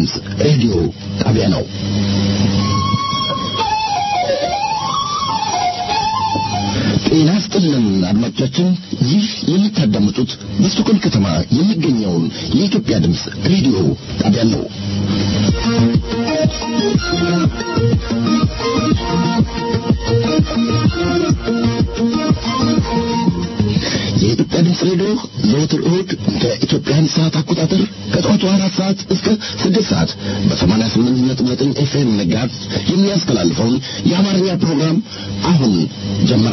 ድምፅ ሬዲዮ ጣቢያ ነው። ጤና ይስጥልን አድማጮቻችን፣ ይህ የምታዳምጡት በስቶኮልም ከተማ የሚገኘውን የኢትዮጵያ ድምፅ ሬዲዮ ጣቢያ ነው። የኢትዮጵያ ድምፅ ሬዲዮ ዘወትር እሁድ ከኢትዮጵያን ሰዓት አቆጣጠር ከጠዋቱ አራት ሰዓት እስከ ስድስት ሰዓት በሰማንያ ስምንት ነጥብ ዘጠኝ ኤፍኤም መጋዝ የሚያስተላልፈውን የአማርኛ ፕሮግራም አሁን ጀመረ።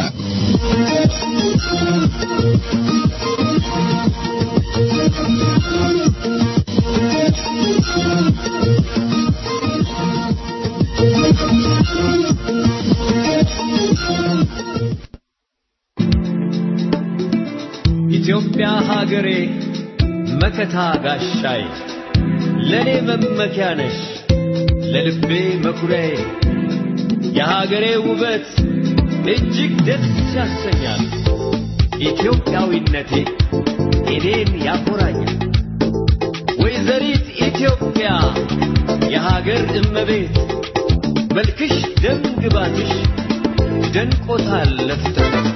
ኢትዮጵያ ሀገሬ መከታ ጋሻዬ ለእኔ መመኪያ ነሽ ለልቤ መኩሪያዬ የሀገሬ ውበት እጅግ ደስ ያሰኛል። ኢትዮጵያዊነቴ እኔን ያኮራኛል። ወይዘሪት ኢትዮጵያ የሀገር እመቤት መልክሽ ደም ግባትሽ ደንቆታል ለፍጥረት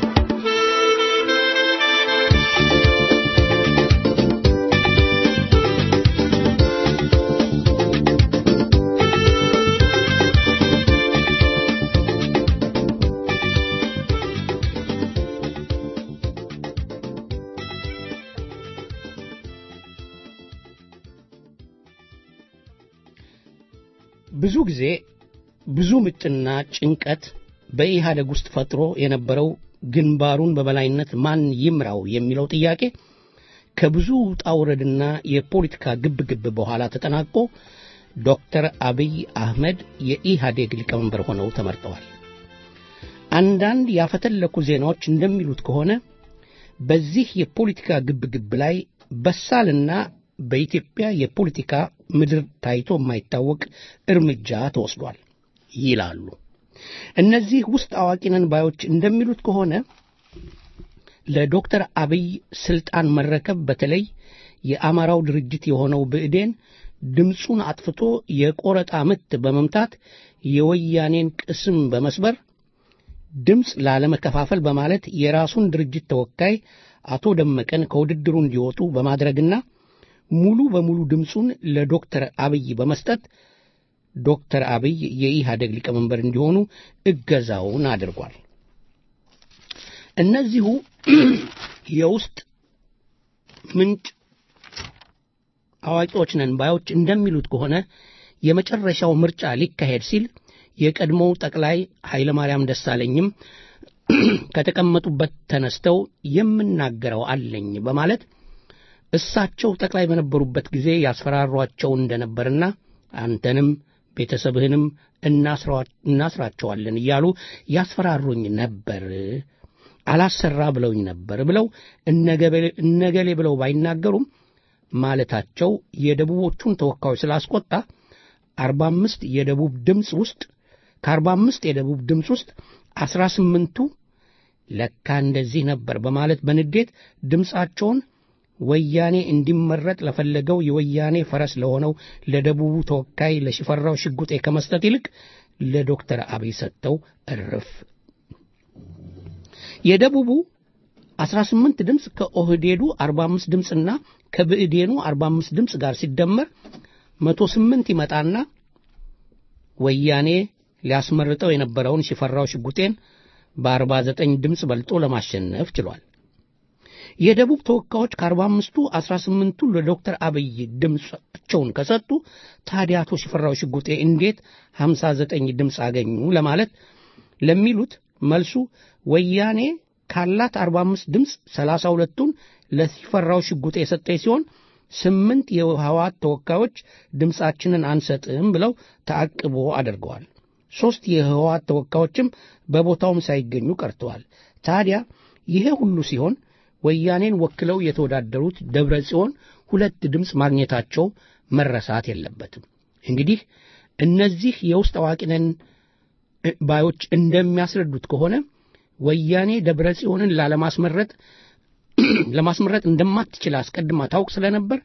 ብዙ ጊዜ ብዙ ምጥና ጭንቀት በኢህአደግ ውስጥ ፈጥሮ የነበረው ግንባሩን በበላይነት ማን ይምራው የሚለው ጥያቄ ከብዙ ውጣ ውረድና የፖለቲካ ግብግብ በኋላ ተጠናቆ ዶክተር አብይ አህመድ የኢህአዴግ ሊቀመንበር ሆነው ተመርጠዋል። አንዳንድ ያፈተለኩ ዜናዎች እንደሚሉት ከሆነ በዚህ የፖለቲካ ግብግብ ላይ በሳልና በኢትዮጵያ የፖለቲካ ምድር ታይቶ የማይታወቅ እርምጃ ተወስዷል ይላሉ። እነዚህ ውስጥ አዋቂነን ባዮች እንደሚሉት ከሆነ ለዶክተር አብይ ስልጣን መረከብ በተለይ የአማራው ድርጅት የሆነው ብእዴን ድምፁን አጥፍቶ የቆረጣ ምት በመምታት የወያኔን ቅስም በመስበር ድምፅ ላለመከፋፈል በማለት የራሱን ድርጅት ተወካይ አቶ ደመቀን ከውድድሩ እንዲወጡ በማድረግና ሙሉ በሙሉ ድምፁን ለዶክተር አብይ በመስጠት ዶክተር አብይ የኢህአደግ ሊቀመንበር እንዲሆኑ እገዛውን አድርጓል። እነዚሁ የውስጥ ምንጭ አዋቂዎች ነን ባዮች እንደሚሉት ከሆነ የመጨረሻው ምርጫ ሊካሄድ ሲል የቀድሞው ጠቅላይ ኃይለማርያም ደሳለኝም ከተቀመጡበት ተነስተው የምናገረው አለኝ በማለት እሳቸው ጠቅላይ በነበሩበት ጊዜ ያስፈራሯቸው እንደነበርና አንተንም ቤተሰብህንም እናስራቸዋለን እያሉ ያስፈራሩኝ ነበር፣ አላሰራ ብለውኝ ነበር ብለው እነገሌ ብለው ባይናገሩም ማለታቸው የደቡቦቹን ተወካዮች ስላስቆጣ አርባ አምስት የደቡብ ድምፅ ውስጥ ከአርባ አምስት የደቡብ ድምፅ ውስጥ አስራ ስምንቱ ለካ እንደዚህ ነበር በማለት በንዴት ድምፃቸውን ወያኔ እንዲመረጥ ለፈለገው የወያኔ ፈረስ ለሆነው ለደቡቡ ተወካይ ለሽፈራው ሽጉጤ ከመስጠት ይልቅ ለዶክተር አብይ ሰጥተው እርፍ። የደቡቡ 18 ድምፅ ከኦህዴዱ 45 ድምፅና ከብእዴኑ 45 ድምፅ ጋር ሲደመር 108 ይመጣና ወያኔ ሊያስመርጠው የነበረውን ሽፈራው ሽጉጤን በ49 ድምፅ በልጦ ለማሸነፍ ችሏል። የደቡብ ተወካዮች ከአርባ አምስቱ አስራ ስምንቱ ለዶክተር አብይ ድምፃቸውን ከሰጡ ታዲያ አቶ ሽፈራው ሽጉጤ እንዴት ሀምሳ ዘጠኝ ድምፅ አገኙ ለማለት ለሚሉት መልሱ ወያኔ ካላት አርባ አምስት ድምፅ ሰላሳ ሁለቱን ለሽፈራው ሽጉጤ የሰጠች ሲሆን ስምንት የህወሓት ተወካዮች ድምፃችንን አንሰጥም ብለው ተአቅቦ አድርገዋል። ሦስት የህወሓት ተወካዮችም በቦታውም ሳይገኙ ቀርተዋል። ታዲያ ይሄ ሁሉ ሲሆን ወያኔን ወክለው የተወዳደሩት ደብረ ጽዮን ሁለት ድምፅ ማግኘታቸው መረሳት የለበትም። እንግዲህ እነዚህ የውስጥ አዋቂነን ባዮች እንደሚያስረዱት ከሆነ ወያኔ ደብረ ጽዮንን ላለማስመረጥ ለማስመረጥ እንደማትችል አስቀድማ ታውቅ ስለነበር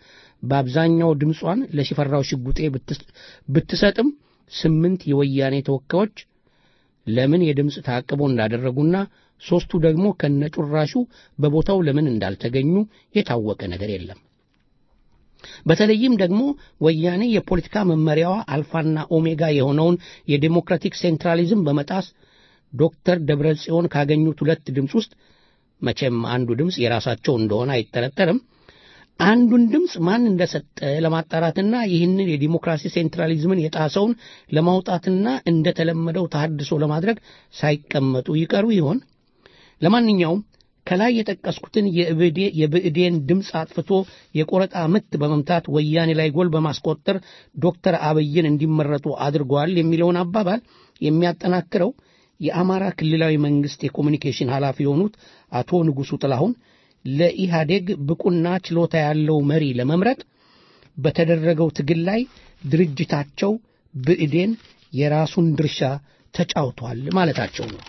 በአብዛኛው ድምጿን ለሽፈራው ሽጉጤ ብትሰጥም ስምንት የወያኔ ተወካዮች ለምን የድምፅ ታቅቦ እንዳደረጉና ሦስቱ ደግሞ ከነጩራሹ በቦታው ለምን እንዳልተገኙ የታወቀ ነገር የለም። በተለይም ደግሞ ወያኔ የፖለቲካ መመሪያዋ አልፋና ኦሜጋ የሆነውን የዴሞክራቲክ ሴንትራሊዝም በመጣስ ዶክተር ደብረ ጽዮን ካገኙት ሁለት ድምፅ ውስጥ መቼም አንዱ ድምፅ የራሳቸው እንደሆነ አይጠረጠርም። አንዱን ድምፅ ማን እንደሰጠ ለማጣራትና ይህንን የዲሞክራሲ ሴንትራሊዝምን የጣሰውን ለማውጣትና እንደተለመደው ተሐድሶ ለማድረግ ሳይቀመጡ ይቀሩ ይሆን? ለማንኛውም ከላይ የጠቀስኩትን የብእዴን ድምፅ አጥፍቶ የቆረጣ ምት በመምታት ወያኔ ላይ ጎል በማስቆጠር ዶክተር አብይን እንዲመረጡ አድርገዋል የሚለውን አባባል የሚያጠናክረው የአማራ ክልላዊ መንግሥት የኮሚኒኬሽን ኃላፊ የሆኑት አቶ ንጉሡ ጥላሁን ለኢህአዴግ ብቁና ችሎታ ያለው መሪ ለመምረጥ በተደረገው ትግል ላይ ድርጅታቸው ብእዴን የራሱን ድርሻ ተጫውቷል ማለታቸው ነው።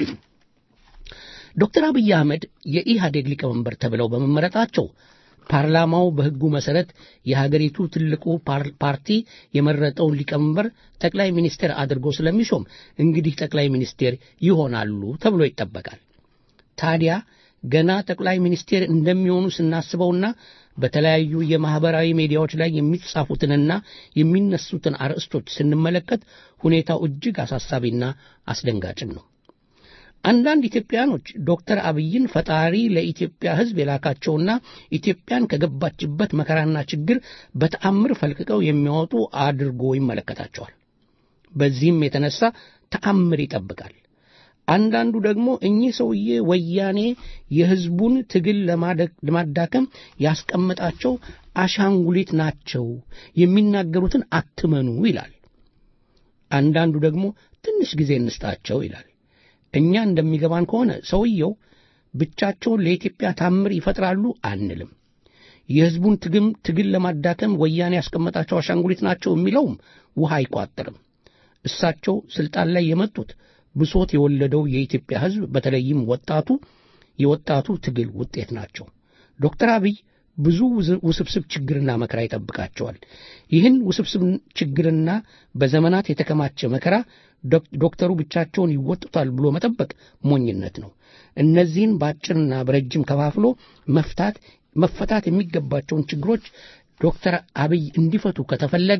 ዶክተር አብይ አህመድ የኢህአዴግ ሊቀመንበር ተብለው በመመረጣቸው ፓርላማው በሕጉ መሠረት የሀገሪቱ ትልቁ ፓርቲ የመረጠውን ሊቀመንበር ጠቅላይ ሚኒስቴር አድርጎ ስለሚሾም እንግዲህ ጠቅላይ ሚኒስቴር ይሆናሉ ተብሎ ይጠበቃል። ታዲያ ገና ጠቅላይ ሚኒስቴር እንደሚሆኑ ስናስበውና በተለያዩ የማኅበራዊ ሚዲያዎች ላይ የሚጻፉትንና የሚነሱትን አርዕስቶች ስንመለከት ሁኔታው እጅግ አሳሳቢና አስደንጋጭም ነው። አንዳንድ ኢትዮጵያኖች ዶክተር አብይን ፈጣሪ ለኢትዮጵያ ሕዝብ የላካቸውና ኢትዮጵያን ከገባችበት መከራና ችግር በተአምር ፈልቅቀው የሚያወጡ አድርጎ ይመለከታቸዋል። በዚህም የተነሳ ተአምር ይጠብቃል። አንዳንዱ ደግሞ እኚህ ሰውዬ ወያኔ የሕዝቡን ትግል ለማዳከም ያስቀመጣቸው አሻንጉሊት ናቸው፣ የሚናገሩትን አትመኑ ይላል። አንዳንዱ ደግሞ ትንሽ ጊዜ እንስጣቸው ይላል። እኛ እንደሚገባን ከሆነ ሰውየው ብቻቸውን ለኢትዮጵያ ታምር ይፈጥራሉ አንልም። የሕዝቡን ትግም ትግል ለማዳከም ወያኔ ያስቀመጣቸው አሻንጉሊት ናቸው የሚለውም ውሃ አይቋጥርም። እሳቸው ስልጣን ላይ የመጡት ብሶት የወለደው የኢትዮጵያ ሕዝብ በተለይም ወጣቱ የወጣቱ ትግል ውጤት ናቸው። ዶክተር አብይ ብዙ ውስብስብ ችግርና መከራ ይጠብቃቸዋል። ይህን ውስብስብ ችግርና በዘመናት የተከማቸ መከራ ዶክተሩ ብቻቸውን ይወጡታል ብሎ መጠበቅ ሞኝነት ነው። እነዚህን በአጭርና በረጅም ከፋፍሎ መፍታት መፈታት የሚገባቸውን ችግሮች ዶክተር አብይ እንዲፈቱ ከተፈለገ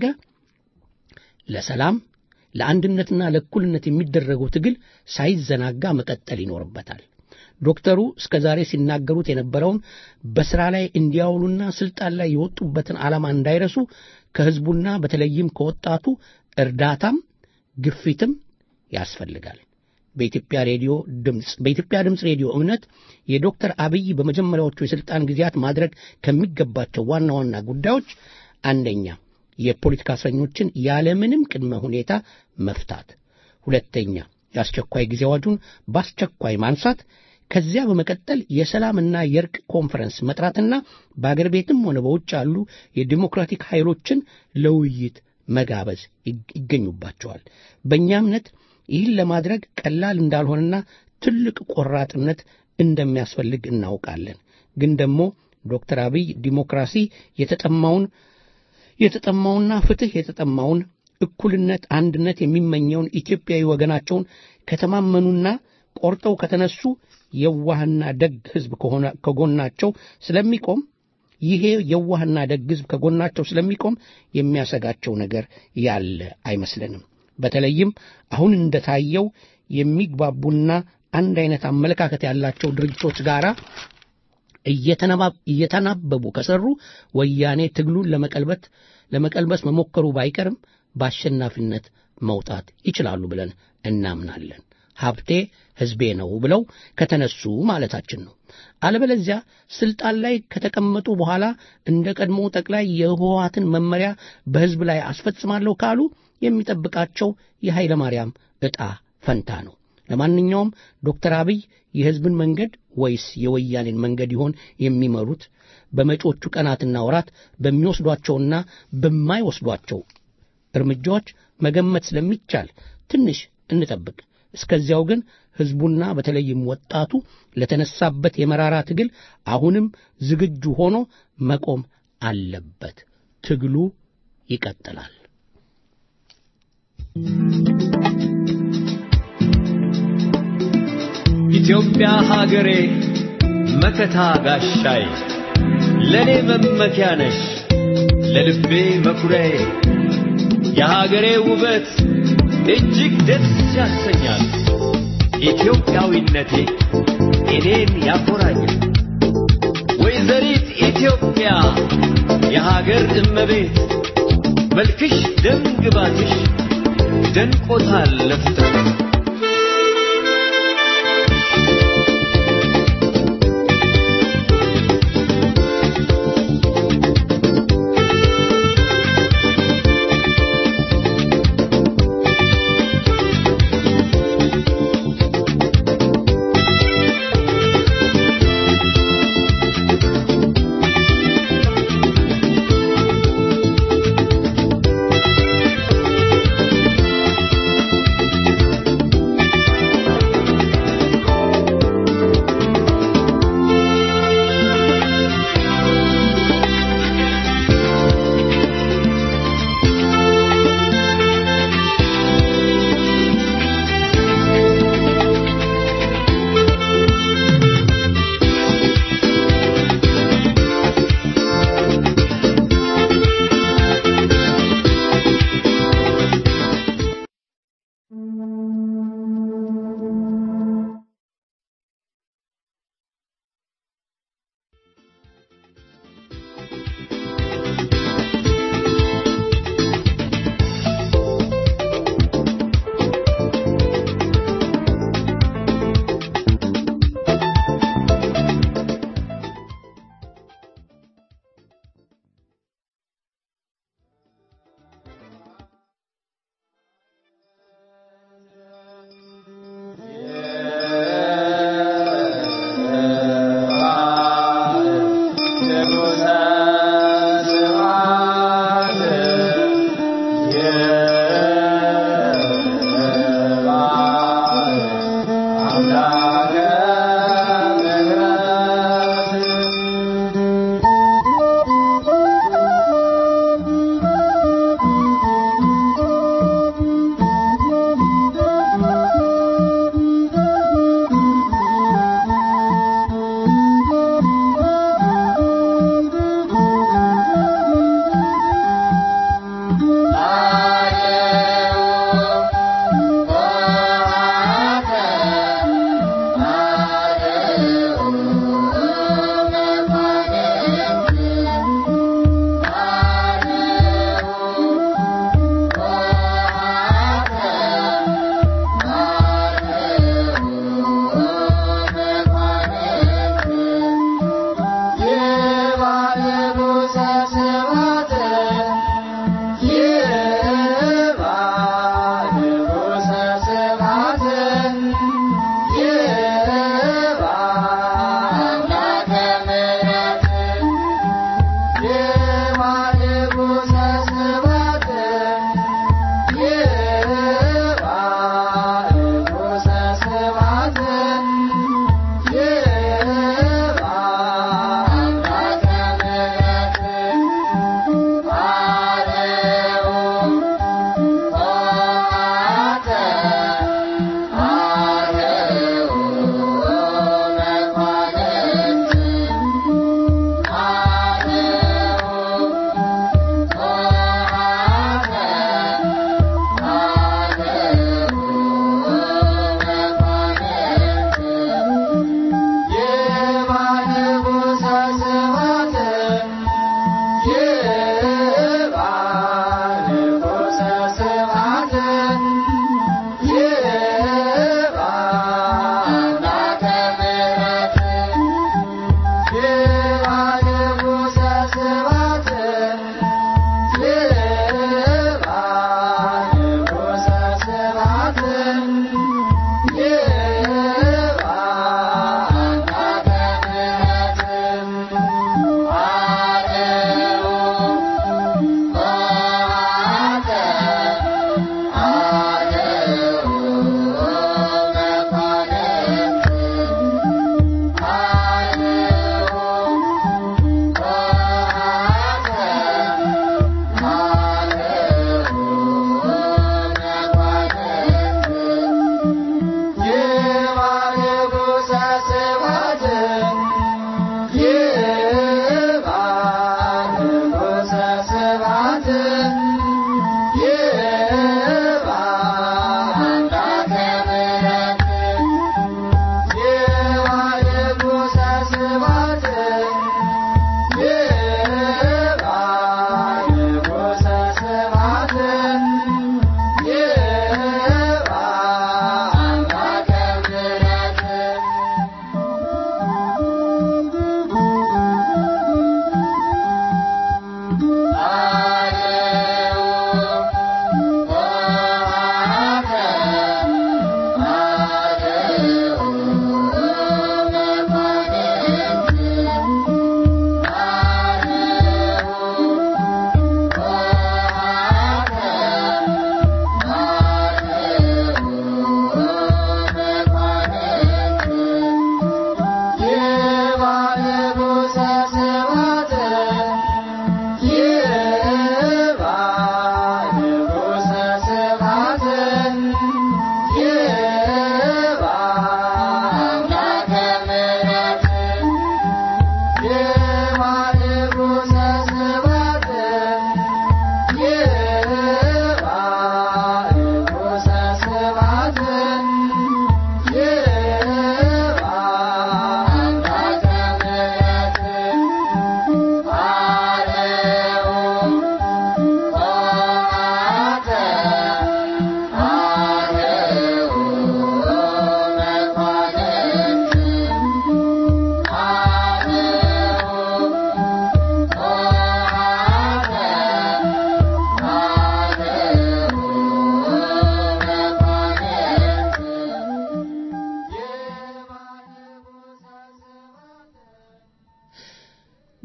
ለሰላም ለአንድነትና ለእኩልነት የሚደረገው ትግል ሳይዘናጋ መቀጠል ይኖርበታል። ዶክተሩ እስከ ዛሬ ሲናገሩት የነበረውን በሥራ ላይ እንዲያውሉና ሥልጣን ላይ የወጡበትን ዓላማ እንዳይረሱ ከሕዝቡና በተለይም ከወጣቱ እርዳታም ግፊትም ያስፈልጋል። በኢትዮጵያ ሬዲዮ ድምፅ በኢትዮጵያ ድምፅ ሬዲዮ እምነት የዶክተር አብይ በመጀመሪያዎቹ የሥልጣን ጊዜያት ማድረግ ከሚገባቸው ዋና ዋና ጉዳዮች አንደኛ የፖለቲካ እስረኞችን ያለምንም ቅድመ ሁኔታ መፍታት፣ ሁለተኛ የአስቸኳይ ጊዜ አዋጁን በአስቸኳይ ማንሳት፣ ከዚያ በመቀጠል የሰላምና የእርቅ ኮንፈረንስ መጥራትና በአገር ቤትም ሆነ በውጭ ያሉ የዲሞክራቲክ ኃይሎችን ለውይይት መጋበዝ ይገኙባቸዋል። በእኛ እምነት ይህን ለማድረግ ቀላል እንዳልሆነና ትልቅ ቆራጥነት እንደሚያስፈልግ እናውቃለን። ግን ደግሞ ዶክተር አብይ ዲሞክራሲ የተጠማውን የተጠማውና ፍትሕ የተጠማውን እኩልነት፣ አንድነት የሚመኘውን ኢትዮጵያዊ ወገናቸውን ከተማመኑና ቆርጠው ከተነሱ የዋህና ደግ ሕዝብ ከጎናቸው ስለሚቆም ይሄ የዋህና ደግ ሕዝብ ከጎናቸው ስለሚቆም የሚያሰጋቸው ነገር ያለ አይመስለንም። በተለይም አሁን እንደታየው የሚግባቡና አንድ አይነት አመለካከት ያላቸው ድርጅቶች ጋር እየተናበቡ ከሰሩ ወያኔ ትግሉን ለመቀልበት ለመቀልበስ መሞከሩ ባይቀርም በአሸናፊነት መውጣት ይችላሉ ብለን እናምናለን። ሀብቴ ሕዝቤ ነው ብለው ከተነሱ ማለታችን ነው። አለበለዚያ ስልጣን ላይ ከተቀመጡ በኋላ እንደ ቀድሞ ጠቅላይ የህወሓትን መመሪያ በሕዝብ ላይ አስፈጽማለሁ ካሉ የሚጠብቃቸው የኃይለ ማርያም ዕጣ ፈንታ ነው። ለማንኛውም ዶክተር አብይ የሕዝብን መንገድ ወይስ የወያኔን መንገድ ይሆን የሚመሩት? በመጪዎቹ ቀናትና ወራት በሚወስዷቸውና በማይወስዷቸው እርምጃዎች መገመት ስለሚቻል ትንሽ እንጠብቅ። እስከዚያው ግን ሕዝቡና በተለይም ወጣቱ ለተነሳበት የመራራ ትግል አሁንም ዝግጁ ሆኖ መቆም አለበት። ትግሉ ይቀጥላል። ኢትዮጵያ ሀገሬ መከታ ጋሻዬ ለኔ መመኪያ ነሽ ለልቤ መኩሪያዬ የሀገሬ ውበት እጅግ ደስ ያሰኛል። ኢትዮጵያዊነቴ እኔን ያኮራኛል። ወይዘሪት ኢትዮጵያ የሀገር እመቤት መልክሽ ደም ግባትሽ ደንቆታል ለፍጥረት Yeah.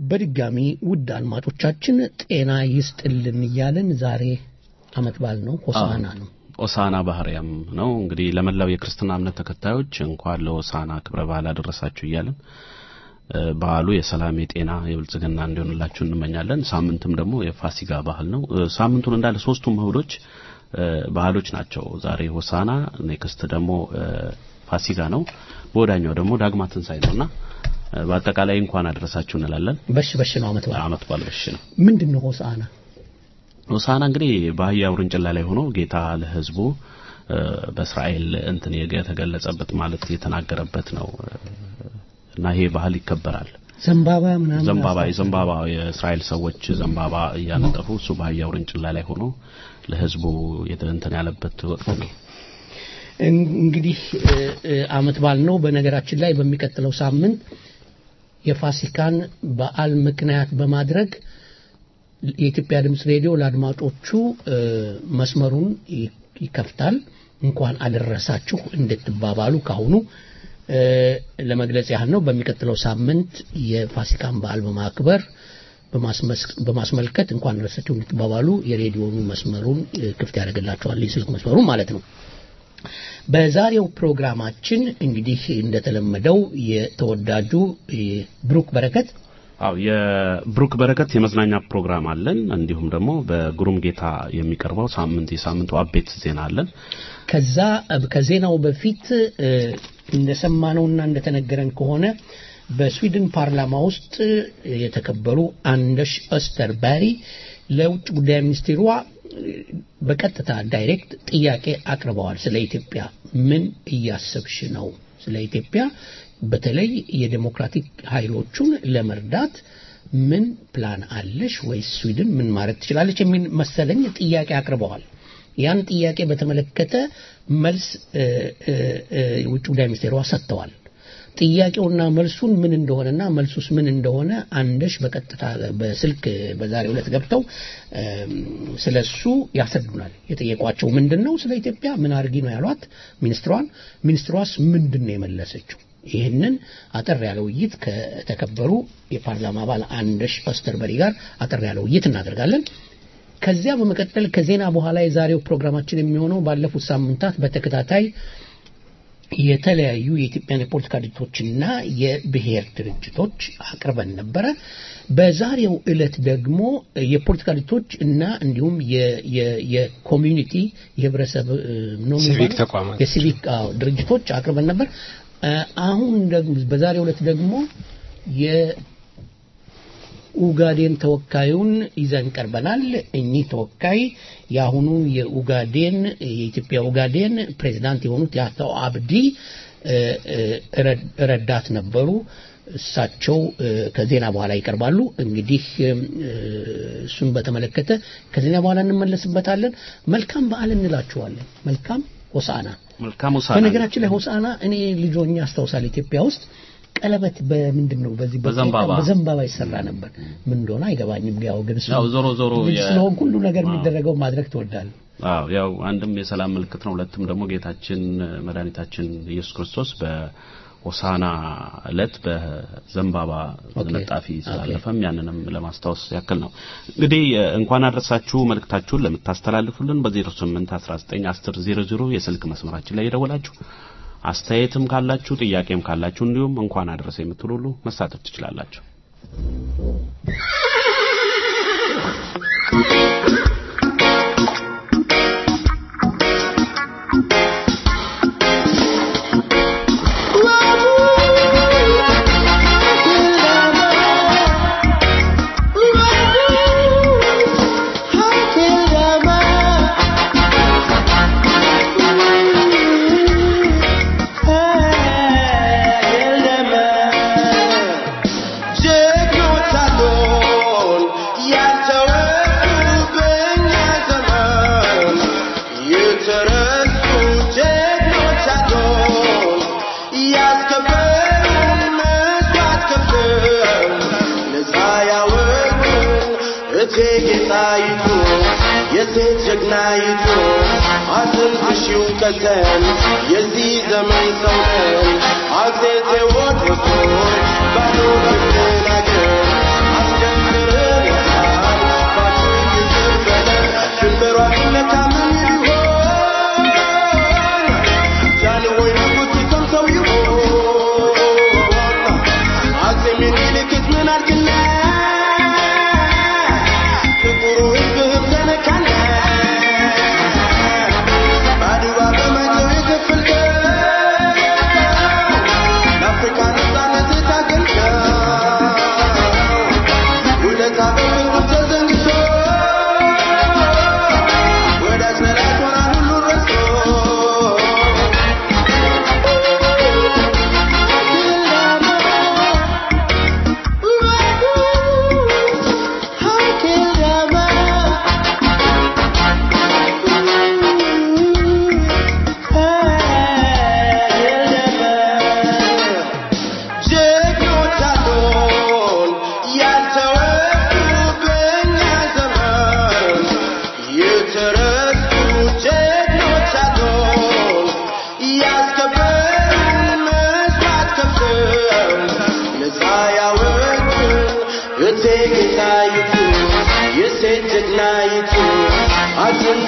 በድጋሚ ውድ አድማጮቻችን ጤና ይስጥልን እያለን ዛሬ አመት በዓል ነው፣ ሆሳና ነው። ሆሳና ባህርያም ነው። እንግዲህ ለመላው የክርስትና እምነት ተከታዮች እንኳን ለሆሳና ክብረ በዓል አደረሳችሁ እያለን በዓሉ የሰላም የጤና የብልጽግና እንዲሆንላችሁ እንመኛለን። ሳምንትም ደግሞ የፋሲጋ ባህል ነው። ሳምንቱን እንዳለ ሶስቱም እሁዶች ባህሎች ናቸው። ዛሬ ሆሳና፣ ኔክስት ደግሞ ፋሲጋ ነው። በወዳኛው ደግሞ ዳግማ ትንሣኤ ነውና በአጠቃላይ እንኳን አደረሳችሁ እንላለን። በሽ በሽ ነው አመት በዓል አመት በዓል በሽ ነው። ምንድን ነው ሆሳና? ሆሳና እንግዲህ በአህያ ውርንጭላ ላይ ሆኖ ጌታ ለሕዝቡ በእስራኤል እንትን የተገለጸበት ማለት የተናገረበት ነው እና ይሄ ባህል ይከበራል። ዘንባባ ምናምን ዘንባባ የዘንባባ የእስራኤል ሰዎች ዘንባባ እያነጠፉ እሱ በአህያ ውርንጭላ ላይ ሆኖ ለሕዝቡ እንትን ያለበት ወቅት ነው። እንግዲህ አመት በዓል ነው። በነገራችን ላይ በሚቀጥለው ሳምንት የፋሲካን በዓል ምክንያት በማድረግ የኢትዮጵያ ድምፅ ሬዲዮ ለአድማጮቹ መስመሩን ይከፍታል። እንኳን አደረሳችሁ እንድትባባሉ ካሁኑ ለመግለጽ ያህል ነው። በሚቀጥለው ሳምንት የፋሲካን በዓል በማክበር በማስመልከት እንኳን አደረሳችሁ እንድትባባሉ የሬዲዮኑ መስመሩን ክፍት ያደርግላቸዋል፣ የስልክ መስመሩን ማለት ነው። በዛሬው ፕሮግራማችን እንግዲህ እንደተለመደው የተወዳጁ ብሩክ በረከት አው የብሩክ በረከት የመዝናኛ ፕሮግራም አለን። እንዲሁም ደግሞ በግሩም ጌታ የሚቀርበው ሳምንት የሳምንቱ አቤት ዜና አለን። ከዛ ከዜናው በፊት እንደሰማነውና እንደተነገረን ከሆነ በስዊድን ፓርላማ ውስጥ የተከበሩ አንደሽ ኦስተርባሪ ለውጭ ጉዳይ ሚኒስቴሯ በቀጥታ ዳይሬክት ጥያቄ አቅርበዋል። ስለ ኢትዮጵያ ምን እያሰብሽ ነው? ስለ ኢትዮጵያ በተለይ የዴሞክራቲክ ኃይሎቹን ለመርዳት ምን ፕላን አለሽ? ወይስ ስዊድን ምን ማድረግ ትችላለች? የሚል መሰለኝ ጥያቄ አቅርበዋል። ያን ጥያቄ በተመለከተ መልስ የውጭ ጉዳይ ሚኒስቴሯ ሰጥተዋል። ጥያቄውና መልሱን ምን እንደሆነና መልሱስ ምን እንደሆነ አንደሽ በቀጥታ በስልክ በዛሬው ዕለት ገብተው ስለሱ ያስረዱናል። የጠየቋቸው ምንድን ነው? ስለ ኢትዮጵያ ምን አድርጊ ነው ያሏት ሚኒስትሯን። ሚኒስትሯስ ምንድን ነው የመለሰችው? ይህንን አጠር ያለ ውይይት ከተከበሩ የፓርላማ አባል አንደሽ ኦስተርበሪ ጋር አጠር ያለ ውይይት እናደርጋለን። ከዚያ በመቀጠል ከዜና በኋላ የዛሬው ፕሮግራማችን የሚሆነው ባለፉት ሳምንታት በተከታታይ የተለያዩ የኢትዮጵያን የፖለቲካ ድርጅቶችና የብሔር ድርጅቶች አቅርበን ነበረ። በዛሬው ዕለት ደግሞ የፖለቲካ ድርጅቶች እና እንዲሁም የኮሚዩኒቲ የህብረተሰብ ሲቪክ ተቋማት የሲቪክ ድርጅቶች አቅርበን ነበር። አሁን ደግሞ በዛሬው ዕለት ደግሞ የኡጋዴን ተወካዩን ይዘን ቀርበናል። እኚህ ተወካይ የአሁኑ የኡጋዴን የኢትዮጵያ ኡጋዴን ፕሬዚዳንት የሆኑት የአቶ አብዲ ረዳት ነበሩ። እሳቸው ከዜና በኋላ ይቀርባሉ። እንግዲህ እሱን በተመለከተ ከዜና በኋላ እንመለስበታለን። መልካም በዓል እንላችኋለን። መልካም ሆሳና መልካም ሆሳና። በነገራችን ላይ ሆሳና እኔ ልጆኛ አስታውሳል ኢትዮጵያ ውስጥ ቀለበት በምንድን ነው በዚህ በዘንባባ በዘንባባ ይሰራ ነበር። ምን እንደሆነ አይገባኝም። ያው ግን ያው ዞሮ ዞሮ ልጅ ስለሆንኩ ሁሉ ነገር የሚደረገው ማድረግ ትወዳለህ። አዎ ያው አንድም የሰላም ምልክት ነው፣ ሁለትም ደግሞ ጌታችን መድኃኒታችን ኢየሱስ ክርስቶስ በሆሳና ዕለት በዘንባባ ዝንጣፊ ስላለፈም ያንንም ለማስታወስ ያክል ነው። እንግዲህ እንኳን አድረሳችሁ መልእክታችሁን ለምታስተላልፉልን በ08 19 10 00 የስልክ መስመራችን ላይ የደወላችሁ አስተያየትም ካላችሁ ጥያቄም ካላችሁ እንዲሁም እንኳን አደረሰ የምትሉ ሁሉ መሳተፍ ትችላላችሁ። የሴት ጀግናይቱ አትንሽው ቀተን የዚህ ዘመን ሰው ነን አጼ ቴዎድሮስ ባዶ ልትናገር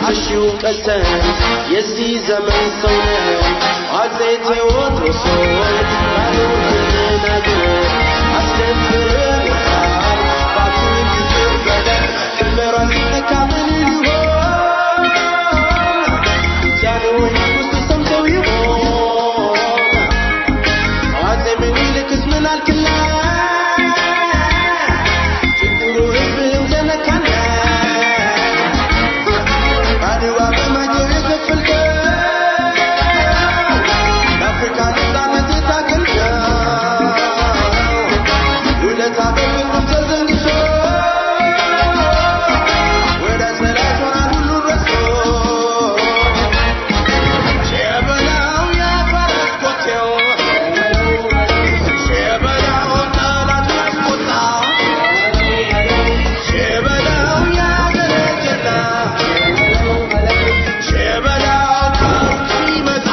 አትንፍሺው ቀሰን የዚህ ዘመን ሰው ነን አፄ ቴዎድሮስ ሆይ ያሉትን ነገር አስደፍረንታል ባክህ ይቅር በለን ድንበሯ ሲነካ ምን ይሆን ጃንሆይ ንጉሥ ሰምተው ይሆን አፄ ምኒልክስ ምን አልክላት ችግሩ ህዝብህም ተነካና አድዋ በማጀብ የከፈልከው ለአፍሪካ ነፃነት የታገልከው ውለታ በፍቅርም ተዘንግቶ ወዳጅ ጠላት ሆናል ሁሉን ረስቶ ሸበላው የፈረስ ኮቴው ሸበላው ጠላቱን አስቆጣ ሸበላው የአገሬ ጀግና ሸበላው ከሩቅ ሲመጣ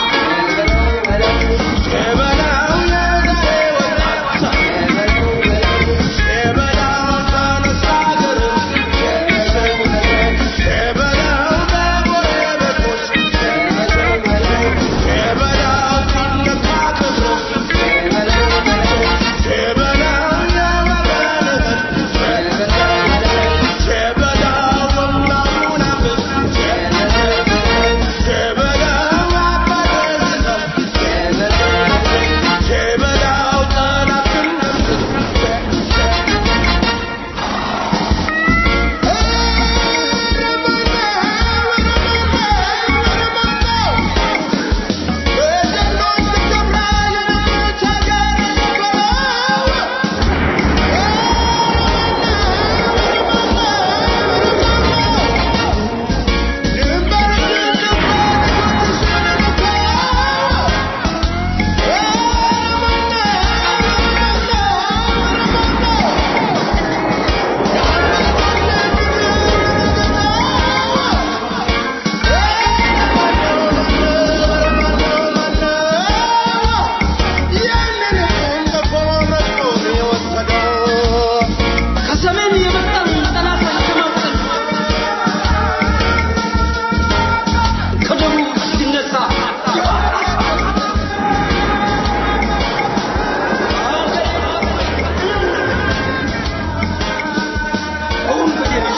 ሸበላው የዛሬ ወጣት ሸበላው ተነሳ አገር ሸበላው በጎረቤቶች ሸበላው ሲነካ ክብሩ ሸበላው የወረደበት ሸበላው ወንዳሙን አብብ ሸበላው አባደርሰብ ሸበላው ጠላትን ከሰሜን የመጣን ጠላት አሸማቀቅ ከደቡብ ሲነሳ አሁን በደረሽ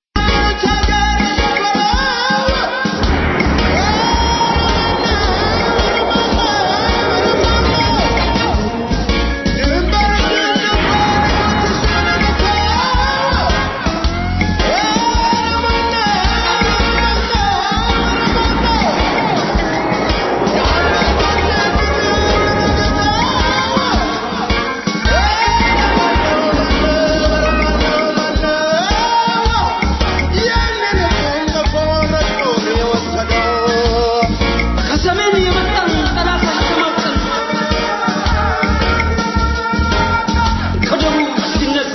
ከሰሜን የመጣን ጠላት አሸማቀቅ ከደቡብ ሲነሳ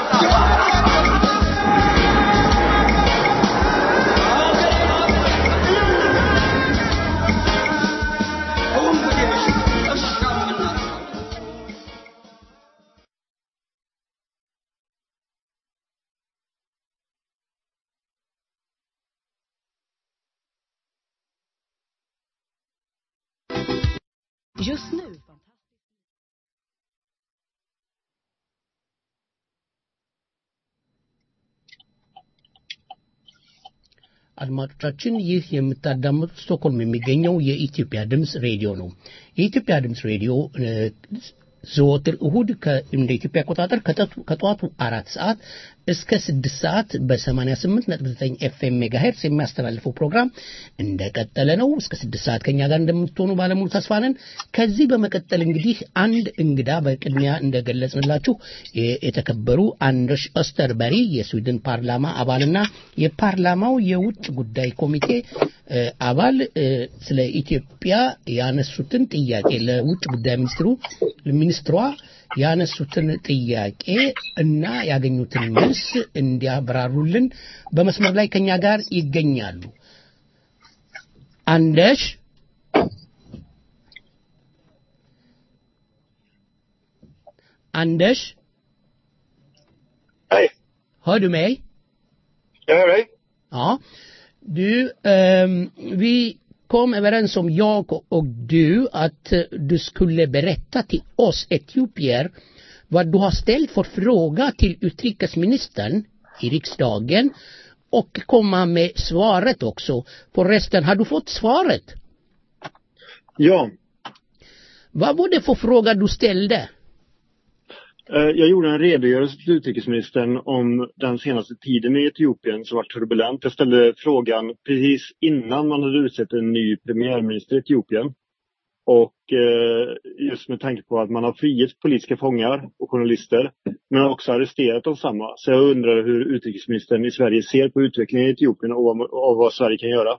አሁን በደረሽ እርሻ ምናምን Just nu. አድማጮቻችን ይህ የምታዳምጡት ስቶክሆልም የሚገኘው የኢትዮጵያ ድምፅ ሬዲዮ ነው። የኢትዮጵያ ድምፅ ሬዲዮ እ፣ ዘወትር እሁድ ከ- እንደ ኢትዮጵያ አቆጣጠር ከጠቱ- ከጠዋቱ አራት ሰዓት እስከ ስድስት ሰዓት በ88 ነጥብ 9 ኤፍኤም ሜጋሄርስ የሚያስተላልፈው ፕሮግራም እንደቀጠለ ነው። እስከ ስድስት ሰዓት ከኛ ጋር እንደምትሆኑ ባለሙሉ ተስፋ ነን። ከዚህ በመቀጠል እንግዲህ አንድ እንግዳ በቅድሚያ እንደገለጽንላችሁ የ- የተከበሩ አንደርስ ኦስተርበሪ የስዊድን ፓርላማ አባልና የፓርላማው የውጭ ጉዳይ ኮሚቴ እ፣ አባል እ፣ ስለ ኢትዮጵያ ያነሱትን ጥያቄ ለውጭ ጉዳይ ሚኒስትሩ ሚኒስትሯ ያነሱትን ጥያቄ እና ያገኙትን መልስ እንዲያብራሩልን በመስመር ላይ ከኛ ጋር ይገኛሉ። አንደሽ አንደሽ Hej, hör du mig? jag hör dig. Ja. Du, ehm, vi kom överens om, jag och du, att eh, du skulle berätta till oss etiopier vad du har ställt för fråga till utrikesministern i riksdagen och komma med svaret också. Förresten, har du fått svaret? Ja, Vad var det för fråga du ställde? eh, jag gjorde en redogörelse till utrikesministern om den senaste tiden i Etiopien som var turbulent. Jag ställde frågan precis innan man hade utsett en ny premiärminister i Etiopien. Och eh, just med tanke på att man har frigett politiska fångar och journalister men också arresterat de samma. Så jag undrar hur utrikesministern i Sverige ser på utvecklingen i Etiopien och vad, och vad Sverige kan göra.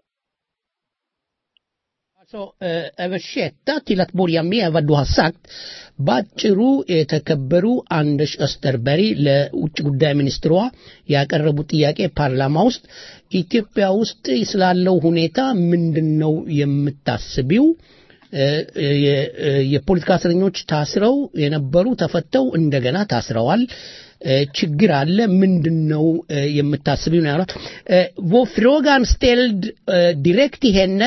Alltså eh, översätta till att börja med vad du har sagt ባጭሩ የተከበሩ አንደሽ አስተርበሪ ለውጭ ጉዳይ ሚኒስትሯ ያቀረቡት ጥያቄ ፓርላማ ውስጥ ኢትዮጵያ ውስጥ ስላለው ሁኔታ ምንድን ነው የምታስቢው? እ፣ የ- እ፣ የፖለቲካ እስረኞች ታስረው የነበሩ ተፈተው እንደገና ታስረዋል። እ፣ ችግር አለ። ምንድን ነው እ፣ የምታስቢው ነው ያሏት። እ፣ Var frågan ställd eh, direkt till henne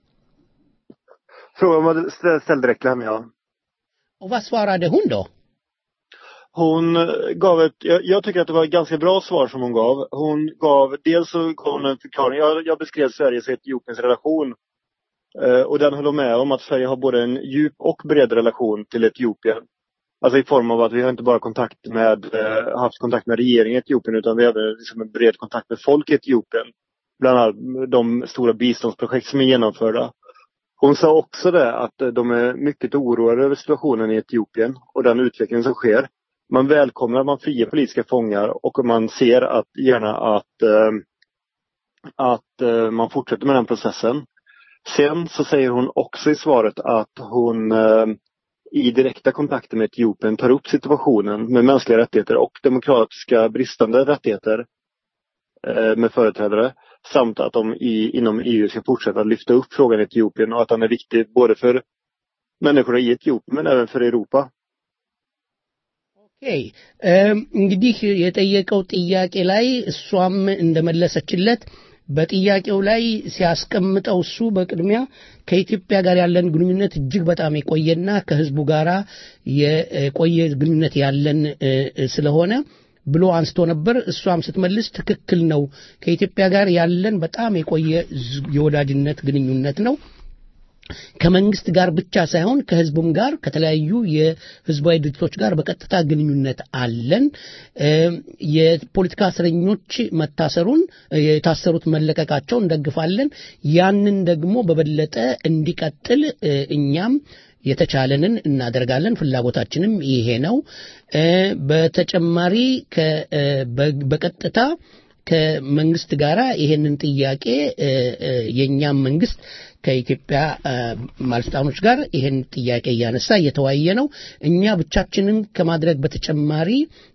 Frågan var stä- ställd direkt till henne, ja. och vad svarade hon då? Hon eh, gav ett, jag, jag tycker att det var ett ganska bra svar som hon gav. Hon gav, dels så gav hon en förklaring, jag, jag beskrev Sveriges och Etiopiens relation. Eh, och den höll hon med om att Sverige har både en djup och bred relation till Etiopien. Alltså i form av att vi har inte bara kontakt med, eh, haft kontakt med regeringen i Etiopien utan vi har även liksom en bred kontakt med folk i Etiopien. Bland annat de stora biståndsprojekt som är genomförda. Hon sa också det att eh, de är mycket oroade över situationen i Etiopien och den utveckling som sker. Man välkomnar att man friar politiska fångar och man ser att gärna att, eh, att eh, man fortsätter med den processen. Sen så säger hon också i svaret att hon eh, i direkta kontakter med Etiopien tar upp situationen med mänskliga rättigheter och demokratiska bristande rättigheter eh, med företrädare. Samt att de i, inom EU ska fortsätta att lyfta upp frågan i Etiopien och att den är viktig både för människorna i Etiopien men även för Europa. ኦኬ እም፣ እንግዲህ የጠየቀው ጥያቄ ላይ እሷም እንደመለሰችለት በጥያቄው ላይ ሲያስቀምጠው እሱ በቅድሚያ ከኢትዮጵያ ጋር ያለን ግንኙነት እጅግ በጣም የቆየና ከሕዝቡ ጋራ የቆየ ግንኙነት ያለን እ፣ እ፣ ስለሆነ ብሎ አንስቶ ነበር። እሷም ስትመልስ ትክክል ነው፣ ከኢትዮጵያ ጋር ያለን በጣም የቆየ ዝ- የወዳጅነት ግንኙነት ነው። ከመንግስት ጋር ብቻ ሳይሆን ከህዝቡም ጋር ከተለያዩ የህዝባዊ ድርጅቶች ጋር በቀጥታ ግንኙነት አለን። እም፣ የፖለቲካ እስረኞች መታሰሩን የታሰሩት መለቀቃቸውን እንደግፋለን። ያንን ደግሞ በበለጠ እንዲቀጥል እ፣ እኛም የተቻለንን እናደርጋለን። ፍላጎታችንም ይሄ ነው። እ፣ በተጨማሪ ከ- እ፣ በ- በቀጥታ ከመንግስት ጋራ ይሄንን ጥያቄ እ፣ እ፣ የእኛም መንግስት ከኢትዮጵያ እ፣ ባለስልጣኖች ጋር ይሄን ጥያቄ እያነሳ እየተወያየ ነው። እኛ ብቻችንን ከማድረግ በተጨማሪ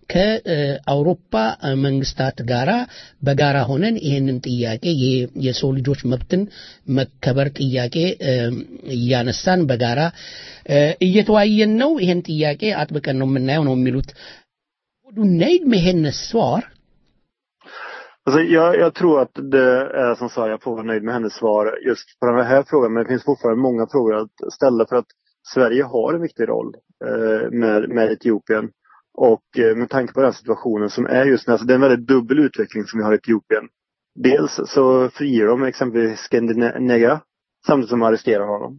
ከአውሮፓ እ፣ መንግስታት ጋራ በጋራ ሆነን ይሄንን ጥያቄ ይሄ የሰው ልጆች መብትን መከበር ጥያቄ እ፣ እያነሳን በጋራ እ፣ እየተወያየን ነው። ይሄን ጥያቄ አጥብቀን ነው የምናየው ነው የሚሉት። Var du nöjd med hennes svar? Alltså, jag, jag tror att det är som sa, jag får vara nöjd med hennes svar just på den här frågan. Men det finns fortfarande många frågor att ställa för att Sverige har en viktig roll eh, med, med Etiopien. Och eh, med tanke på den situationen som är just nu, alltså det är en väldigt dubbel utveckling som vi har i Etiopien. Dels så friger de exempelvis Scandinega samtidigt som de arresterar honom.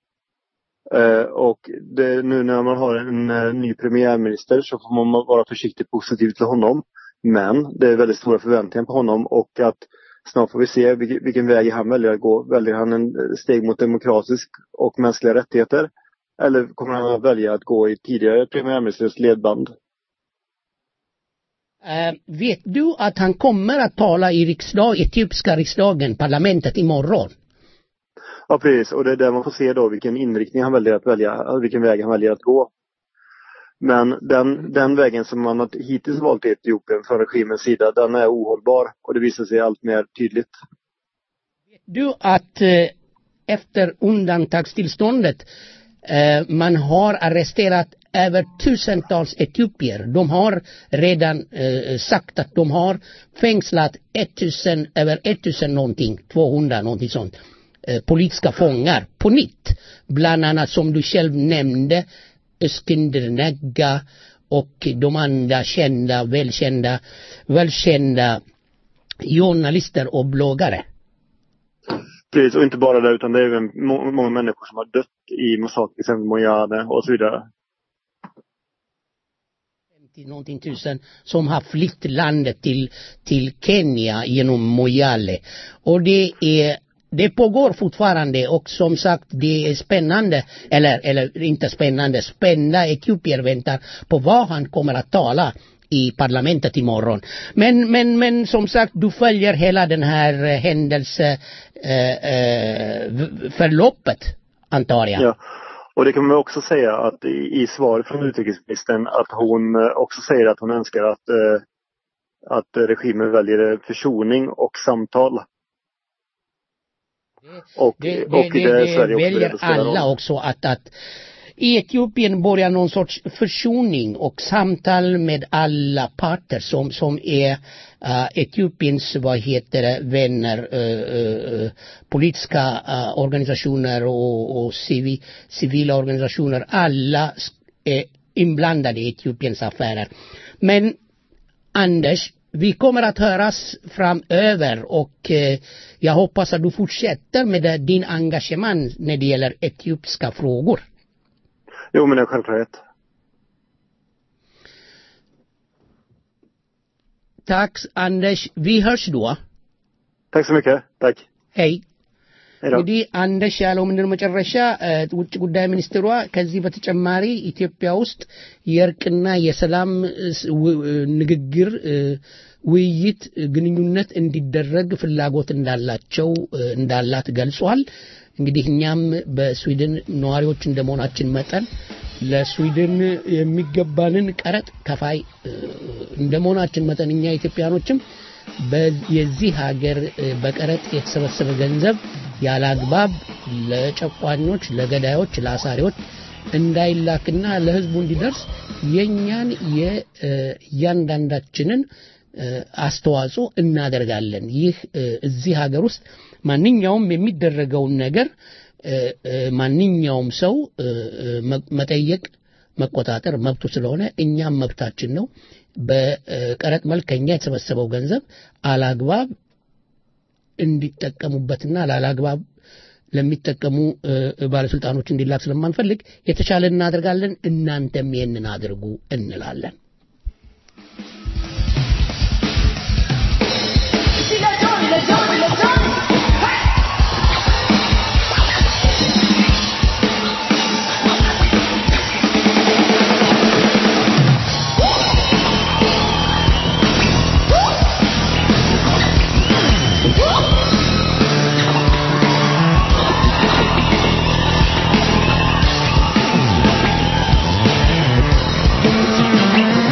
Eh, och det, nu när man har en eh, ny premiärminister så får man vara försiktigt positiv till honom. Men det är väldigt stora förväntningar på honom och att snart får vi se vilken, vilken väg han väljer att gå. Väljer han en eh, steg mot demokratisk och mänskliga rättigheter? Eller kommer han att välja att gå i tidigare premiärministers ledband? Eh, vet du att han kommer att tala i riksdag, etiopiska riksdagen, parlamentet imorgon? Ja precis, och det är där man får se då vilken inriktning han väljer att välja, vilken väg han väljer att gå. Men den, den vägen som man har hittills valt i Etiopien från regimens sida, den är ohållbar och det visar sig allt mer tydligt. Vet du att eh, efter undantagstillståndet Eh, man har arresterat över tusentals etiopier. De har redan eh, sagt att de har fängslat 1000, över 1000 någonting, 200 någonting sånt, eh, politiska fångar på nytt. Bland annat som du själv nämnde, Öskinder Negga och de andra kända, välkända, välkända journalister och bloggare. Precis, och inte bara det utan det är även må- många människor som har dött i massakern, till exempel Mojane och så vidare. 50 någonting tusen som har flytt landet till, till Kenya genom Moyale. Och det är det pågår fortfarande och som sagt det är spännande, eller, eller inte spännande, spända etiopier väntar på vad han kommer att tala i parlamentet imorgon. Men, men, men som sagt, du följer hela den här eh, händelse eh, eh, v- förloppet, antar jag. Ja. Och det kan man också säga att i, i svar från utrikesministern att hon eh, också säger att hon önskar att, eh, att regimen väljer försoning och samtal. Och, Det, det, och det, är det Sverige också beredd väljer att spela alla roll. också att, att i Etiopien börjar någon sorts försoning och samtal med alla parter som, som är uh, Etiopiens, vad heter det, vänner, uh, uh, politiska uh, organisationer och, och civi, civila organisationer. Alla s- är inblandade i Etiopiens affärer. Men Anders, vi kommer att höras framöver och eh, jag hoppas att du fortsätter med det- din engagemang när det gäller etiopiska frågor. Jo, men det är självklart. Tack Anders, vi hörs då. Tack så mycket. Tack. Hej. Hej då. እንግዲህ አንደሽ ያለው ምንድን ነው መጨረሻ እ፣ ውጭ ጉዳይ ሚኒስትሯ ከዚህ በተጨማሪ ኢትዮጵያ ውስጥ የእርቅና የሰላም እ፣ ስ- ው- እ፣ ንግግር እ፣ ውይይት እ፣ ግንኙነት እንዲደረግ ፍላጎት እንዳላቸው እ፣ እንዳላት ገልጿል። እንግዲህ እኛም በስዊድን ነዋሪዎች እንደመሆናችን መጠን ለስዊድን የሚገባንን ቀረጥ ከፋይ እ፣ እንደመሆናችን መጠን እኛ ኢትዮጵያኖችም በ- የዚህ ሀገር እ፣ በቀረጥ የተሰበሰበ ገንዘብ ያለ አግባብ ለጨቋኞች፣ ለገዳዮች፣ ለአሳሪዎች እንዳይላክና ለሕዝቡ እንዲደርስ የእኛን የእያንዳንዳችንን እ፣ አስተዋጽኦ እናደርጋለን። ይህ እ፣ እዚህ ሀገር ውስጥ ማንኛውም የሚደረገውን ነገር እ፣ እ፣ ማንኛውም ሰው እ፣ እ፣ መ- መጠየቅ መቆጣጠር መብቱ ስለሆነ እኛም መብታችን ነው። በቀረጥ መልክ ከኛ የተሰበሰበው ገንዘብ አላግባብ እንዲጠቀሙበትና ላላግባብ ለሚጠቀሙ እ፣ ባለስልጣኖች እንዲላክ ስለማንፈልግ የተቻለ እናደርጋለን። እናንተም ይህንን አድርጉ እንላለን። Thank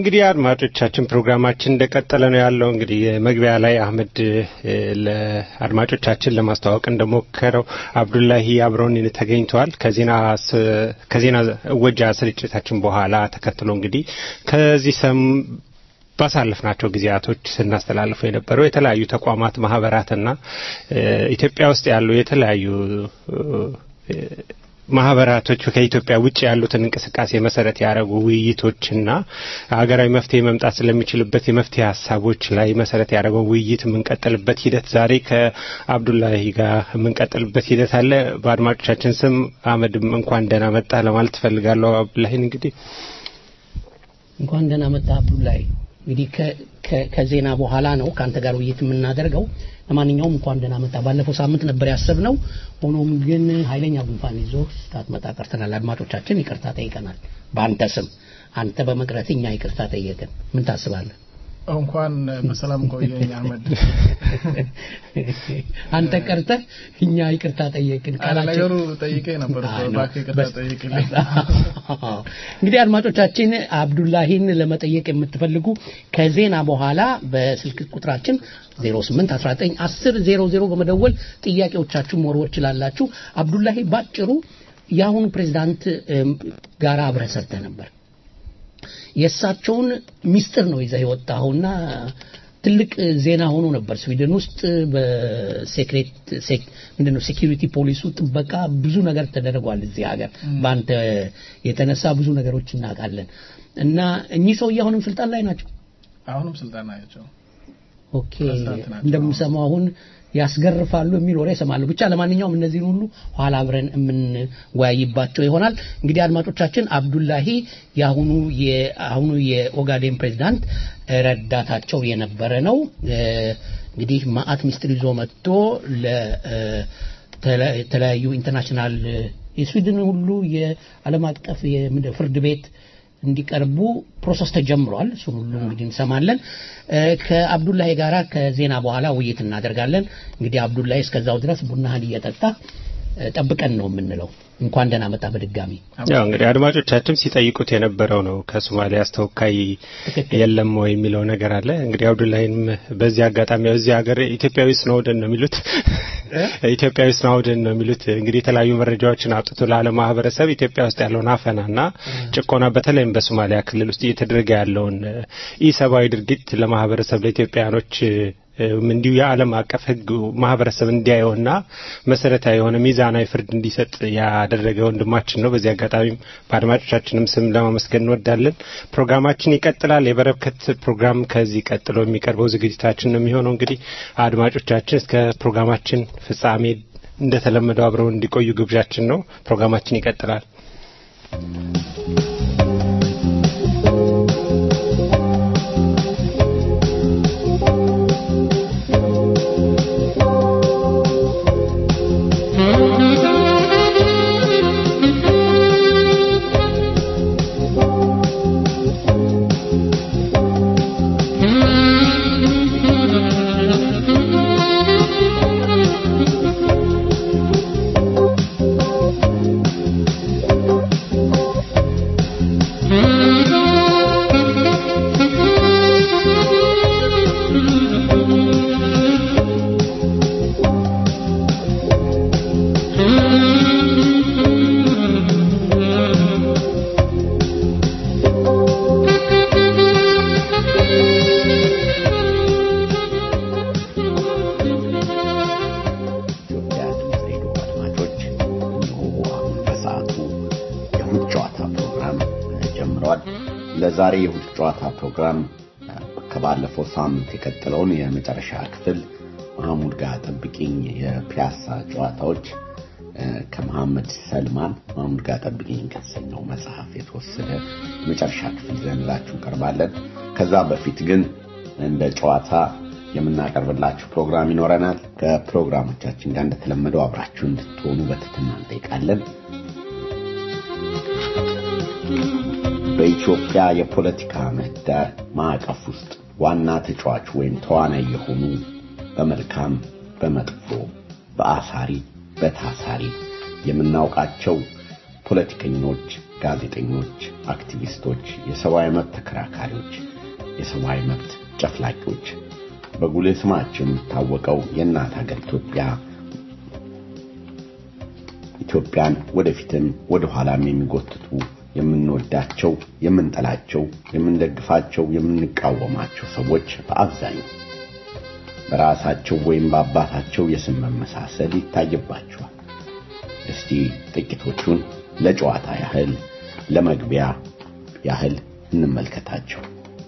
እንግዲህ አድማጮቻችን ፕሮግራማችን እንደቀጠለ ነው ያለው። እንግዲህ መግቢያ ላይ አህመድ እ፣ ለአድማጮቻችን ለማስተዋወቅ እንደሞከረው አብዱላሂ አብረውን ተገኝተዋል። ከዜና ስ- ከዜና እወጃ ስርጭታችን በኋላ ተከትሎ እንግዲህ ከዚህ ሰም ባሳለፍናቸው ጊዜያቶች ስናስተላልፈው የነበረው የተለያዩ ተቋማት ማህበራትና እ፣ ኢትዮጵያ ውስጥ ያሉ የተለያዩ እ፣ ማህበራቶች ከኢትዮጵያ ውጭ ያሉትን እንቅስቃሴ መሰረት ያደረጉ ውይይቶችና ሀገራዊ መፍትሄ መምጣት ስለሚችልበት የመፍትሄ ሀሳቦች ላይ መሰረት ያደረገው ውይይት የምንቀጥልበት ሂደት ዛሬ ከአብዱላሂ ጋር የምንቀጥልበት ሂደት አለ። በአድማጮቻችን ስም አህመድም እንኳን ደህና መጣ ለማለት ትፈልጋለሁ። አብዱላሂን እንግዲህ እንኳን ደህና መጣ አብዱላይ። እንግዲህ ከ- ከ- ከዜና በኋላ ነው ከአንተ ጋር ውይይት የምናደርገው። ለማንኛውም እንኳን ደህና መጣ። ባለፈው ሳምንት ነበር ያሰብነው። ሆኖም ግን ኃይለኛ ጉንፋን ይዞ ሳትመጣ ቀርተናል። አድማጮቻችን ይቅርታ ጠይቀናል። በአንተ ስም አንተ በመቅረት እኛ ይቅርታ ጠየቅን። ምን ታስባለህ? እንኳን በሰላም ቆየኝ አህመድ። አንተ ቀርተህ እኛ ይቅርታ ጠየቅን። አለ ቃላችን- ነገሩ ጠይቀኝ ነበር እኮ አይ ነው። እባክህ ይቅርታ በስ- ጠይቅልኝ። እንግዲህ አድማጮቻችን አብዱላሂን ለመጠየቅ የምትፈልጉ ከዜና በኋላ በስልክ ቁጥራችን 08 19 10 00 በመደወል ጥያቄዎቻችሁን መወርወር ትችላላችሁ። አብዱላሂ ባጭሩ የአሁኑ ፕሬዝዳንት እም፣ ጋር አብረህ ሰርተህ ነበር። የእሳቸውን ሚስጥር ነው ይዘህ የወጣኸውና ትልቅ ዜና ሆኖ ነበር ስዊድን ውስጥ በሴክሬት ሴክ- ምንድነው ሴኪሪቲ ፖሊሱ ጥበቃ ብዙ ነገር ተደርጓል እዚህ ሀገር በአንተ የተነሳ ብዙ ነገሮች እናውቃለን እና እኚህ ሰውዬ አሁንም ስልጣን ላይ ናቸው አሁንም ስልጣን ናቸው። ኦኬ ፕሬዝዳንት ናቸው። እንደምሰማው አሁን ያስገርፋሉ የሚል ወሬ እሰማለሁ ብቻ ለማንኛውም እነዚህን ሁሉ ኋላ አብረን የምንወያይባቸው ይሆናል እንግዲህ አድማጮቻችን አብዱላሂ የአሁኑ የአሁኑ የኦጋዴን ፕሬዝዳንት ረዳታቸው የነበረ ነው እ፣ እንግዲህ ማአት ሚኒስትር ይዞ መጥቶ ለተለያዩ ኢንተርናሽናል የስዊድን ሁሉ የዓለም አቀፍ የምንድን ፍርድ ቤት እንዲቀርቡ ፕሮሰስ ተጀምሯል። እሱን ሁሉ እንግዲህ እንሰማለን። እ፣ ከአብዱላሂ ጋራ ከዜና በኋላ ውይይት እናደርጋለን። እንግዲህ አብዱላሂ እስከዛው ድረስ ቡናህን እየጠጣ እ፣ ጠብቀን ነው የምንለው። እንኳን ደህና መጣ በድጋሚ። ያው እንግዲህ አድማጮቻችን ሲጠይቁት የነበረው ነው ከሶማሊያ ተወካይ የለም ወይ የሚለው ነገር አለ። እንግዲህ አብዱላሂንም በዚህ አጋጣሚ ያው እዚህ ሀገር ኢትዮጵያዊ ስኖውደን ነው የሚሉት ኢትዮጵያዊ ስኖውደን ነው የሚሉት። እንግዲህ የተለያዩ መረጃዎችን አውጥቶ ለዓለም ማህበረሰብ ኢትዮጵያ ውስጥ ያለውን አፈናና ጭቆና በተለይም በሶማሊያ ክልል ውስጥ እየተደረገ ያለውን ኢሰብአዊ ድርጊት ለማህበረሰብ ለኢትዮጵያኖች እንዲሁ የዓለም አቀፍ ሕግ ማህበረሰብ እንዲያየውና መሰረታዊ የሆነ ሚዛናዊ ፍርድ እንዲሰጥ ያደረገ ወንድማችን ነው። በዚህ አጋጣሚም በአድማጮቻችንም ስም ለማመስገን እንወዳለን። ፕሮግራማችን ይቀጥላል። የበረከት ፕሮግራም ከዚህ ቀጥሎ የሚቀርበው ዝግጅታችን ነው የሚሆነው። እንግዲህ አድማጮቻችን እስከ ፕሮግራማችን ፍጻሜ እንደተለመደው አብረው እንዲቆዩ ግብዣችን ነው። ፕሮግራማችን ይቀጥላል። ኢትዮጵያ ድምፅ ሬዲዮ አድማጮች እነሆ አሁን በሰዓቱ የእሁድ ጨዋታ ፕሮግራም ጀምረዋል። ለዛሬ የእሁድ ጨዋታ ፕሮግራም ከባለፈው ሳምንት የቀጠለውን የመጨረሻ ክፍል መሐሙድ ጋር ጠብቂኝ የፒያሳ ጨዋታዎች ከመሐመድ ሰልማን መሐሙድ ጋር ጠብቂኝ ከተሰኘው መጽሐፍ የተወሰደ የመጨረሻ ክፍል ይዘንላችሁ እንቀርባለን። ከዛ በፊት ግን እንደ ጨዋታ የምናቀርብላችሁ ፕሮግራም ይኖረናል። ከፕሮግራሞቻችን ጋር እንደተለመደው አብራችሁ እንድትሆኑ በትህትና እንጠይቃለን። በኢትዮጵያ የፖለቲካ ምህዳር ማዕቀፍ ውስጥ ዋና ተጫዋች ወይም ተዋናይ የሆኑ በመልካም በመጥፎ በአሳሪ በታሳሪ የምናውቃቸው ፖለቲከኞች፣ ጋዜጠኞች፣ አክቲቪስቶች፣ የሰብአዊ መብት ተከራካሪዎች፣ የሰብአዊ መብት ጨፍላቂዎች በጉልህ ስማቸው የሚታወቀው የእናት ሀገር ኢትዮጵያ ኢትዮጵያን ወደፊትም ወደ ኋላም የሚጎትቱ የምንወዳቸው፣ የምንጠላቸው፣ የምንደግፋቸው፣ የምንቃወማቸው ሰዎች በአብዛኛው በራሳቸው ወይም በአባታቸው የስም መመሳሰል ይታይባቸዋል። እስቲ ጥቂቶቹን ለጨዋታ ያህል ለመግቢያ ያህል እንመልከታቸው።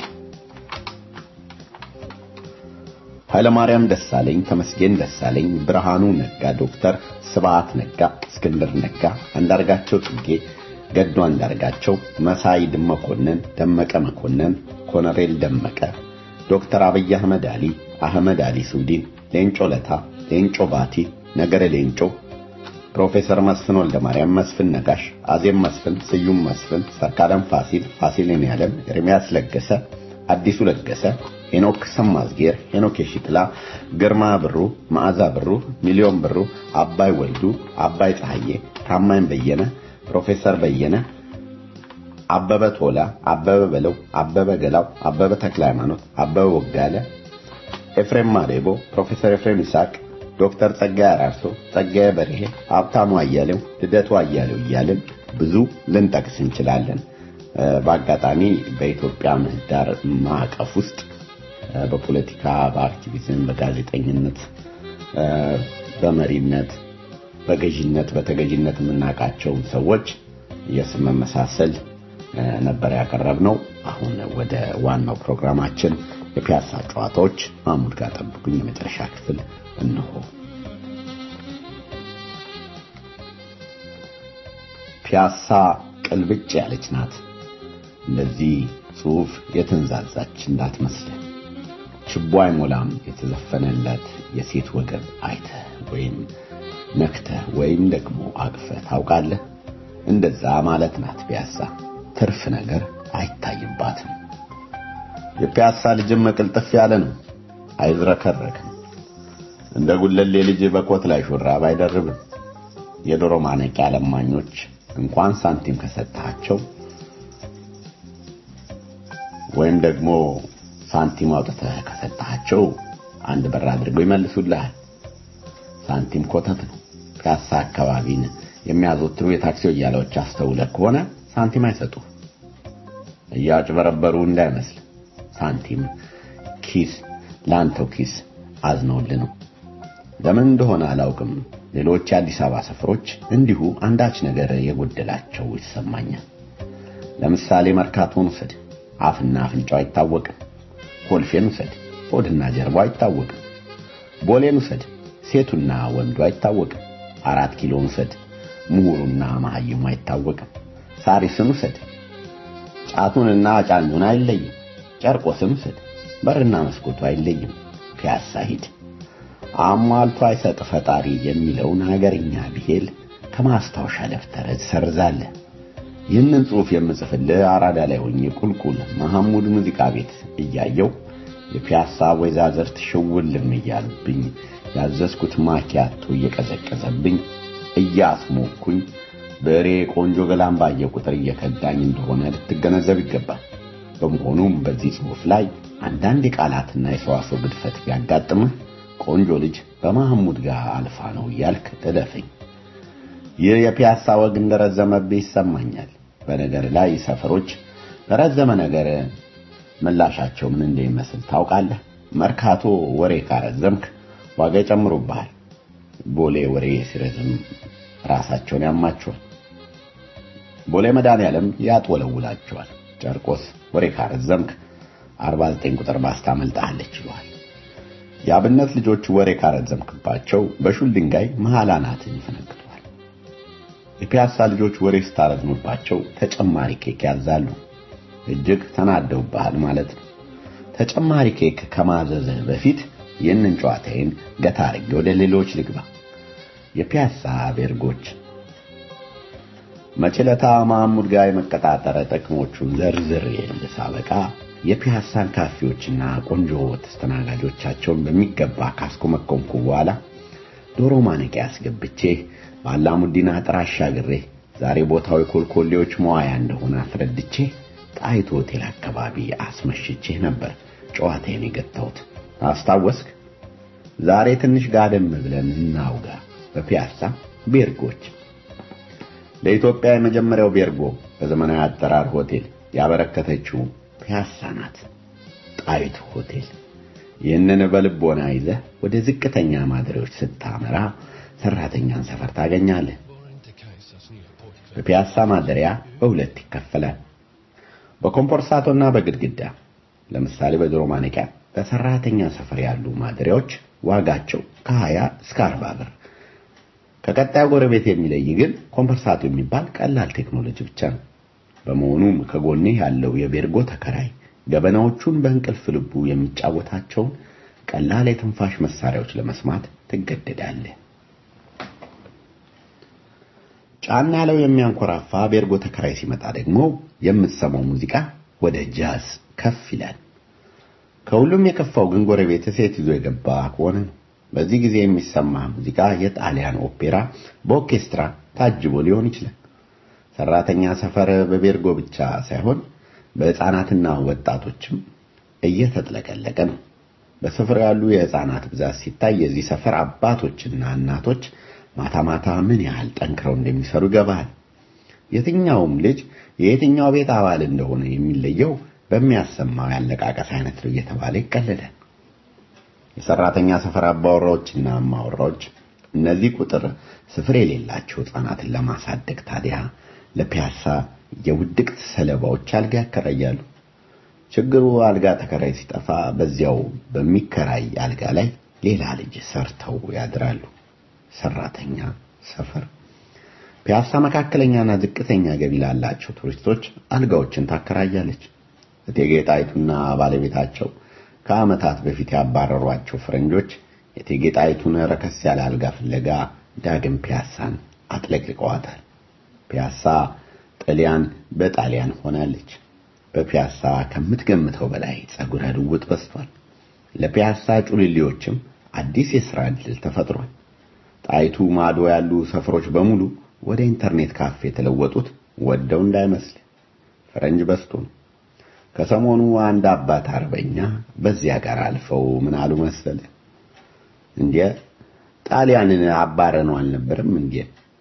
ኃይለማርያም ደሳለኝ፣ ተመስገን ደሳለኝ፣ ብርሃኑ ነጋ፣ ዶክተር ስብዓት ነጋ፣ እስክንድር ነጋ፣ አንዳርጋቸው ጽጌ፣ ገዱ አንዳርጋቸው፣ መሳይ መኮንን፣ ደመቀ መኮንን፣ ኮሎኔል ደመቀ፣ ዶክተር አብይ አህመድ አሊ፣ አህመድ አሊ ሱዲን፣ ሌንጮ ለታ፣ ሌንጮ ባቲ፣ ነገረ ሌንጮ፣ ፕሮፌሰር መስፍን ወልደ ማርያም፣ መስፍን ነጋሽ፣ አዜብ መስፍን፣ ስዩም መስፍን፣ ሰርካለም ፋሲል፣ ፋሲልን ያለም፣ ኤርሚያስ ለገሰ፣ አዲሱ ለገሰ፣ ሄኖክ ሰማዝጌር፣ ሄኖክ የሺጥላ፣ ግርማ ብሩ፣ መዓዛ ብሩ፣ ሚሊዮን ብሩ፣ አባይ ወልዱ፣ አባይ ፀሐዬ፣ ታማኝ በየነ፣ ፕሮፌሰር በየነ፣ አበበ ቶላ፣ አበበ በለው፣ አበበ ገላው፣ አበበ ተክለ ሃይማኖት፣ አበበ ወጋለ፣ ኤፍሬም ማዴቦ፣ ፕሮፌሰር ኤፍሬም ይስሐቅ፣ ዶክተር ጸጋዬ አራርሶ፣ ጸጋዬ በርሄ፣ ሀብታሙ አያሌው፣ ልደቱ አያሌው እያልን ብዙ ልንጠቅስ እንችላለን። በአጋጣሚ በኢትዮጵያ ምህዳር ማዕቀፍ ውስጥ በፖለቲካ፣ በአክቲቪዝም፣ በጋዜጠኝነት፣ በመሪነት፣ በገዥነት፣ በተገዥነት የምናውቃቸው ሰዎች የስም መመሳሰል ነበር ያቀረብነው። አሁን ወደ ዋናው ፕሮግራማችን የፒያሳ ጨዋታዎች ማሙድ ጋር ጠብቁኝ። የመጨረሻ ክፍል እንሆ። ፒያሳ ቅልብጭ ያለች ናት። እንደዚህ ጽሑፍ የተንዛዛች እንዳትመስል ችቦ አይሞላም የተዘፈነለት የሴት ወገብ አይተህ ወይም ነክተህ ወይም ደግሞ አቅፈህ ታውቃለህ? እንደዛ ማለት ናት ፒያሳ። ትርፍ ነገር አይታይባትም። የፒያሳ ልጅም ቅልጥፍ ያለ ነው፣ አይዝረከረክም። እንደ ጉለሌ ልጅ በኮት ላይ ሹራብ አይደርብም። የዶሮ ማነቂያ ለማኞች እንኳን ሳንቲም ከሰጣቸው ወይም ደግሞ ሳንቲም አውጥተህ ከሰጣቸው አንድ በር አድርገው ይመልሱልሃል። ሳንቲም ኮተት ነው። ፒያሳ አካባቢን የሚያዘወትሩ የታክሲ ወያላዎች አስተውለህ ከሆነ ሳንቲም አይሰጡ። እያጭበረበሩ እንዳይመስል ሳንቲም ኪስ ለአንተው ኪስ አዝነውልህ ነው። ለምን እንደሆነ አላውቅም። ሌሎች የአዲስ አበባ ሰፈሮች እንዲሁ አንዳች ነገር የጎደላቸው ይሰማኛል። ለምሳሌ መርካቶን ውሰድ፣ አፍና አፍንጫው አይታወቅም። ኮልፌን ውሰድ፣ ሆድና ጀርባው አይታወቅም። ቦሌን ውሰድ፣ ሴቱና ወንዱ አይታወቅም። አራት ኪሎን ውሰድ፣ ምሁሩና መሐይሙ አይታወቅም። ሳሪስን ውሰድ፣ ጫቱንና ጫኙን አይለይም። ጨርቆስን ውሰድ፣ በርና መስኮቱ አይለይም። ፒያሳ ሂድ አሟልቶ አይሰጥ ፈጣሪ የሚለውን ሀገርኛ ብሄል ከማስታወሻ ደብተር ሰርዛለህ። ይህንን ጽሑፍ የምጽፍልህ አራዳ ላይ ሆኜ ቁልቁል መሐሙድ ሙዚቃ ቤት እያየው የፒያሳ ወይዛዝርት ሽውልም እያሉብኝ ያዘዝኩት ማኪያቶ እየቀዘቀዘብኝ እያስሞኩኝ በሬ ቆንጆ ገላም ባየ ቁጥር እየከዳኝ እንደሆነ ልትገነዘብ ይገባል። በመሆኑም በዚህ ጽሑፍ ላይ አንዳንድ የቃላትና የሰዋሰው ግድፈት ቢያጋጥምህ ቆንጆ ልጅ በመሐሙድ ጋር አልፋ ነው እያልክ እለፈኝ። ይህ የፒያሳ ወግ እንደረዘመብህ ይሰማኛል። በነገር ላይ ሰፈሮች ለረዘመ ነገር ምላሻቸው ምን እንደሚመስል ታውቃለህ? መርካቶ ወሬ ካረዘምክ ዋጋ ይጨምሩብሃል። ቦሌ ወሬ ሲረዝም ራሳቸውን ያማቸዋል። ቦሌ መድኃኔዓለም ያጥወለውላቸዋል። ጨርቆስ ወሬ ካረዘምክ 49 ቁጥር ባስታ መልጣለች ይሏል። የአብነት ልጆች ወሬ ካረዘምክባቸው በሹል ድንጋይ መሃል አናትን ይፈነክቷል። የፒያሳ ልጆች ወሬ ስታረዝምባቸው ተጨማሪ ኬክ ያዛሉ። እጅግ ተናደውብሃል ማለት ነው። ተጨማሪ ኬክ ከማዘዝህ በፊት ይህንን ጨዋታዬን ገታ አድርጌ ወደ ሌሎች ልግባ። የፒያሳ ቤርጎች መችለታ ማሙድ ጋር የመቀጣጠረ ጥቅሞቹን ዘርዝር ሳበቃ የፒያሳን ካፌዎችና ቆንጆ ተስተናጋጆቻቸውን በሚገባ ካስኮመኮምኩ በኋላ ዶሮ ማነቂያ አስገብቼ ባላሙዲና ጥራ አሻግሬ ዛሬ ቦታው የኮልኮሌዎች መዋያ እንደሆነ አስረድቼ ጣይቱ ሆቴል አካባቢ አስመሽቼህ ነበር ጨዋታዬን የገታሁት። አስታወስክ? ዛሬ ትንሽ ጋደም ብለን እናውጋ። በፒያሳ ቤርጎች ለኢትዮጵያ የመጀመሪያው ቤርጎ በዘመናዊ አጠራር ሆቴል ያበረከተችው ፒያሳ ናት። ጣይቱ ሆቴል። ይህንን በልቦና ይዘህ ወደ ዝቅተኛ ማደሪያዎች ስታመራ ሰራተኛን ሰፈር ታገኛለህ። በፒያሳ ማደሪያ በሁለት ይከፈላል። በኮምፖርሳቶና በግድግዳ። ለምሳሌ በድሮ ማነቂያ በሰራተኛ ሰፈር ያሉ ማደሪያዎች ዋጋቸው ከ20 እስከ 40 ብር። ከቀጣዩ ጎረቤት የሚለይ ግን ኮምፐርሳቶ የሚባል ቀላል ቴክኖሎጂ ብቻ ነው። በመሆኑም ከጎኔ ያለው የቤርጎ ተከራይ ገበናዎቹን በእንቅልፍ ልቡ የሚጫወታቸውን ቀላል የትንፋሽ መሳሪያዎች ለመስማት ትገደዳለህ። ጫና ያለው የሚያንኮራፋ ቤርጎ ተከራይ ሲመጣ ደግሞ የምትሰማው ሙዚቃ ወደ ጃዝ ከፍ ይላል። ከሁሉም የከፋው ግን ጎረቤት ሴት ይዞ የገባ ከሆነ ነው። በዚህ ጊዜ የሚሰማ ሙዚቃ የጣሊያን ኦፔራ በኦርኬስትራ ታጅቦ ሊሆን ይችላል። ሰራተኛ ሰፈር በቤርጎ ብቻ ሳይሆን በሕፃናትና ወጣቶችም እየተጥለቀለቀ ነው። በሰፈሩ ያሉ የሕፃናት ብዛት ሲታይ የዚህ ሰፈር አባቶችና እናቶች ማታ ማታ ምን ያህል ጠንክረው እንደሚሰሩ ይገባል። የትኛውም ልጅ የየትኛው ቤት አባል እንደሆነ የሚለየው በሚያሰማው ያለቃቀስ አይነት ነው እየተባለ ይቀለዳል። የሰራተኛ ሰፈር አባወራዎችና እማወራዎች እነዚህ ቁጥር ስፍር የሌላቸው ሕፃናትን ለማሳደግ ታዲያ ለፒያሳ የውድቅት ሰለባዎች አልጋ ያከራያሉ። ችግሩ አልጋ ተከራይ ሲጠፋ በዚያው በሚከራይ አልጋ ላይ ሌላ ልጅ ሰርተው ያድራሉ። ሰራተኛ ሰፈር ፒያሳ መካከለኛና ዝቅተኛ ገቢ ላላቸው ቱሪስቶች አልጋዎችን ታከራያለች። እቴጌ ጣይቱና ባለቤታቸው ከዓመታት በፊት ያባረሯቸው ፈረንጆች የእቴጌ ጣይቱን ረከስ ያለ አልጋ ፍለጋ ዳግም ፒያሳን አጥለቅልቀዋታል። ፒያሳ ጣሊያን በጣሊያን ሆናለች። በፒያሳ ከምትገምተው በላይ ጸጉረ ልውጥ በስቷል። ለፒያሳ ጩልሌዎችም አዲስ የሥራ ዕድል ተፈጥሯል። ጣይቱ ማዶ ያሉ ሰፈሮች በሙሉ ወደ ኢንተርኔት ካፌ የተለወጡት ወደው እንዳይመስል ፈረንጅ በስቶ ነው። ከሰሞኑ አንድ አባት አርበኛ በዚያ ጋር አልፈው ምን አሉ መሰለ እንዴ ጣሊያንን አባረነው አልነበረም እንዴ?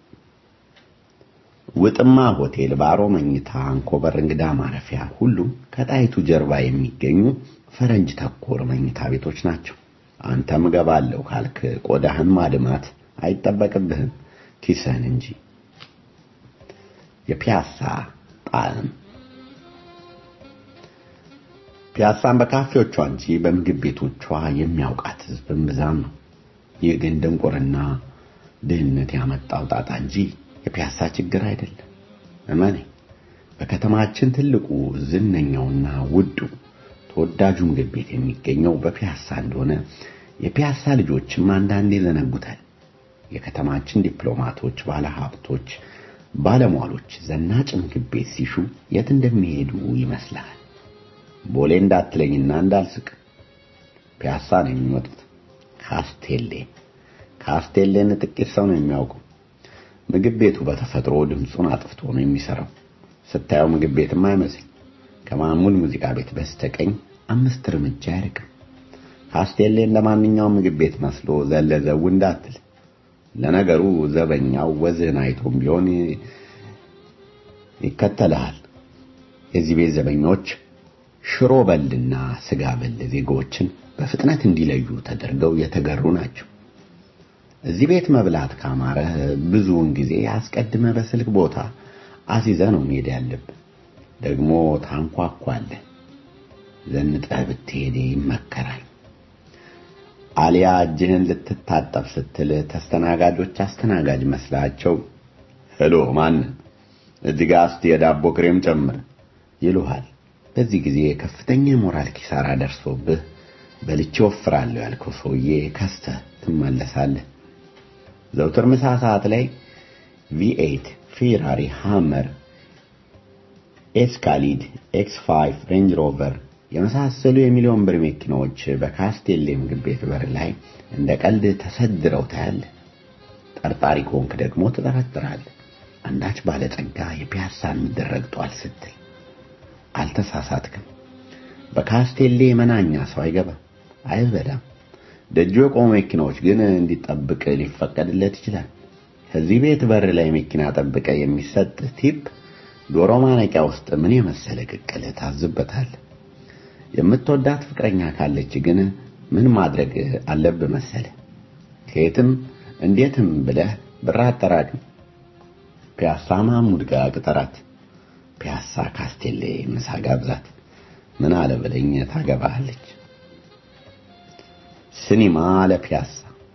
ውጥማ ሆቴል፣ ባሮ መኝታ፣ አንኮበር እንግዳ ማረፊያ ሁሉም ከጣይቱ ጀርባ የሚገኙ ፈረንጅ ተኮር መኝታ ቤቶች ናቸው። አንተም እገባለሁ ካልክ ቆዳህን ማድማት አይጠበቅብህም ኪስህን እንጂ። የፒያሳ ጣዕም ፒያሳን በካፌዎቿ እንጂ በምግብ ቤቶቿ የሚያውቃት ሕዝብም ብዛም ነው። ይህ ግን ድንቁርና ድህነት ያመጣው ጣጣ እንጂ የፒያሳ ችግር አይደለም። እመኔ በከተማችን ትልቁ ዝነኛውና ውዱ ተወዳጁ ምግብ ቤት የሚገኘው በፒያሳ እንደሆነ የፒያሳ ልጆችም አንዳንዴ ዘነጉታል። የከተማችን ዲፕሎማቶች፣ ባለሀብቶች፣ ባለሟሎች ዘናጭ ምግብ ቤት ሲሹ የት እንደሚሄዱ ይመስላል። ቦሌ እንዳትለኝና እንዳልስቅ ፒያሳ ነው የሚመጡት። ካስቴሌ ካስቴሌን ጥቂት ሰው ነው የሚያውቀው። ምግብ ቤቱ በተፈጥሮ ድምፁን አጥፍቶ ነው የሚሰራው። ስታየው ምግብ ቤትም አይመስል። ከማሙል ሙዚቃ ቤት በስተቀኝ አምስት እርምጃ አይርቅም። ካስቴሌ እንደ ማንኛውም ምግብ ቤት መስሎ ዘለዘው እንዳትል። ለነገሩ ዘበኛው ወዝህን አይቶም ቢሆን ይከተልሃል። የዚህ ቤት ዘበኞች ሽሮ በልና ስጋ በል ዜጎችን በፍጥነት እንዲለዩ ተደርገው የተገሩ ናቸው። እዚህ ቤት መብላት ካማረህ ብዙውን ጊዜ አስቀድመ በስልክ ቦታ አሲዘ ነው መሄድ ያለብህ። ደግሞ ታንኳኳለህ። ዘንጠህ ብትሄድ ይመከራል። አሊያ እጅህን ልትታጠብ ስትል ተስተናጋጆች አስተናጋጅ መስላቸው ሄሎ ማን እዚህ ጋር እስቲ የዳቦ ክሬም ጨምር ይሉሃል። በዚህ ጊዜ ከፍተኛ የሞራል ኪሳራ ደርሶብህ በልቼ ወፍራለሁ ያልከው ሰውዬ ከስተህ ትመለሳለህ። ዘውትር ምሳ ሰዓት ላይ ቪኤት፣ ፌራሪ፣ ሃመር፣ ኤስካሊድ፣ ኤክስ5፣ ሬንጅ ሮቨር የመሳሰሉ የሚሊዮን ብር መኪናዎች በካስቴሌ ምግብ ቤት በር ላይ እንደ ቀልድ ተሰድረው ታያለህ። ጠርጣሪ ከሆንክ ደግሞ ትጠረጥራለህ። አንዳች ባለጸጋ የፒያሳን ምድር ረግጧል ስትል አልተሳሳትክም። በካስቴሌ መናኛ ሰው አይገባም፣ አይበዳም። ደጆ የቆሙ መኪናዎች ግን እንዲጠብቅ ሊፈቀድለት ይችላል። ከዚህ ቤት በር ላይ መኪና ጠብቀ የሚሰጥ ቲፕ ዶሮ ማነቂያ ውስጥ ምን የመሰለ ቅቅል ታዝበታል። የምትወዳት ፍቅረኛ ካለች ግን ምን ማድረግ አለብህ መሰለ? ከየትም እንዴትም ብለህ ብር አጠራቅም። ፒያሳ ማሙድ ጋር ቅጠራት። ፒያሳ ካስቴሌ ምሳ ጋብዛት። ምን አለ በለኝ ታገባሃለች። ሲኒማ አለ ፒያሳ።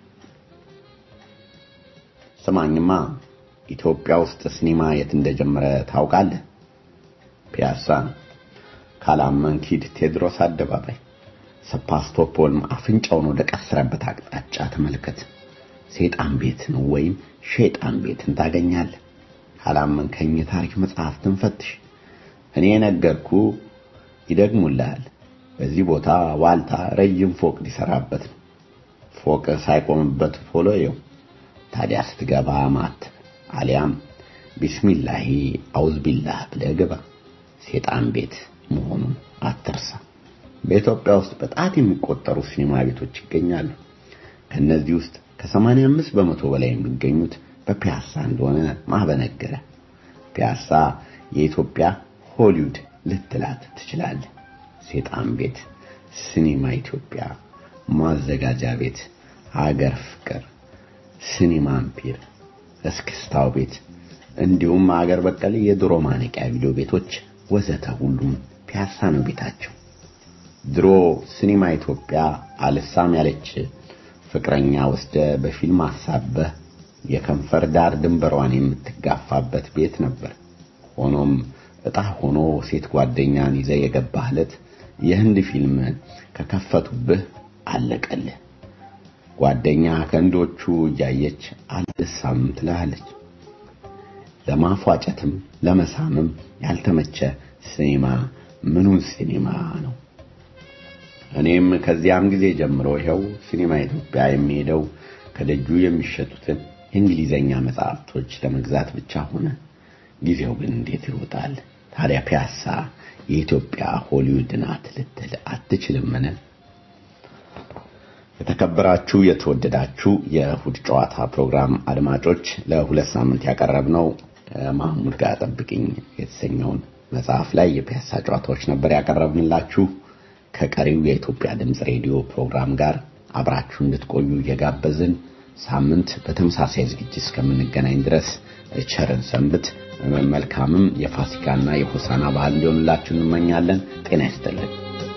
ስማኝማ ኢትዮጵያ ውስጥ ሲኒማ የት እንደጀመረ ታውቃለህ? ፒያሳ ነው። ካላመንክ ሂድ ቴዎድሮስ አደባባይ ሰፓስቶፖልም አፍንጫውን ወደ ቀሰረበት አቅጣጫ ተመልከት። ሴጣን ቤትን ወይም ሼጣን ቤትን ታገኛለህ። ካላመንከኝ የታሪክ መጽሐፍትን ፈትሽ። እኔ ነገርኩ ይደግሙልሃል። በዚህ ቦታ ዋልታ ረጅም ፎቅ ሊሰራበት ነው። ፎቅ ሳይቆምበት ቶሎ ይው። ታዲያ ስትገባ ማት አሊያም ቢስሚላሂ አውዝ ቢላህ ብለህ ግባ። ሴጣን ቤት መሆኑን አትርሳ። በኢትዮጵያ ውስጥ በጣት የሚቆጠሩ ሲኒማ ቤቶች ይገኛሉ። ከነዚህ ውስጥ ከ85 በመቶ በላይ የሚገኙት በፒያሳ እንደሆነ ማበነገረ። ፒያሳ የኢትዮጵያ ሆሊውድ ልትላት ትችላለህ። ሴጣን ቤት፣ ሲኒማ ኢትዮጵያ፣ ማዘጋጃ ቤት፣ ሀገር ፍቅር፣ ሲኒማ አምፒር፣ እስክስታው ቤት እንዲሁም ሀገር በቀል የድሮ ማነቂያ ቪዲዮ ቤቶች ወዘተ ሁሉም ፒያሳ ነው ቤታቸው። ድሮ ሲኒማ ኢትዮጵያ አልሳም ያለች ፍቅረኛ ወስደ በፊልም አሳበህ የከንፈር ዳር ድንበሯን የምትጋፋበት ቤት ነበር። ሆኖም እጣ ሆኖ ሴት ጓደኛን ይዘ የገባህለት የህንድ ፊልም ከከፈቱብህ አለቀልህ። ጓደኛ ከህንዶቹ እያየች አልሳም ትልሃለች። ለማፏጨትም ለመሳምም ያልተመቸ ሲኒማ ምኑን ሲኒማ ነው። እኔም ከዚያም ጊዜ ጀምሮ ይኸው ሲኒማ ኢትዮጵያ የሚሄደው ከደጁ የሚሸጡትን የእንግሊዘኛ መጽሐፍቶች ለመግዛት ብቻ ሆነ። ጊዜው ግን እንዴት ይሮጣል! ታዲያ ፒያሳ የኢትዮጵያ ሆሊውድ ናት ልትል አትችልምን? የተከበራችሁ የተወደዳችሁ የእሁድ ጨዋታ ፕሮግራም አድማጮች ለሁለት ሳምንት ያቀረብነው ማህሙድ ጋር ጠብቅኝ የተሰኘውን መጽሐፍ ላይ የፒያሳ ጨዋታዎች ነበር ያቀረብንላችሁ። ከቀሪው የኢትዮጵያ ድምፅ ሬዲዮ ፕሮግራም ጋር አብራችሁ እንድትቆዩ እየጋበዝን ሳምንት በተመሳሳይ ዝግጅት እስከምንገናኝ ድረስ ቸርን ሰንብት። መልካምም የፋሲካና የሆሳና ባህል እንዲሆንላችሁ እንመኛለን። ጤና ይስጥልን።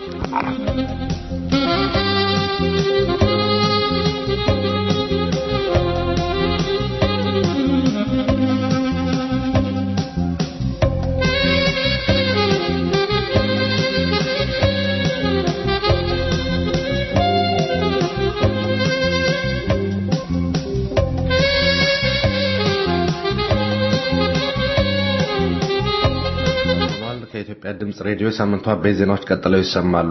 ከኢትዮጵያ ድምጽ ሬዲዮ ሳምንቱ አበይት ዜናዎች ቀጥለው ይሰማሉ።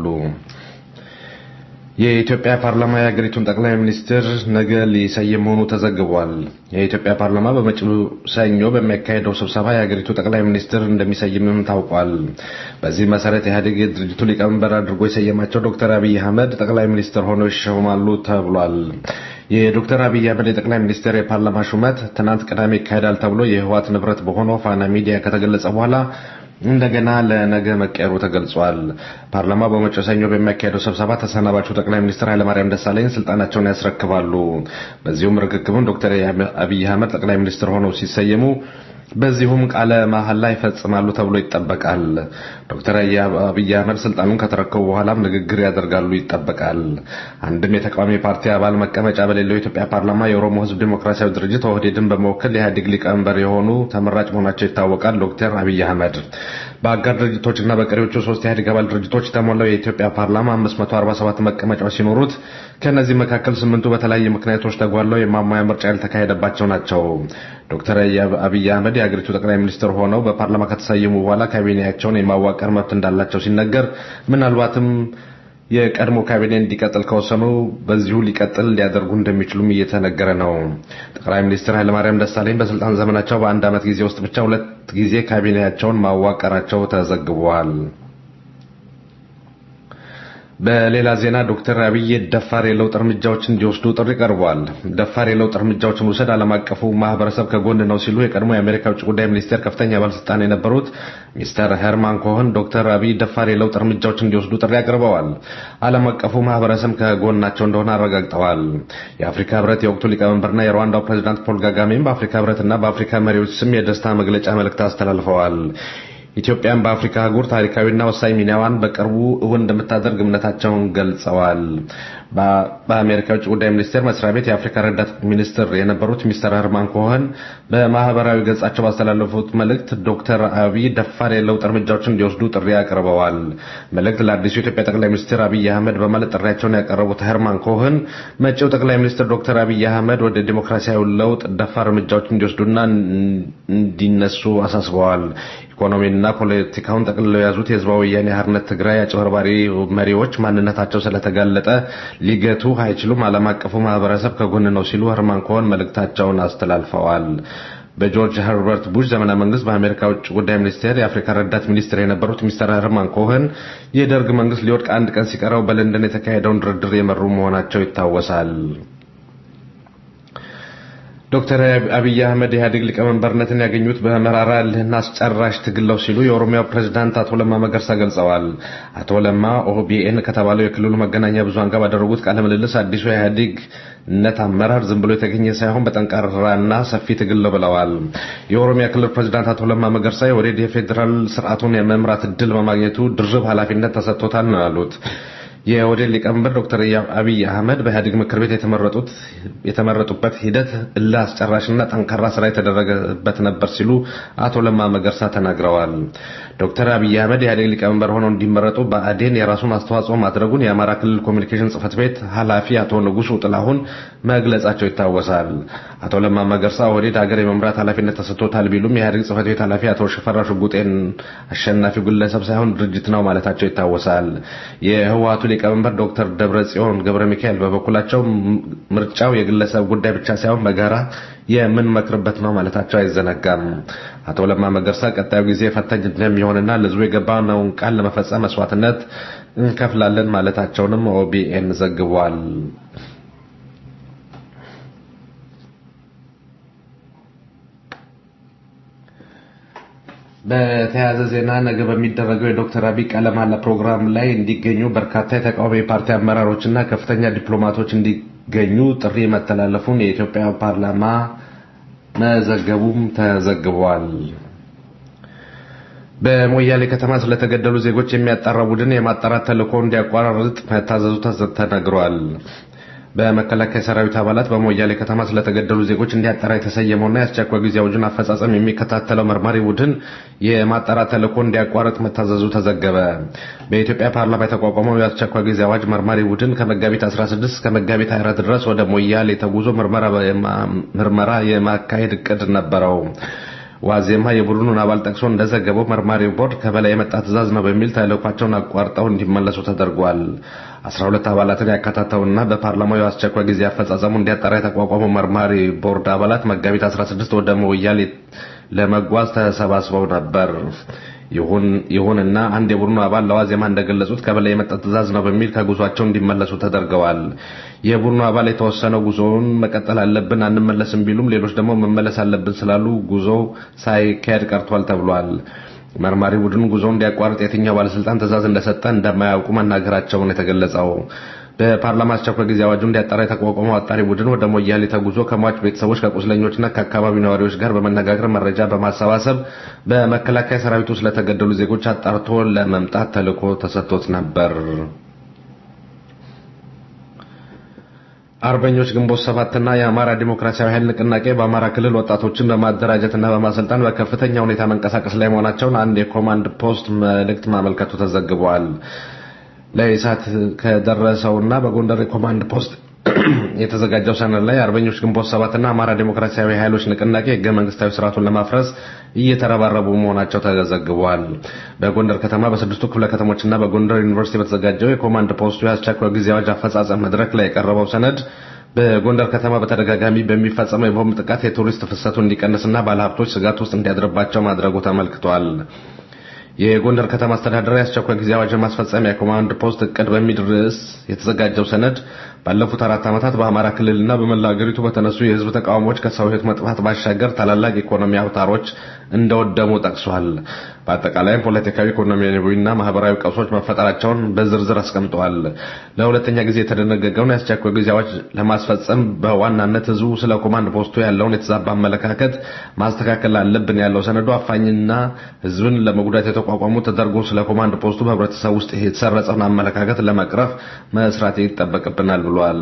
የኢትዮጵያ ፓርላማ የሀገሪቱን ጠቅላይ ሚኒስትር ነገ ሊሰይም መሆኑ ተዘግቧል። የኢትዮጵያ ፓርላማ በመጪው ሰኞ በሚያካሄደው ስብሰባ የሀገሪቱ ጠቅላይ ሚኒስትር እንደሚሰይምም ታውቋል። በዚህ መሰረት ኢህአዴግ የድርጅቱ ሊቀመንበር አድርጎ የሰየማቸው ዶክተር አብይ አህመድ ጠቅላይ ሚኒስትር ሆነው ይሾማሉ ተብሏል። የዶክተር አብይ አህመድ የጠቅላይ ሚኒስትር የፓርላማ ሹመት ትናንት ቅዳሜ ይካሄዳል ተብሎ የህወሓት ንብረት በሆነው ፋና ሚዲያ ከተገለጸ በኋላ እንደገና ለነገ መቀየሩ ተገልጿል። ፓርላማ በመጪው ሰኞ በሚያካሄደው ስብሰባ ተሰናባቹ ጠቅላይ ሚኒስትር ኃይለማርያም ደሳለኝ ስልጣናቸውን ያስረክባሉ። በዚሁም ርክክብም ዶክተር አብይ አህመድ ጠቅላይ ሚኒስትር ሆነው ሲሰየሙ በዚሁም ቃለ መሐላ ይፈጽማሉ ተብሎ ይጠበቃል። ዶክተር አብይ አህመድ ስልጣኑን ከተረከቡ በኋላም ንግግር ያደርጋሉ ይጠበቃል። አንድም የተቃዋሚ ፓርቲ አባል መቀመጫ በሌለው የኢትዮጵያ ፓርላማ የኦሮሞ ሕዝብ ዲሞክራሲያዊ ድርጅት ኦህዴድን በመወከል የኢህአዴግ ሊቀመንበር የሆኑ ተመራጭ መሆናቸው ይታወቃል። ዶክተር አብይ አህመድ በአጋር ድርጅቶችና በቀሪዎቹ ሶስት የኢህአዴግ አባል ድርጅቶች የተሞላው የኢትዮጵያ ፓርላማ 547 መቀመጫዎች ሲኖሩት ከእነዚህ መካከል ስምንቱ በተለያዩ ምክንያቶች ተጓለው የማሟያ ምርጫ ያልተካሄደባቸው ናቸው። ዶክተር አብይ አህመድ የሀገሪቱ ጠቅላይ ሚኒስትር ሆነው በፓርላማ ከተሰየሙ በኋላ ካቢኔያቸውን የማዋቀር መብት እንዳላቸው ሲነገር ምናልባትም የቀድሞ ካቢኔ እንዲቀጥል ከወሰኑ በዚሁ ሊቀጥል ሊያደርጉ እንደሚችሉም እየተነገረ ነው። ጠቅላይ ሚኒስትር ኃይለማርያም ደሳለኝ በስልጣን ዘመናቸው በአንድ ዓመት ጊዜ ውስጥ ብቻ ሁለት ጊዜ ካቢኔያቸውን ማዋቀራቸው ተዘግቧል። በሌላ ዜና ዶክተር አብይ ደፋር የለውጥ እርምጃዎች እንዲወስዱ ጥሪ ቀርቧል። ደፋር የለውጥ እርምጃዎችን መውሰድ ዓለም አቀፉ ማህበረሰብ ከጎን ነው ሲሉ የቀድሞ የአሜሪካ ውጭ ጉዳይ ሚኒስቴር ከፍተኛ ባለስልጣን የነበሩት ሚስተር ሄርማን ኮሆን ዶክተር አብይ ደፋር የለውጥ እርምጃዎች እንዲወስዱ ጥሪ አቅርበዋል። ዓለም አቀፉ ማህበረሰብ ከጎናቸው እንደሆነ አረጋግጠዋል። የአፍሪካ ህብረት የወቅቱ ሊቀመንበርና የሩዋንዳው ፕሬዚዳንት ፖል ጋጋሜም በአፍሪካ ህብረትና በአፍሪካ መሪዎች ስም የደስታ መግለጫ መልእክት አስተላልፈዋል። ኢትዮጵያን በአፍሪካ አህጉር ታሪካዊና ወሳኝ ሚናዋን በቅርቡ እውን እንደምታደርግ እምነታቸውን ገልጸዋል። በአሜሪካ ውጭ ጉዳይ ሚኒስቴር መስሪያ ቤት የአፍሪካ ረዳት ሚኒስትር የነበሩት ሚስተር ሄርማን ኮሆን በማህበራዊ ገጻቸው ባስተላለፉት መልእክት ዶክተር አብይ ደፋር የለውጥ እርምጃዎችን እንዲወስዱ ጥሪ አቅርበዋል። መልእክት ለአዲሱ የኢትዮጵያ ጠቅላይ ሚኒስትር አብይ አህመድ በማለት ጥሪያቸውን ያቀረቡት ሄርማን ኮሆን መጪው ጠቅላይ ሚኒስትር ዶክተር አብይ አህመድ ወደ ዲሞክራሲያዊ ለውጥ ደፋር እርምጃዎችን እንዲወስዱና እንዲነሱ አሳስበዋል። ኢኮኖሚና ፖለቲካውን ጠቅልለው የያዙት የህዝባዊ ወያኔ ሓርነት ትግራይ አጭበርባሪ መሪዎች ማንነታቸው ስለተጋለጠ ሊገቱ አይችሉም፣ ዓለም አቀፉ ማህበረሰብ ከጎን ነው ሲሉ ሄርማን ኮሆን መልእክታቸውን አስተላልፈዋል። በጆርጅ ኸርበርት ቡሽ ዘመነ መንግስት በአሜሪካ ውጭ ጉዳይ ሚኒስቴር የአፍሪካ ረዳት ሚኒስትር የነበሩት ሚስተር ሄርማን ኮሆን የደርግ መንግስት ሊወድቅ አንድ ቀን ሲቀረው በለንደን የተካሄደውን ድርድር የመሩ መሆናቸው ይታወሳል። ዶክተር አብይ አህመድ ኢህአዴግ ሊቀመንበርነትን ያገኙት በመራራ እልህና አስጨራሽ ትግል ነው ሲሉ የኦሮሚያው ፕሬዝዳንት አቶ ለማ መገርሳ ገልጸዋል። አቶ ለማ ኦቢኤን ከተባለው የክልሉ መገናኛ ብዙሃን ጋር ባደረጉት ቃለ ምልልስ አዲሱ የኢህአዴግነት አመራር ዝም ብሎ የተገኘ ሳይሆን በጠንካራና ሰፊ ትግል ነው ብለዋል። የኦሮሚያ ክልል ፕሬዝዳንት አቶ ለማ መገርሳ የኦህዴድ የፌዴራል ስርዓቱን የመምራት እድል በማግኘቱ ድርብ ኃላፊነት ተሰጥቶታል ነው ያሉት። የኦህዴድ ሊቀመንበር ዶክተር አብይ አህመድ በኢህአዴግ ምክር ቤት የተመረጡት የተመረጡበት ሂደት እልህ አስጨራሽና ጠንካራ ስራ የተደረገበት ነበር ሲሉ አቶ ለማ መገርሳ ተናግረዋል። ዶክተር አብይ አህመድ የኢህአዴግ ሊቀመንበር ሆነው እንዲመረጡ ብአዴን የራሱን አስተዋጽኦ ማድረጉን የአማራ ክልል ኮሚኒኬሽን ጽህፈት ቤት ኃላፊ አቶ ንጉሱ ጥላሁን መግለጻቸው ይታወሳል። አቶ ለማ መገርሳ ኦህዴድ ሀገር የመምራት ኃላፊነት ተሰጥቶታል ቢሉም የኢህአዴግ ጽህፈት ቤት ኃላፊ አቶ ሽፈራ ሽጉጤን አሸናፊው ግለሰብ ሳይሆን ድርጅት ነው ማለታቸው ይታወሳል። የህወሓቱ ሊቀመንበር ዶክተር ደብረ ጽዮን ገብረ ሚካኤል በበኩላቸው ምርጫው የግለሰብ ጉዳይ ብቻ ሳይሆን በጋራ የምንመክርበት ነው ማለታቸው አይዘነጋም። አቶ ለማ መገርሳ ቀጣዩ ጊዜ ፈታኝ እንደሚሆንና ለህዝቡ የገባነውን ቃል ለመፈጸም መስዋዕትነት እንከፍላለን ማለታቸውንም ኦቢኤን ዘግቧል። በተያያዘ ዜና ነገ በሚደረገው የዶክተር አብይ ቃለ መሃላ ፕሮግራም ላይ እንዲገኙ በርካታ የተቃዋሚ ፓርቲ አመራሮችና ከፍተኛ ዲፕሎማቶች እንዲገኙ ጥሪ መተላለፉን የኢትዮጵያ ፓርላማ መዘገቡም ተዘግቧል። በሞያሌ ከተማ ስለተገደሉ ዜጎች የሚያጣራ ቡድን የማጣራት ተልዕኮ እንዲያቋርጥ መታዘዙ ተነግሯል። በመከላከያ ሰራዊት አባላት በሞያሌ ከተማ ስለተገደሉ ዜጎች እንዲያጠራ የተሰየመውና የአስቸኳይ ጊዜ አዋጁን አፈጻጸም የሚከታተለው መርማሪ ቡድን የማጣራት ተልዕኮ እንዲያቋርጥ መታዘዙ ተዘገበ። በኢትዮጵያ ፓርላማ የተቋቋመው የአስቸኳይ ጊዜ አዋጅ መርማሪ ቡድን ከመጋቢት 16 እስከ መጋቢት 24 ድረስ ወደ ሞያሌ ተጉዞ ምርመራ የማካሄድ እቅድ ነበረው። ዋዜማ የቡድኑን አባል ጠቅሶ እንደዘገበው መርማሪው ቦርድ ከበላይ የመጣ ትዕዛዝ ነው በሚል ተልዕኳቸውን አቋርጠው እንዲመለሱ ተደርጓል። 12 አባላትን ያካታተውና በፓርላማው የአስቸኳይ ጊዜ አፈጻጸሙ እንዲያጠራ የተቋቋመው መርማሪ ቦርድ አባላት መጋቢት 16 ወደ ሞያሌ ለመጓዝ ተሰባስበው ነበር። ይሁንና አንድ የቡድኑ አባል ለዋዜማ እንደገለጹት ከበላይ የመጣ ትዕዛዝ ነው በሚል ከጉዟቸው እንዲመለሱ ተደርገዋል። የቡድኑ አባል የተወሰነው ጉዞውን መቀጠል አለብን አንመለስም ቢሉም ሌሎች ደግሞ መመለስ አለብን ስላሉ ጉዞው ሳይካሄድ ቀርቷል ተብሏል። መርማሪ ቡድን ጉዞውን እንዲያቋርጥ የትኛው ባለስልጣን ትዕዛዝ እንደሰጠ እንደማያውቁ መናገራቸውን የተገለጸው በፓርላማ አስቸኳይ ጊዜ አዋጁ እንዲያጣራ የተቋቋመው አጣሪ ቡድን ወደ ሞያሌ ተጉዞ ከሟች ቤተሰቦች ከቁስለኞችና ከአካባቢው ነዋሪዎች ጋር በመነጋገር መረጃ በማሰባሰብ በመከላከያ ሰራዊቱ ስለተገደሉ ዜጎች አጣርቶ ለመምጣት ተልዕኮ ተሰጥቶት ነበር። አርበኞች ግንቦት ሰባትና የአማራ ዲሞክራሲያዊ ኃይል ንቅናቄ በአማራ ክልል ወጣቶችን በማደራጀትና በማሰልጠን በከፍተኛ ሁኔታ መንቀሳቀስ ላይ መሆናቸውን አንድ የኮማንድ ፖስት መልእክት ማመልከቱ ተዘግቧል። ለኢሳት ከደረሰውና በጎንደር የኮማንድ ፖስት የተዘጋጀው ሰነድ ላይ አርበኞች ግንቦት ሰባትና አማራ ዴሞክራሲያዊ ኃይሎች ንቅናቄ ህገ መንግስታዊ ስርዓቱን ለማፍረስ እየተረባረቡ መሆናቸው ተዘግቧል። በጎንደር ከተማ በስድስቱ ክፍለ ከተሞችና በጎንደር ዩኒቨርሲቲ በተዘጋጀው የኮማንድ ፖስቱ የአስቸኳይ ጊዜ አዋጅ አፈጻጸም መድረክ ላይ የቀረበው ሰነድ በጎንደር ከተማ በተደጋጋሚ በሚፈጸመው የቦምብ ጥቃት የቱሪስት ፍሰቱ እንዲቀንስና ባለሀብቶች ስጋት ውስጥ እንዲያድርባቸው ማድረጉ ተመልክቷል። የጎንደር ከተማ አስተዳደር የአስቸኳይ ጊዜ አዋጅ ማስፈጸሚያ ኮማንድ ፖስት እቅድ በሚል ርዕስ የተዘጋጀው ሰነድ ባለፉት አራት ዓመታት በአማራ ክልልና በመላ ሀገሪቱ በተነሱ የህዝብ ተቃውሞዎች ከሰው ህይወት መጥፋት ባሻገር ታላላቅ ኢኮኖሚ አውታሮች እንደወደሙ ጠቅሷል። በአጠቃላይም ፖለቲካዊ፣ ኢኮኖሚያዊና ማህበራዊ ቀውሶች መፈጠራቸውን በዝርዝር አስቀምጠዋል። ለሁለተኛ ጊዜ የተደነገገውን የአስቸኳይ ጊዜ አዋጅ ለማስፈጸም በዋናነት ህዝቡ ስለ ኮማንድ ፖስቱ ያለውን የተዛባ አመለካከት ማስተካከል አለብን ያለው ሰነዱ አፋኝና ህዝብን ለመጉዳት የተቋቋሙ ተደርጎ ስለ ኮማንድ ፖስቱ በህብረተሰብ ውስጥ የተሰረጸውን አመለካከት ለመቅረፍ መስራት ይጠበቅብናል ብሏል።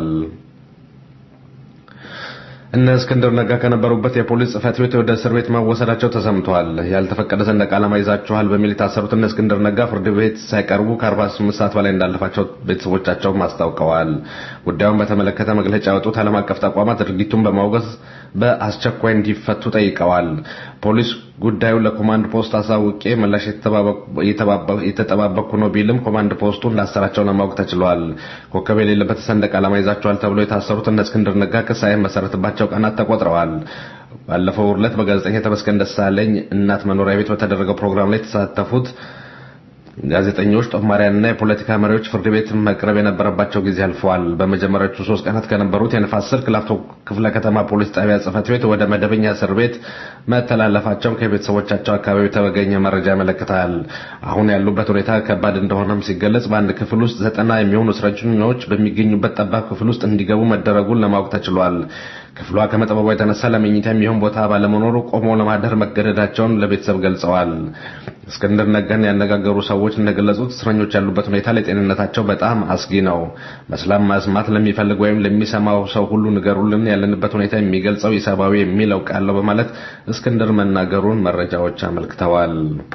እነ እስክንድር ነጋ ከነበሩበት የፖሊስ ጽህፈት ቤት ወደ እስር ቤት መወሰዳቸው ተሰምቷል። ያልተፈቀደ ሰንደቅ ዓላማ ይዛችኋል በሚል የታሰሩት እነ እስክንድር ነጋ ፍርድ ቤት ሳይቀርቡ ከ48 ሰዓት በላይ እንዳለፋቸው ቤተሰቦቻቸውም አስታውቀዋል። ጉዳዩን በተመለከተ መግለጫ ያወጡት ዓለም አቀፍ ተቋማት ድርጊቱን በማውገዝ በአስቸኳይ እንዲፈቱ ጠይቀዋል። ፖሊስ ጉዳዩን ለኮማንድ ፖስት አሳውቄ ምላሽ የተጠባበቅኩ ነው ቢልም ኮማንድ ፖስቱ እንዳሰራቸው ለማወቅ ተችሏል። ኮከብ የሌለበት ሰንደቅ ዓላማ ይዛችኋል ተብሎ የታሰሩት እነ እስክንድር ነጋ ክስ ሳይመሰረትባቸው ቀናት ተቆጥረዋል። ባለፈው ዕለት በጋዜጠኛ ተመስገን ደሳለኝ እናት መኖሪያ ቤት በተደረገው ፕሮግራም ላይ የተሳተፉት ጋዜጠኞች፣ ጦማሪያንና የፖለቲካ መሪዎች ፍርድ ቤት መቅረብ የነበረባቸው ጊዜ አልፈዋል። በመጀመሪያዎቹ ሶስት ቀናት ከነበሩት የንፋስ ስልክ ላፍቶ ክፍለ ከተማ ፖሊስ ጣቢያ ጽህፈት ቤት ወደ መደበኛ እስር ቤት መተላለፋቸውን ከቤተሰቦቻቸው አካባቢ የተገኘ መረጃ ያመለክታል። አሁን ያሉበት ሁኔታ ከባድ እንደሆነም ሲገለጽ በአንድ ክፍል ውስጥ ዘጠና የሚሆኑ እስረኞች በሚገኙበት ጠባብ ክፍል ውስጥ እንዲገቡ መደረጉን ለማወቅ ተችሏል። ክፍሏ ከመጠበቧ የተነሳ ለመኝታ የሚሆን ቦታ ባለመኖሩ ቆመው ለማደር መገደዳቸውን ለቤተሰብ ገልጸዋል። እስክንድር ነጋን ያነጋገሩ ሰዎች እንደገለጹት እስረኞች ያሉበት ሁኔታ ለጤንነታቸው በጣም አስጊ ነው። በሰላም መስማት ለሚፈልግ ወይም ለሚሰማው ሰው ሁሉ ንገሩልን፣ ያለንበት ሁኔታ የሚገልጸው ኢሰብአዊ የሚለው ቃል ነው በማለት እስክንድር መናገሩን መረጃዎች አመልክተዋል።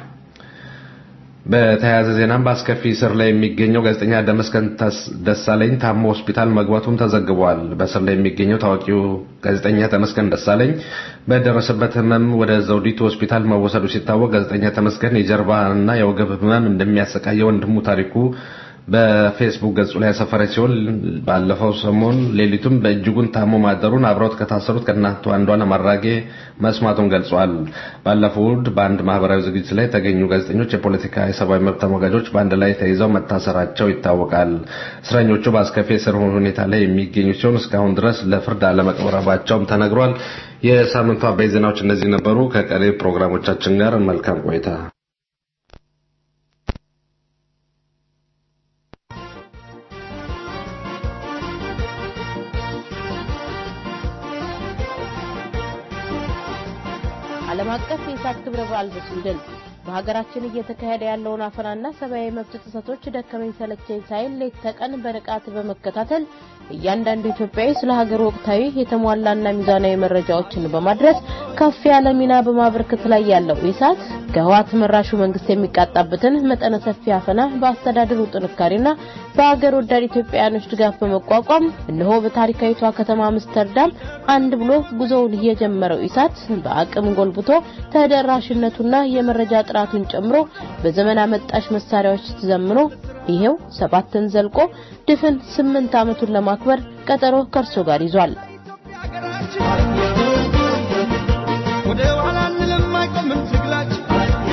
በተያያዘ ዜናም በአስከፊ እስር ላይ የሚገኘው ጋዜጠኛ ደመስከን ደሳለኝ ታሞ ሆስፒታል መግባቱም ተዘግቧል። በእስር ላይ የሚገኘው ታዋቂው ጋዜጠኛ ተመስገን ደሳለኝ በደረሰበት ሕመም ወደ ዘውዲቱ ሆስፒታል መወሰዱ ሲታወቅ ጋዜጠኛ ተመስገን የጀርባና የወገብ ሕመም እንደሚያሰቃየው ወንድሙ ታሪኩ በፌስቡክ ገጹ ላይ ያሰፈረ ሲሆን ባለፈው ሰሞን ሌሊቱም በእጅጉን ታሞ ማደሩን አብረውት ከታሰሩት ከእናቱ አንዷለም አራጌ መስማቱን ገልጿል። ባለፈው እሑድ በአንድ ማህበራዊ ዝግጅት ላይ የተገኙ ጋዜጠኞች፣ የፖለቲካ የሰብአዊ መብት ተሟጋቾች በአንድ ላይ ተይዘው መታሰራቸው ይታወቃል። እስረኞቹ በአስከፊ የእስር ሁኔታ ላይ የሚገኙ ሲሆን እስካሁን ድረስ ለፍርድ አለመቅረባቸውም ተነግሯል። የሳምንቱ አበይ ዜናዎች እነዚህ ነበሩ። ከቀሪ ፕሮግራሞቻችን ጋር መልካም ቆይታ። ዓለም አቀፍ የኢሳት ክብረ በዓል በስዊድን በሀገራችን እየተካሄደ ያለውን አፈናና ሰብአዊ መብት ጥሰቶች ደከመኝ ሰለቸኝ ሳይል ሌት ተቀን በንቃት በመከታተል እያንዳንዱ ኢትዮጵያዊ ስለ ሀገር ወቅታዊ የተሟላና ሚዛናዊ መረጃዎችን በማድረስ ከፍ ያለ ሚና በማበርከት ላይ ያለው ኢሳት ከህወሓት መራሹ መንግስት የሚቃጣበትን መጠነ ሰፊ አፈና በአስተዳደሩ ጥንካሬና በሀገር ወዳድ ኢትዮጵያውያኖች ድጋፍ በመቋቋም እነሆ በታሪካዊቷ ከተማ አምስተርዳም አንድ ብሎ ጉዞውን የጀመረው ኢሳት በአቅም ጎልብቶ ተደራሽነቱና የመረጃ ጥራቱን ጨምሮ በዘመን አመጣሽ መሳሪያዎች ተዘምኖ ይሄው ሰባትን ዘልቆ ድፍን ስምንት ዓመቱን ለማክበር ቀጠሮ ከእርሶ ጋር ይዟል። ወደ ኋላ አንልም አይቆምም ትግላችን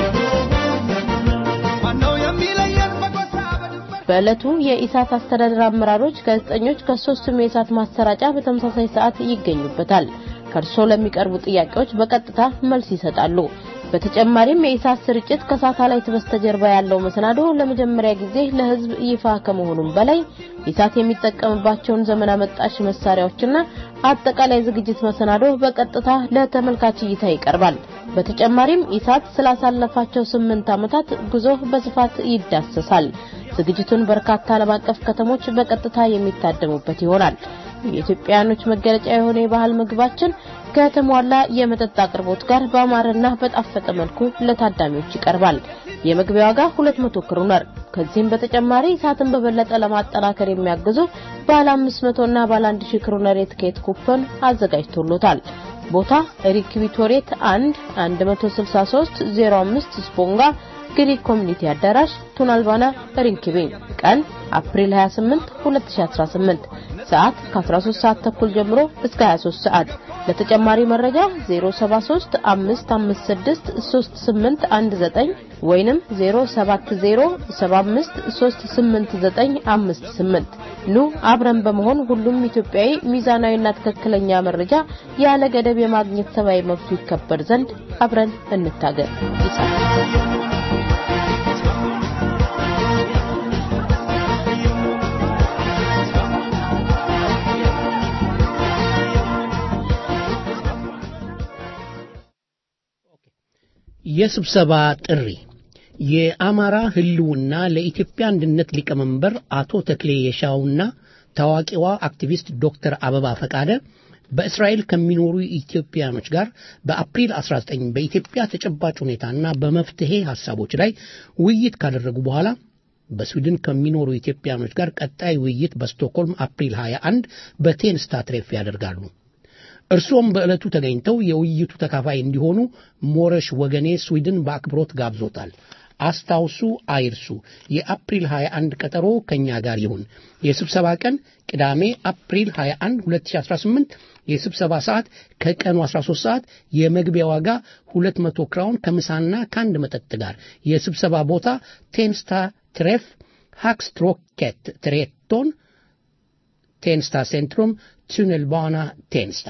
ማነው የሚለየን በጎሳ በዕለቱ የኢሳት አስተዳደር አመራሮች፣ ጋዜጠኞች ከሶስቱም የኢሳት ማሰራጫ በተመሳሳይ ሰዓት ይገኙበታል። ከእርሶ ለሚቀርቡ ጥያቄዎች በቀጥታ መልስ ይሰጣሉ። በተጨማሪም የኢሳት ስርጭት ከሳተላይት በስተጀርባ ያለው መሰናዶ ለመጀመሪያ ጊዜ ለሕዝብ ይፋ ከመሆኑም በላይ ኢሳት የሚጠቀምባቸውን ዘመን አመጣሽ መሳሪያዎችና አጠቃላይ ዝግጅት መሰናዶ በቀጥታ ለተመልካች እይታ ይቀርባል። በተጨማሪም ኢሳት ስላሳለፋቸው ስምንት ዓመታት ጉዞ በስፋት ይዳሰሳል። ዝግጅቱን በርካታ ዓለም አቀፍ ከተሞች በቀጥታ የሚታደሙበት ይሆናል። የኢትዮጵያውያኖች መገለጫ የሆነ የባህል ምግባችን ከተሟላ የመጠጥ አቅርቦት ጋር በአማረና በጣፈጠ መልኩ ለታዳሚዎች ይቀርባል። የመግቢያ ዋጋ 200 ክሩነር። ከዚህም በተጨማሪ ኢሳትን በበለጠ ለማጠናከር የሚያግዙ ባለ 500 እና ባለ 1000 ክሮነር የትኬት ኩፖን አዘጋጅቶሎታል። ቦታ ሪክ ቪቶሬት 1 163 05 ስፖንጋ ግሪክ ኮሚኒቲ አዳራሽ ቱናልባና ሪንኪቤ ቀን አፕሪል 28 2018 ሰዓት ከ13 ሰዓት ተኩል ጀምሮ እስከ 23 ሰዓት ለተጨማሪ መረጃ 073 556 3819 ወይንም 070 75 38958 ኑ አብረን በመሆን ሁሉም ኢትዮጵያዊ ሚዛናዊና ትክክለኛ መረጃ ያለ ገደብ የማግኘት ሰብአዊ መብቱ ይከበር ዘንድ አብረን እንታገል። ይጻፍ የስብሰባ ጥሪ የአማራ ህልውና ለኢትዮጵያ አንድነት ሊቀመንበር አቶ ተክሌ የሻውና ታዋቂዋ አክቲቪስት ዶክተር አበባ ፈቃደ በእስራኤል ከሚኖሩ ኢትዮጵያኖች ጋር በአፕሪል 19 በኢትዮጵያ ተጨባጭ ሁኔታና በመፍትሄ ሀሳቦች ላይ ውይይት ካደረጉ በኋላ በስዊድን ከሚኖሩ ኢትዮጵያኖች ጋር ቀጣይ ውይይት በስቶክሆልም አፕሪል 21 በቴንስታ ትሬፍ ያደርጋሉ። እርሶም በዕለቱ ተገኝተው የውይይቱ ተካፋይ እንዲሆኑ ሞረሽ ወገኔ ስዊድን በአክብሮት ጋብዞታል። አስታውሱ፣ አይርሱ። የአፕሪል 21 ቀጠሮ ከኛ ጋር ይሁን። የስብሰባ ቀን ቅዳሜ አፕሪል 21 2018፣ የስብሰባ ሰዓት ከቀኑ 13 ሰዓት፣ የመግቢያ ዋጋ 200 ክራውን ከምሳና ከአንድ መጠጥ ጋር። የስብሰባ ቦታ ቴንስታ ትሬፍ ሃክስትሮኬት ትሬቶን ቴንስታ ሴንትሩም ቱነልባና ቴንስታ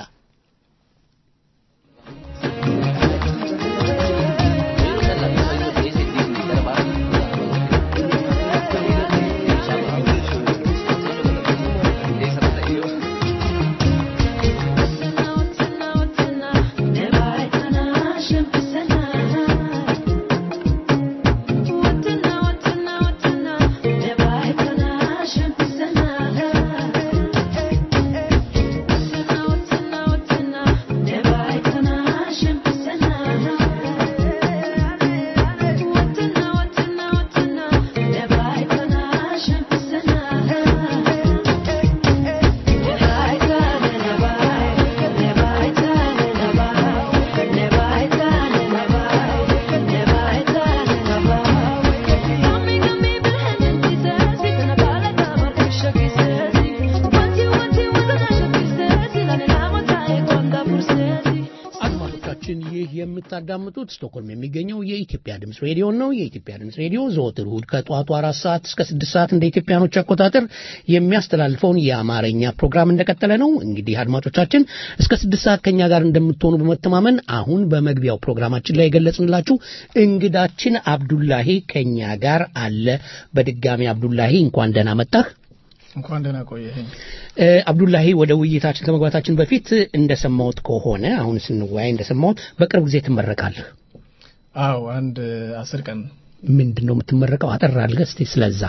የምታዳምጡት ስቶክሆልም የሚገኘው የኢትዮጵያ ድምፅ ሬዲዮ ነው። የኢትዮጵያ ድምፅ ሬዲዮ ዘወትር እሁድ ከጠዋቱ አራት ሰዓት እስከ ስድስት ሰዓት እንደ ኢትዮጵያኖች አቆጣጠር የሚያስተላልፈውን የአማርኛ ፕሮግራም እንደቀጠለ ነው። እንግዲህ አድማጮቻችን እስከ ስድስት ሰዓት ከኛ ጋር እንደምትሆኑ በመተማመን አሁን በመግቢያው ፕሮግራማችን ላይ የገለጽንላችሁ እንግዳችን አብዱላሂ ከኛ ጋር አለ። በድጋሚ አብዱላሂ እንኳን ደህና መጣህ። እንኳን ደህና ቆየኸኝ። አብዱላሂ ወደ ውይይታችን ከመግባታችን በፊት እንደሰማሁት ከሆነ አሁን ስንወያይ እንደሰማሁት በቅርብ ጊዜ ትመረቃለህ። አዎ አንድ አስር ቀን ምንድን ነው የምትመረቀው? አጠር አድርገህ እስቲ ስለዛ።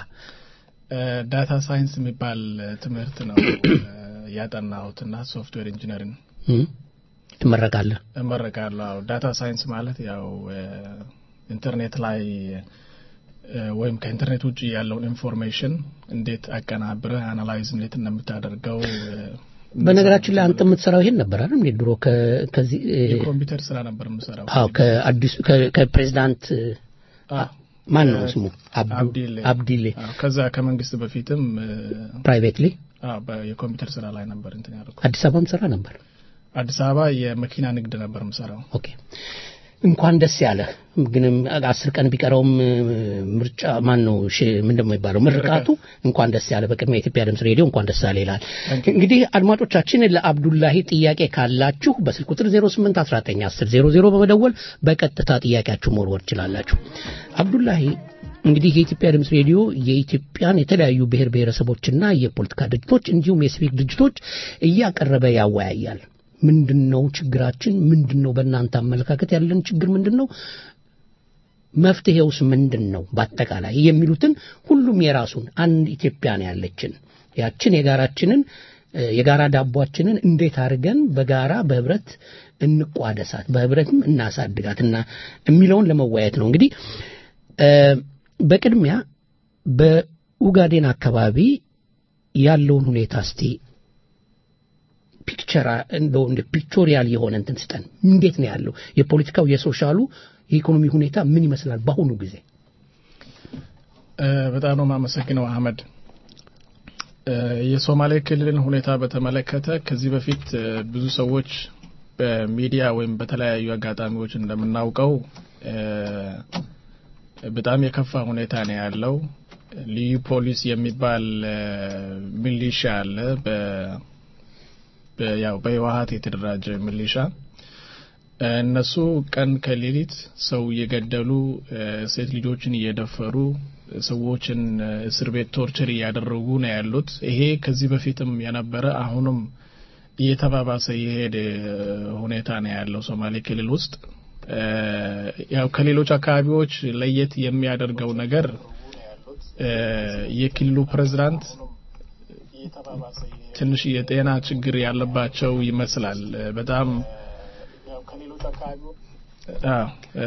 ዳታ ሳይንስ የሚባል ትምህርት ነው ያጠናሁትና ሶፍትዌር ኢንጂነሪንግ ትመረቃለህ? እመረቃለሁ። አዎ ዳታ ሳይንስ ማለት ያው ኢንተርኔት ላይ ወይም ከኢንተርኔት ውጭ ያለውን ኢንፎርሜሽን እንዴት አቀናብረህ አናላይዝ እንዴት እንደምታደርገው በነገራችን ላይ አንተ የምትሰራው ይሄን ነበር አይደል? እንዴ ድሮ ከዚህ የኮምፒውተር ስራ ነበር የምሰራው። አዎ ከአዲሱ ከፕሬዚዳንት ማን ነው ስሙ? አብዲሌ አብዲሌ። ከዛ ከመንግስት በፊትም ፕራይቬትሊ የኮምፒውተር ስራ ላይ ነበር እንትን ያደርኩት። አዲስ አበባም ስራ ነበር። አዲስ አበባ የመኪና ንግድ ነበር የምሰራው። ኦኬ እንኳን ደስ ያለ ግንም አስር ቀን ቢቀረውም ምርጫ ማን ነው ምንድን ነው የሚባለው ምርቃቱ እንኳን ደስ ያለ በቅድሚያ የኢትዮጵያ ድምፅ ሬዲዮ እንኳን ደስ ያለ ይላል እንግዲህ አድማጮቻችን ለአብዱላሂ ጥያቄ ካላችሁ በስልክ ቁጥር 08191000 በመደወል በቀጥታ ጥያቄያችሁ መወርወር ትችላላችሁ አብዱላሂ እንግዲህ የኢትዮጵያ ድምፅ ሬዲዮ የኢትዮጵያን የተለያዩ ብሔር ብሔረሰቦችና የፖለቲካ ድርጅቶች እንዲሁም የሲቪክ ድርጅቶች እያቀረበ ያወያያል ምንድን ነው ችግራችን ምንድን ነው በእናንተ አመለካከት ያለን ችግር ምንድን ነው መፍትሄውስ ምንድን ነው በአጠቃላይ የሚሉትን ሁሉም የራሱን አንድ ኢትዮጵያ ነው ያለችን ያችን የጋራችንን የጋራ ዳቧችንን እንዴት አድርገን በጋራ በህብረት እንቋደሳት በህብረትም እናሳድጋትና የሚለውን ለመወያየት ነው እንግዲህ በቅድሚያ በኡጋዴን አካባቢ ያለውን ሁኔታ እስቲ ፒክቸር እንደው እንደ ፒክቶሪያል የሆነ እንትን ስጠን። እንዴት ነው ያለው የፖለቲካው፣ የሶሻሉ፣ የኢኮኖሚ ሁኔታ ምን ይመስላል በአሁኑ ጊዜ? እ፣ በጣም ነው የማመሰግነው አህመድ። እ፣ የሶማሌ ክልልን ሁኔታ በተመለከተ ከዚህ በፊት እ፣ ብዙ ሰዎች በሚዲያ ወይም በተለያዩ አጋጣሚዎች እንደምናውቀው እ፣ በጣም የከፋ ሁኔታ ነው ያለው። ልዩ ፖሊስ የሚባል እ፣ ሚሊሻ አለ በ በ- ያው በህወሀት የተደራጀ ሚሊሻ እ፣ እነሱ ቀን ከሌሊት ሰው እየገደሉ እ፣ ሴት ልጆችን እየደፈሩ ሰዎችን እ፣ እስር ቤት ቶርቸር እያደረጉ ነው ያሉት። ይሄ ከዚህ በፊትም የነበረ አሁንም እየተባባሰ የሄደ ሁኔታ ነው ያለው ሶማሌ ክልል ውስጥ። እ፣ ያው ከሌሎች አካባቢዎች ለየት የሚያደርገው ነገር እ፣ የክልሉ ፕሬዝዳንት ትንሽ የጤና ችግር ያለባቸው ይመስላል። እ፣ በጣም አዎ፣ እ፣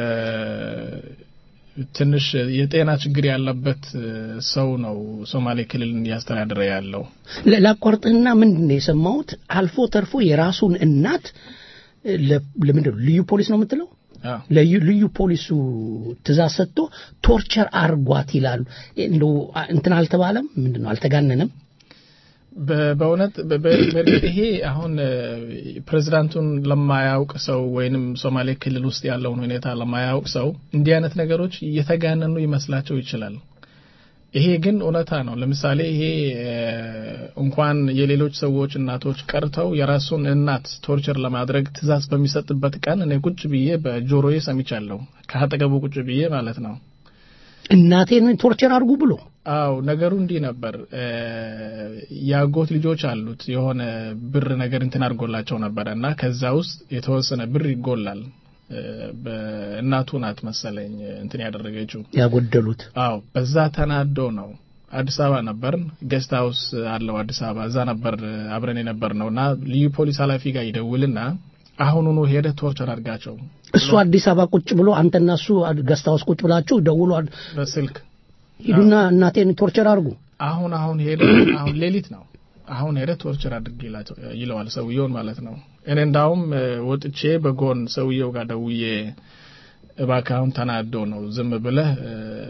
ትንሽ የጤና ችግር ያለበት እ፣ ሰው ነው ሶማሌ ክልልን እያስተዳደረ ያለው። ለ- ላቋርጥህና ምንድን ነው የሰማሁት አልፎ ተርፎ የራሱን እናት እ፣ ለ- ለምንድን ነው ልዩ ፖሊስ ነው የምትለው አዎ። ለዩ ልዩ ፖሊሱ ትእዛዝ ሰጥቶ ቶርቸር አርጓት ይላሉ። እንደው አ- እንትን አልተባለም? ምንድን ነው አልተጋነነም? በ- በእውነት በ- በ- በእርግጥ ይሄ አሁን እ፣ ፕሬዝዳንቱን ለማያውቅ ሰው ወይንም ሶማሌ ክልል ውስጥ ያለውን ሁኔታ ለማያውቅ ሰው እንዲህ አይነት ነገሮች እየተጋነኑ ይመስላቸው ይችላል። ይሄ ግን እውነታ ነው። ለምሳሌ ይሄ እ፣ እንኳን የሌሎች ሰዎች እናቶች ቀርተው የራሱን እናት ቶርቸር ለማድረግ ትእዛዝ በሚሰጥበት ቀን እኔ ቁጭ ብዬ በጆሮዬ ሰምቻለሁ። ከአጠገቡ ቁጭ ብዬ ማለት ነው። እናቴን ቶርቸር አድርጉ ብሎ አው ነገሩ እንዲህ ነበር። እ፣ የአጎት ልጆች አሉት የሆነ ብር ነገር እንትን አድርጎላቸው ነበረ እና ከዛ ውስጥ የተወሰነ ብር ይጎላል። እ፣ በእናቱ ናት መሰለኝ እንትን ያደረገችው። ያጎደሉት አው በዛ ተናዶ ነው። አዲስ አበባ ነበር፣ ጌስት ሀውስ አለው አዲስ አበባ። እዛ ነበር እ፣ አብረን የነበር ነው እና ልዩ ፖሊስ ኃላፊ ጋር ይደውልና አሁኑኑ ሄደ ቶርቸር አድርጋቸው እሱ አዲስ አበባ ቁጭ ብሎ አንተና እሱ ገስታውስ ቁጭ ብላችሁ ደውሎ በስልክ ሂዱና እናቴን ቶርቸር አድርጉ አሁን አሁን ሄደ አሁን ሌሊት ነው አሁን ሄደ ቶርቸር አድርግ ይላቸው- ይለዋል ሰውየውን ማለት ነው። እኔ እንዳውም እ፣ ወጥቼ በጎን ሰውየው ጋር ደውዬ እባክህ አሁን ተናዶ ነው ዝም ብለህ እ፣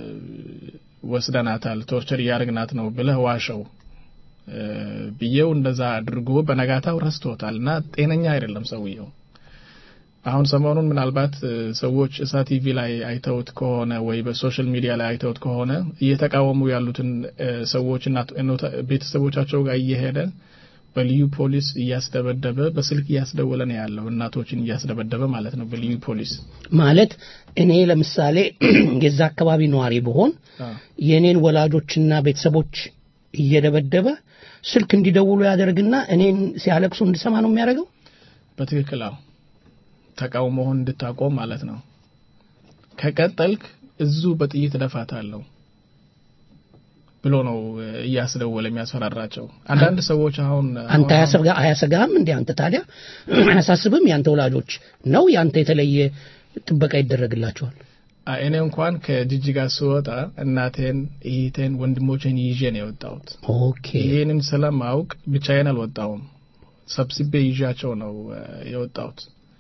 ወስደናታል ቶርቸር እያደረግናት ነው ብለህ ዋሸው እ፣ ብዬው እንደዛ አድርጎ በነጋታው ረስቶታል እና ጤነኛ አይደለም ሰውየው። አሁን ሰሞኑን ምናልባት እ፣ ሰዎች እሳት ቲቪ ላይ አይተውት ከሆነ ወይ በሶሻል ሚዲያ ላይ አይተውት ከሆነ እየተቃወሙ ያሉትን እ፣ ሰዎችና እኖታ- ቤተሰቦቻቸው ጋር እየሄደ በልዩ ፖሊስ እያስደበደበ በስልክ እያስደወለ ነው ያለው። እናቶችን እያስደበደበ ማለት ነው በልዩ ፖሊስ። ማለት እኔ ለምሳሌ የዛ አካባቢ ነዋሪ ብሆን የእኔን ወላጆችና ቤተሰቦች እየደበደበ ስልክ እንዲደውሉ ያደርግና እኔን ሲያለቅሱ እንድሰማ ነው የሚያደርገው። በትክክል አዎ፣ ተቃውሞህን እንድታቆም ማለት ነው። ከቀጠልክ እዙ በጥይት እደፋታለሁ ብሎ ነው እ፣ እያስደወለ የሚያስፈራራቸው። አንዳንድ ሰዎች አሁን አንተ አያሰጋ- አያሰጋህም እንዴ? አንተ ታዲያ አያሳስብም? ያንተ ወላጆች ነው ያንተ የተለየ ጥበቃ ይደረግላቸዋል? አ- እኔ እንኳን ከጅጅጋ ስወጣ እናቴን፣ እህቴን፣ ወንድሞቼን ይዤ ነው የወጣሁት። ኦኬ ይህንን ስለማውቅ ብቻዬን አልወጣሁም። ሰብስቤ ይዣቸው ነው እ፣ የወጣሁት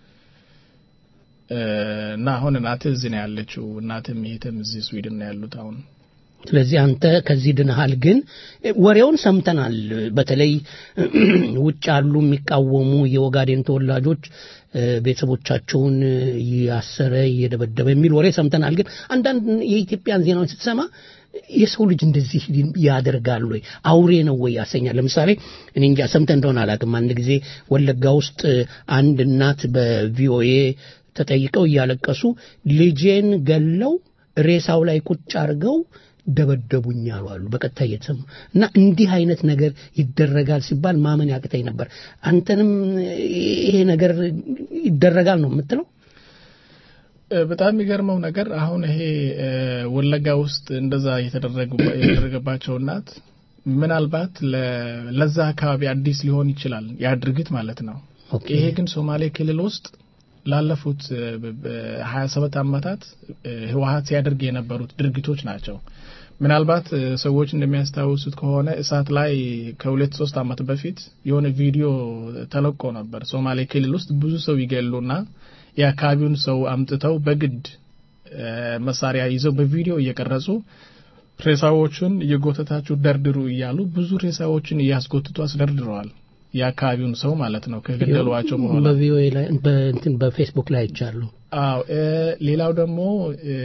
እ፣ እና አሁን እናቴ እዚህ ነው ያለችው። እናትም እህትም እዚህ ስዊድን ነው ያሉት አሁን ስለዚህ አንተ ከዚህ ድንሃል። ግን ወሬውን ሰምተናል። በተለይ ውጭ ያሉ የሚቃወሙ የኦጋዴን ተወላጆች እ፣ ቤተሰቦቻቸውን እያሰረ እየደበደበ የሚል ወሬ ሰምተናል። ግን አንዳንድ የኢትዮጵያን ዜናዎች ስትሰማ የሰው ልጅ እንደዚህ ያደርጋል ወይ አውሬ ነው ወይ ያሰኛል። ለምሳሌ እኔ እንጃ ሰምተህ እንደሆነ አላውቅም። አንድ ጊዜ ወለጋ ውስጥ አንድ እናት በቪኦኤ ተጠይቀው እያለቀሱ ልጄን ገለው ሬሳው ላይ ቁጭ አድርገው ደበደቡኝ አሉ አሉ በቀጥታ እየተሰሙ እና እንዲህ አይነት ነገር ይደረጋል ሲባል ማመን ያቅተኝ ነበር። አንተንም ይሄ ነገር ይደረጋል ነው የምትለው? እ፣ በጣም የሚገርመው ነገር አሁን ይሄ እ፣ ወለጋ ውስጥ እንደዛ የተደረጉ- የተደረገባቸው እናት ምናልባት ለ- ለዛ አካባቢ አዲስ ሊሆን ይችላል ያ ድርጊት ማለት ነው። ይሄ ግን ሶማሌ ክልል ውስጥ ላለፉት ሀያ ሰባት ዓመታት እ፣ ህወሀት ሲያደርግ የነበሩት ድርጊቶች ናቸው። ምናልባት እ፣ ሰዎች እንደሚያስታውሱት ከሆነ እሳት ላይ ከሁለት ሶስት ዓመት በፊት የሆነ ቪዲዮ ተለቆ ነበር። ሶማሌ ክልል ውስጥ ብዙ ሰው ይገሉና የአካባቢውን ሰው አምጥተው በግድ እ፣ መሳሪያ ይዘው በቪዲዮ እየቀረጹ ሬሳዎቹን እየጎተታችሁ ደርድሩ እያሉ ብዙ ሬሳዎችን እያስጎትቱ አስደርድረዋል። የአካባቢውን ሰው ማለት ነው ከገደሏቸው በኋላ በቪኦኤ ላይ በእንትን በፌስቡክ ላይ አይቻሉ። አዎ እ፣ ሌላው ደግሞ እ፣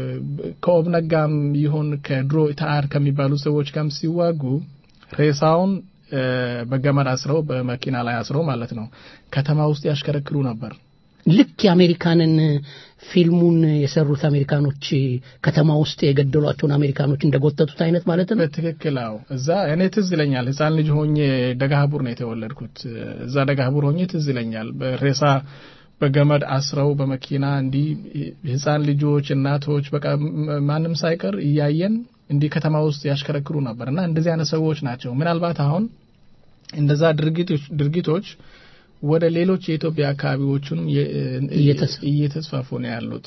ከኦብነግ ጋርም ይሁን ከድሮ ኢታአር ከሚባሉ ሰዎች ጋርም ሲዋጉ ሬሳውን እ፣ በገመድ አስረው በመኪና ላይ አስረው ማለት ነው ከተማ ውስጥ ያሽከረክሩ ነበር። ልክ የአሜሪካንን ፊልሙን የሰሩት አሜሪካኖች ከተማ ውስጥ የገደሏቸውን አሜሪካኖች እንደጎተቱት አይነት ማለት ነው። በትክክል አዎ። እዛ እኔ ትዝ ይለኛል ህፃን ልጅ ሆኜ ደጋህቡር ነው የተወለድኩት። እዛ ደጋህቡር ሆኜ ትዝ ይለኛል በሬሳ በገመድ አስረው በመኪና እንዲህ ህፃን ልጆች፣ እናቶች በቃ ም- ማንም ሳይቀር እያየን እንዲህ ከተማ ውስጥ ያሽከረክሩ ነበር እና እንደዚህ አይነት ሰዎች ናቸው። ምናልባት አሁን እንደዛ ድርጊቶች ድርጊቶች ወደ ሌሎች የኢትዮጵያ አካባቢዎቹንም የ- እየተስ- እየተስፋፉ ነው ያሉት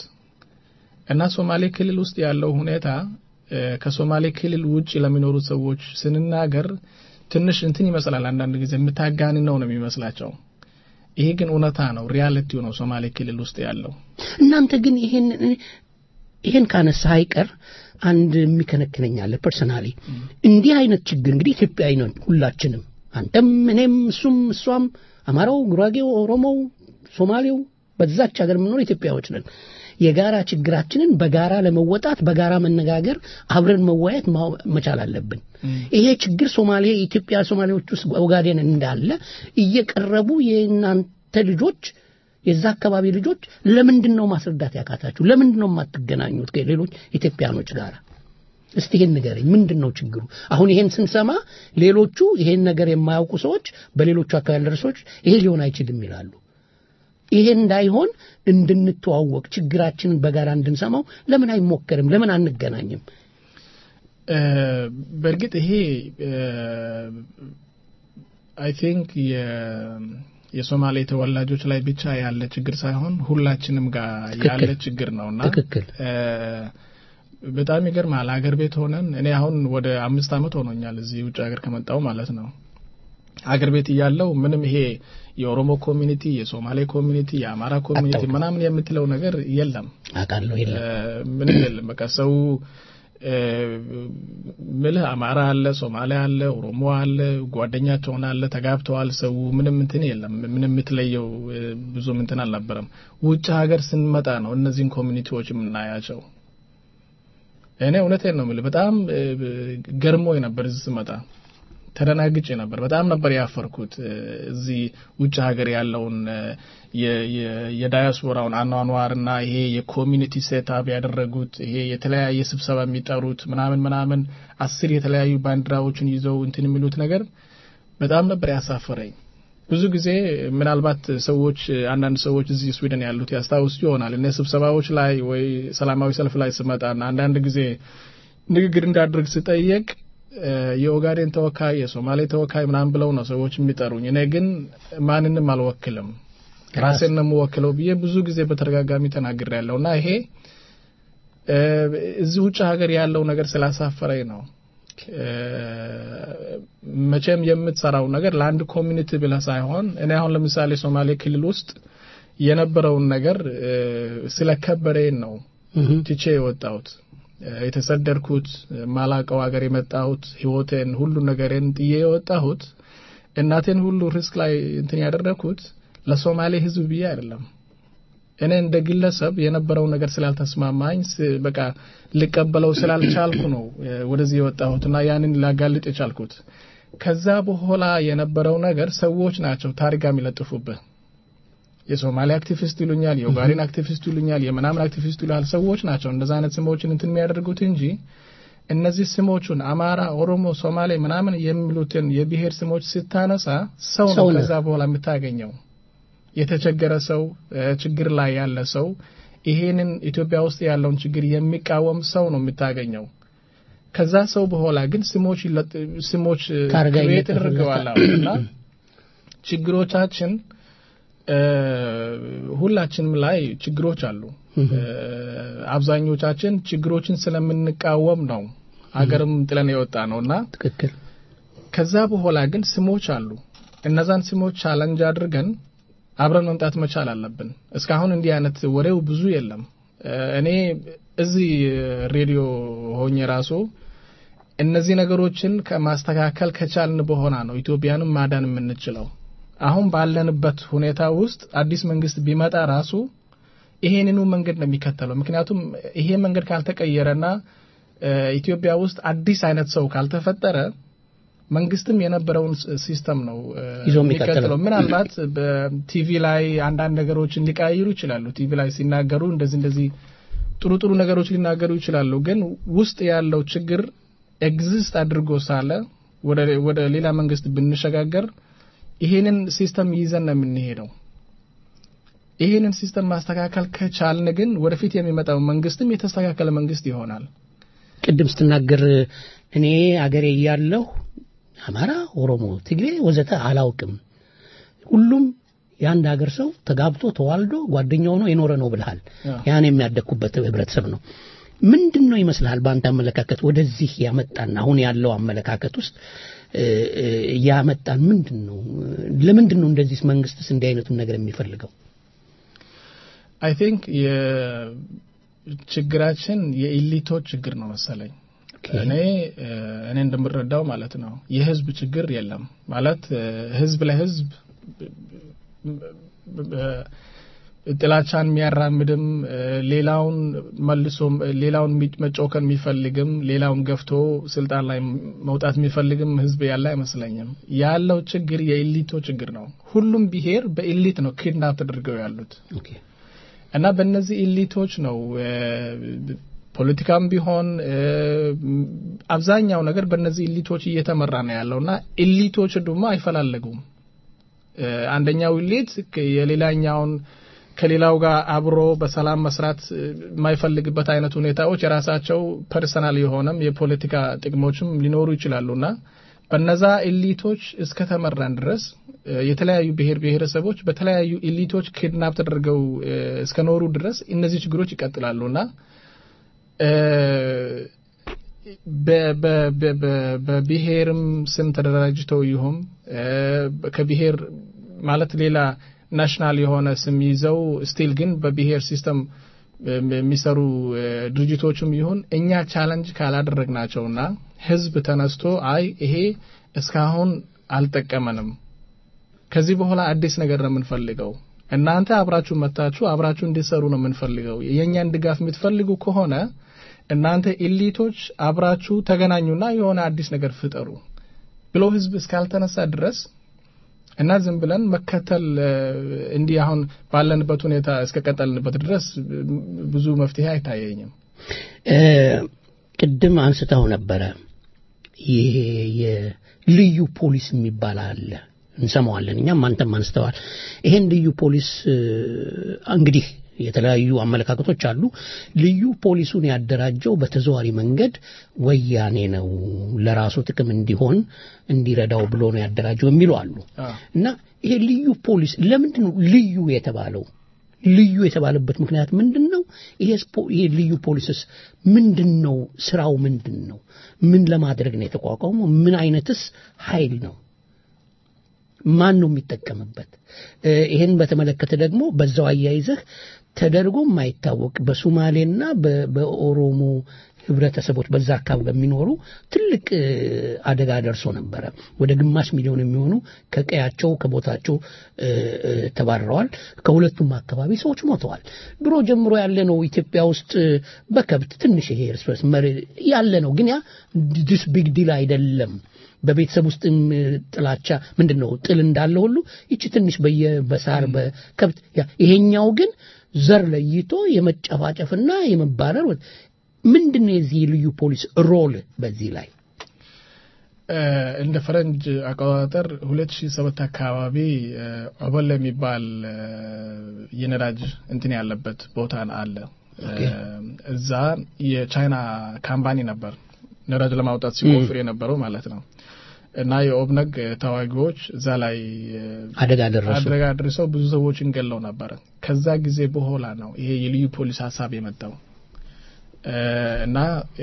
እና ሶማሌ ክልል ውስጥ ያለው ሁኔታ እ፣ ከሶማሌ ክልል ውጭ ለሚኖሩ ሰዎች ስንናገር ትንሽ እንትን ይመስላል። አንዳንድ ጊዜ የምታጋንነው ነው የሚመስላቸው። ይሄ ግን እውነታ ነው፣ ሪያሊቲው ነው ሶማሌ ክልል ውስጥ ያለው። እናንተ ግን ይሄን ይሄን ካነሳ አይቀር አንድ የሚከነክነኝ አለ ፐርሰናሊ እንዲህ አይነት ችግር እንግዲህ ኢትዮጵያዊ ነን ሁላችንም አንተም እኔም እሱም እሷም አማራው ጉራጌው ኦሮሞው ሶማሌው በዛች ሀገር የምንኖር ኢትዮጵያዎች ነን የጋራ ችግራችንን በጋራ ለመወጣት በጋራ መነጋገር አብረን መወያየት ማው- መቻል አለብን ይሄ ችግር ሶማሌ ኢትዮጵያ ሶማሌዎች ውስጥ ኦጋዴን እንዳለ እየቀረቡ የእናንተ ልጆች የዛ አካባቢ ልጆች ለምንድን ነው ማስረዳት ያቃታችሁ? ለምንድን ነው የማትገናኙት ከሌሎች ኢትዮጵያኖች ጋር? እስቲ ይሄን ንገረኝ። ምንድን ነው ችግሩ? አሁን ይሄን ስንሰማ ሌሎቹ ይሄን ነገር የማያውቁ ሰዎች በሌሎቹ አካባቢ ያሉ ሰዎች ይሄ ሊሆን አይችልም ይላሉ። ይሄ እንዳይሆን እንድንተዋወቅ ችግራችንን በጋራ እንድንሰማው ለምን አይሞከርም? ለምን አንገናኝም? እ፣ በእርግጥ ይሄ አይ ቲንክ የሶማሌ ተወላጆች ላይ ብቻ ያለ ችግር ሳይሆን ሁላችንም ጋር ትክክል። ያለ ችግር ነው እና ትክክል። እ፣ በጣም ይገርማል። ሀገር ቤት ሆነን እኔ አሁን ወደ አምስት ዓመት ሆኖኛል እዚህ ውጭ ሀገር ከመጣው ማለት ነው። ሀገር ቤት እያለው ምንም ይሄ የኦሮሞ ኮሚኒቲ፣ የሶማሌ ኮሚኒቲ፣ የአማራ ኮሚኒቲ አታውቅም። ምናምን የምትለው ነገር የለም። አውቃለሁ የለም እ፣ ምንም የለም። በቃ ሰው እ፣ ምልህ አማራ አለ፣ ሶማሌ አለ፣ ኦሮሞ አለ፣ ጓደኛቸውን አለ፣ ተጋብተዋል። ሰው ምንም እንትን የለም። ምንም የምትለየው እ፣ ብዙም እንትን አልነበረም። ውጭ ሀገር ስንመጣ ነው እነዚህን ኮሚኒቲዎች የምናያቸው። እኔ እውነቴን ነው የምልህ በጣም እ፣ ገርሞኝ ነበር እዚህ ስመጣ ተደናግጬ ነበር። በጣም ነበር ያፈርኩት እ፣ እዚህ ውጭ ሀገር ያለውን እ፣ የ- የ- የዳያስፖራውን አኗኗርና ይሄ የኮሚኒቲ ሴታፕ ያደረጉት ይሄ የተለያየ ስብሰባ የሚጠሩት ምናምን ምናምን አስር የተለያዩ ባንዲራዎችን ይዘው እንትን የሚሉት ነገር በጣም ነበር ያሳፈረኝ። ብዙ ጊዜ ምናልባት ሰዎች አንዳንድ ሰዎች እዚህ ስዊድን ያሉት ያስታውሱ ይሆናል እነ ስብሰባዎች ላይ ወይ ሰላማዊ ሰልፍ ላይ ስመጣና አንዳንድ ጊዜ ንግግር እንዳደርግ ስጠየቅ እ፣ የኦጋዴን ተወካይ የሶማሌ ተወካይ ምናምን ብለው ነው ሰዎች የሚጠሩኝ። እኔ ግን ማንንም አልወክልም ራሴን ነው የምወክለው ብዬ ብዙ ጊዜ በተደጋጋሚ ተናግሬያለሁ እና ይሄ እ፣ እዚህ ውጭ ሀገር ያለው ነገር ስላሳፈረኝ ነው። እ፣ መቼም የምትሰራው ነገር ለአንድ ኮሚኒቲ ብለህ ሳይሆን እኔ አሁን ለምሳሌ ሶማሌ ክልል ውስጥ የነበረውን ነገር እ፣ ስለከበደኝ ነው ትቼ የወጣሁት እ፣ የተሰደድኩት ማላቀው ሀገር የመጣሁት ህይወቴን ሁሉ ነገሬን ጥዬ የወጣሁት እናቴን ሁሉ ሪስክ ላይ እንትን ያደረግኩት ለሶማሌ ህዝብ ብዬ አይደለም። እኔ እንደ ግለሰብ የነበረው ነገር ስላልተስማማኝ ስ- በቃ ልቀበለው ስላልቻልኩ ነው እ፣ ወደዚህ የወጣሁትና ያንን ላጋልጥ የቻልኩት። ከዛ በኋላ የነበረው ነገር ሰዎች ናቸው ታሪጋ የሚለጥፉብህ። የሶማሌ አክቲቪስት ይሉኛል፣ የኦጋዴን አክቲቪስት ይሉኛል፣ የምናምን አክቲቪስት ይሉኛል። ሰዎች ናቸው እንደዛ አይነት ስሞችን እንትን የሚያደርጉት እንጂ እነዚህ ስሞቹን አማራ፣ ኦሮሞ፣ ሶማሌ ምናምን የሚሉትን የብሔር ስሞች ስታነሳ ሰው ነው ሰው ነው። ከዛ በኋላ የምታገኘው የተቸገረ ሰው እ፣ ችግር ላይ ያለ ሰው ይሄንን ኢትዮጵያ ውስጥ ያለውን ችግር የሚቃወም ሰው ነው የምታገኘው። ከዛ ሰው በኋላ ግን ስሞች ይለጥ- ስሞች እ፣ ታርጋ ክሬት ይለጠፍለታል። ተደርገዋል አሁን እና ችግሮቻችን እ፣ ሁላችንም ላይ ችግሮች አሉ። እ፣ አብዛኞቻችን ችግሮችን ስለምንቃወም ነው ሀገርም ጥለን የወጣ ነው እና ትክክል ከዛ በኋላ ግን ስሞች አሉ። እነዛን ስሞች ቻለንጅ አድርገን አብረን መምጣት መቻል አለብን። እስካሁን እንዲህ አይነት ወሬው ብዙ የለም። እኔ እዚህ ሬዲዮ ሆኜ ራሱ እነዚህ ነገሮችን ከማስተካከል ከቻልን በኋላ ነው ኢትዮጵያንም ማዳን የምንችለው። አሁን ባለንበት ሁኔታ ውስጥ አዲስ መንግስት ቢመጣ ራሱ ይሄንኑ መንገድ ነው የሚከተለው። ምክንያቱም ይሄ መንገድ ካልተቀየረና ኢትዮጵያ ውስጥ አዲስ አይነት ሰው ካልተፈጠረ መንግስትም የነበረውን ሲስተም ነው ይዞ የሚቀጥለው። ምናልባት በቲቪ ላይ አንዳንድ ነገሮችን ሊቀያይሩ ይችላሉ። ቲቪ ላይ ሲናገሩ እንደዚህ እንደዚህ ጥሩ ጥሩ ነገሮች ሊናገሩ ይችላሉ። ግን ውስጥ ያለው ችግር ኤግዚስት አድርጎ ሳለ ወደ ሌላ መንግስት ብንሸጋገር ይሄንን ሲስተም ይዘን ነው የምንሄደው። ይሄንን ሲስተም ማስተካከል ከቻልን ግን ወደፊት የሚመጣው መንግስትም የተስተካከለ መንግስት ይሆናል። ቅድም ስትናገር እኔ አገሬ እያለሁ አማራ፣ ኦሮሞ፣ ትግሬ ወዘተ አላውቅም፣ ሁሉም የአንድ ሀገር ሰው ተጋብቶ ተዋልዶ ጓደኛ ሆኖ የኖረ ነው ብልሃል። ያን የሚያደግኩበት ህብረተሰብ ነው። ምንድን ነው ይመስልሃል በአንተ አመለካከት ወደዚህ ያመጣን አሁን ያለው አመለካከት ውስጥ ያመጣን ምንድን ነው? ለምንድን ነው እንደዚህ መንግስትስ እንዲህ አይነቱን ነገር የሚፈልገው? አይ ቲንክ የችግራችን የኢሊቶች ችግር ነው መሰለኝ። እኔ እኔ እንደምረዳው ማለት ነው የህዝብ ችግር የለም ማለት ህዝብ ለህዝብ ጥላቻን የሚያራምድም ሌላውን መልሶ ሌላውን መጮከን የሚፈልግም ሌላውን ገፍቶ ስልጣን ላይ መውጣት የሚፈልግም ህዝብ ያለ አይመስለኝም። ያለው ችግር የኢሊቶ ችግር ነው። ሁሉም ብሔር በኢሊት ነው ኪድናፕ ተደርገው ያሉት እና በእነዚህ ኢሊቶች ነው ፖለቲካም ቢሆን አብዛኛው ነገር በእነዚህ ኢሊቶች እየተመራ ነው ያለው እና ኢሊቶች ደግሞ አይፈላለጉም። አንደኛው ኢሊት የሌላኛውን ከሌላው ጋር አብሮ በሰላም መስራት የማይፈልግበት አይነት ሁኔታዎች የራሳቸው ፐርሰናል የሆነም የፖለቲካ ጥቅሞችም ሊኖሩ ይችላሉና በነዛ ኢሊቶች እስከተመራን ድረስ የተለያዩ ብሔር ብሔረሰቦች በተለያዩ ኢሊቶች ኪድናፕ ተደርገው እስከኖሩ ድረስ እነዚህ ችግሮች ይቀጥላሉና በብሔርም ስም ተደራጅተው ይሁም ከብሔር ማለት ሌላ ናሽናል የሆነ ስም ይዘው ስቲል ግን በብሔር ሲስተም የሚሰሩ ድርጅቶችም ይሁን እኛ ቻለንጅ ካላደረግናቸውና ህዝብ ተነስቶ አይ ይሄ እስካሁን አልጠቀመንም፣ ከዚህ በኋላ አዲስ ነገር ነው የምንፈልገው፣ እናንተ አብራችሁ መታችሁ አብራችሁ እንዲሰሩ ነው የምንፈልገው፣ የእኛን ድጋፍ የምትፈልጉ ከሆነ እናንተ ኢሊቶች አብራችሁ ተገናኙና የሆነ አዲስ ነገር ፍጠሩ ብሎ ህዝብ እስካልተነሳ ድረስ እና ዝም ብለን መከተል እንዲህ አሁን ባለንበት ሁኔታ እስከቀጠልንበት ድረስ ብዙ መፍትሄ አይታየኝም። ቅድም አንስተው ነበረ ይሄ የልዩ ፖሊስ የሚባል አለ እንሰማዋለን እኛም አንተም አንስተዋል ይሄን ልዩ ፖሊስ እንግዲህ የተለያዩ አመለካከቶች አሉ ልዩ ፖሊሱን ያደራጀው በተዘዋሪ መንገድ ወያኔ ነው ለራሱ ጥቅም እንዲሆን እንዲረዳው ብሎ ነው ያደራጀው የሚሉ አሉ እና ይሄ ልዩ ፖሊስ ለምንድን ነው ልዩ የተባለው ልዩ የተባለበት ምክንያት ምንድን ነው ይሄ ልዩ ፖሊስስ ምንድን ነው ስራው ምንድን ነው ምን ለማድረግ ነው የተቋቋመው ምን አይነትስ ኃይል ነው ማን ነው የሚጠቀምበት ይህን በተመለከተ ደግሞ በዛው አያይዘህ ተደርጎ የማይታወቅ በሱማሌና በኦሮሞ ህብረተሰቦች በዛ አካባቢ በሚኖሩ ትልቅ አደጋ ደርሶ ነበረ ወደ ግማሽ ሚሊዮን የሚሆኑ ከቀያቸው ከቦታቸው ተባረረዋል ከሁለቱም አካባቢ ሰዎች ሞተዋል ድሮ ጀምሮ ያለ ነው ኢትዮጵያ ውስጥ በከብት ትንሽ ይሄ እርስ በርስ ያለ ነው ግን ያ ዲስ ቢግ ዲል አይደለም በቤተሰብ ውስጥም ጥላቻ ምንድን ነው ጥል እንዳለ ሁሉ ይቺ ትንሽ በሳር በከብት ይሄኛው ግን ዘር ለይቶ የመጨፋጨፍና የመባረር ምንድን ነው የዚህ ልዩ ፖሊስ ሮል በዚህ ላይ እንደ ፈረንጅ አቆጣጠር 2007 አካባቢ ኦበል የሚባል የነዳጅ እንትን ያለበት ቦታ አለ እዛ የቻይና ካምፓኒ ነበር ነዳጅ ለማውጣት ሲቆፍር የነበረው ማለት ነው እና የኦብነግ ተዋጊዎች እዛ ላይ አደጋ ደረሱ አደጋ ደርሰው ብዙ ሰዎችን ገለው ነበረ ከዛ ጊዜ በኋላ ነው ይሄ የልዩ ፖሊስ ሀሳብ የመጣው እና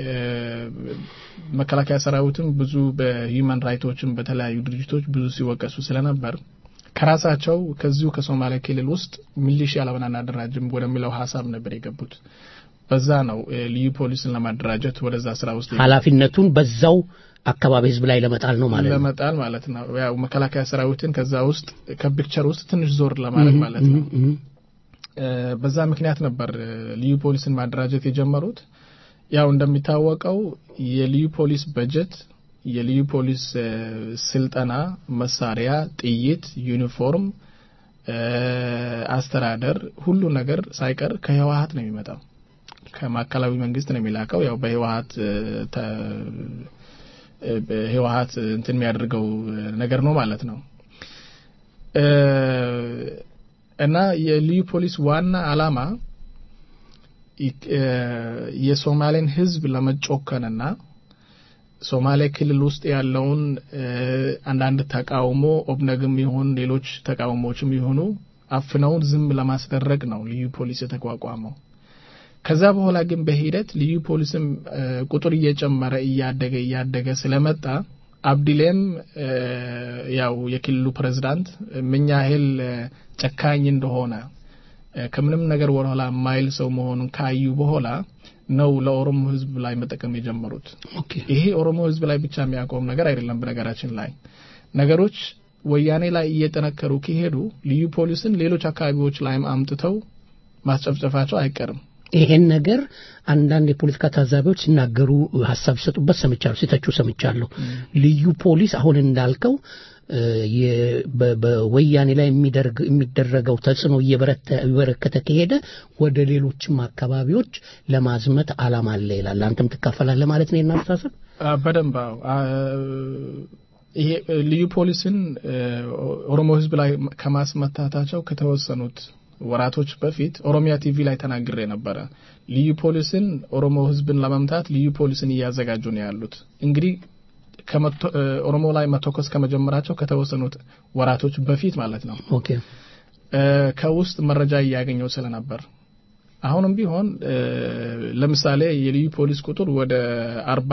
መከላከያ ሰራዊትም ብዙ በሂውማን ራይቶችም በተለያዩ ድርጅቶች ብዙ ሲወቀሱ ስለነበር ከራሳቸው ከዚሁ ከሶማሊያ ክልል ውስጥ ሚሊሺያ ለምን አናደራጅም ወደሚለው ሀሳብ ነበር የገቡት። በዛ ነው ልዩ ፖሊስን ለማደራጀት ወደዛ ስራ ውስጥ ኃላፊነቱን በዛው አካባቢ ህዝብ ላይ ለመጣል ነው ማለት ነው። ለመጣል ማለት ነው። ያው መከላከያ ሰራዊትን ከዛ ውስጥ ከፒክቸር ውስጥ ትንሽ ዞር ለማድረግ ማለት ነው። በዛ ምክንያት ነበር ልዩ ፖሊስን ማደራጀት የጀመሩት። ያው እንደሚታወቀው የልዩ ፖሊስ በጀት፣ የልዩ ፖሊስ ስልጠና፣ መሳሪያ፣ ጥይት፣ ዩኒፎርም፣ አስተዳደር ሁሉ ነገር ሳይቀር ከህወሀት ነው የሚመጣው። ከማዕከላዊ መንግስት ነው የሚላከው። ያው በህወሀት ህወሀት እንትን የሚያደርገው ነገር ነው ማለት ነው። እና የልዩ ፖሊስ ዋና አላማ የሶማሌን ህዝብ ለመጮከንና ሶማሌ ክልል ውስጥ ያለውን አንዳንድ ተቃውሞ ኦብነግም ይሁን ሌሎች ተቃውሞዎችም ይሁኑ አፍነውን ዝም ለማስደረግ ነው ልዩ ፖሊስ የተቋቋመው። ከዛ በኋላ ግን በሂደት ልዩ ፖሊስም ቁጥር እየጨመረ እያደገ እያደገ ስለመጣ አብዲሌም ያው የክልሉ ፕሬዝዳንት ምን ያህል ጨካኝ እንደሆነ ከምንም ነገር ወደኋላ ማይል ሰው መሆኑን ካዩ በኋላ ነው ለኦሮሞ ህዝብ ላይ መጠቀም የጀመሩት። ይሄ ኦሮሞ ህዝብ ላይ ብቻ የሚያቆም ነገር አይደለም። በነገራችን ላይ ነገሮች ወያኔ ላይ እየጠነከሩ ከሄዱ ልዩ ፖሊስን ሌሎች አካባቢዎች ላይም አምጥተው ማስጨፍጨፋቸው አይቀርም። ይሄን ነገር አንዳንድ የፖለቲካ ታዛቢዎች ሲናገሩ ሀሳብ ሲሰጡበት ሰምቻለሁ፣ ሲተቹ ሰምቻለሁ። ልዩ ፖሊስ አሁን እንዳልከው በወያኔ ላይ የሚደረገው ተጽዕኖ እየበረከተ ከሄደ ወደ ሌሎችም አካባቢዎች ለማዝመት አላማ አለ ይላል። አንተም ትካፈላለህ ማለት ነው የናስተሳሰብ በደንብ ይሄ ልዩ ፖሊስን ኦሮሞ ህዝብ ላይ ከማስመታታቸው ከተወሰኑት ወራቶች በፊት ኦሮሚያ ቲቪ ላይ ተናግሬ ነበረ። ልዩ ፖሊስን ኦሮሞ ህዝብን ለመምታት ልዩ ፖሊስን እያዘጋጁ ነው ያሉት። እንግዲህ ኦሮሞ ላይ መተኮስ ከመጀመራቸው ከተወሰኑት ወራቶች በፊት ማለት ነው። ኦኬ ከውስጥ መረጃ እያገኘው ስለነበር አሁንም ቢሆን ለምሳሌ የልዩ ፖሊስ ቁጥር ወደ አርባ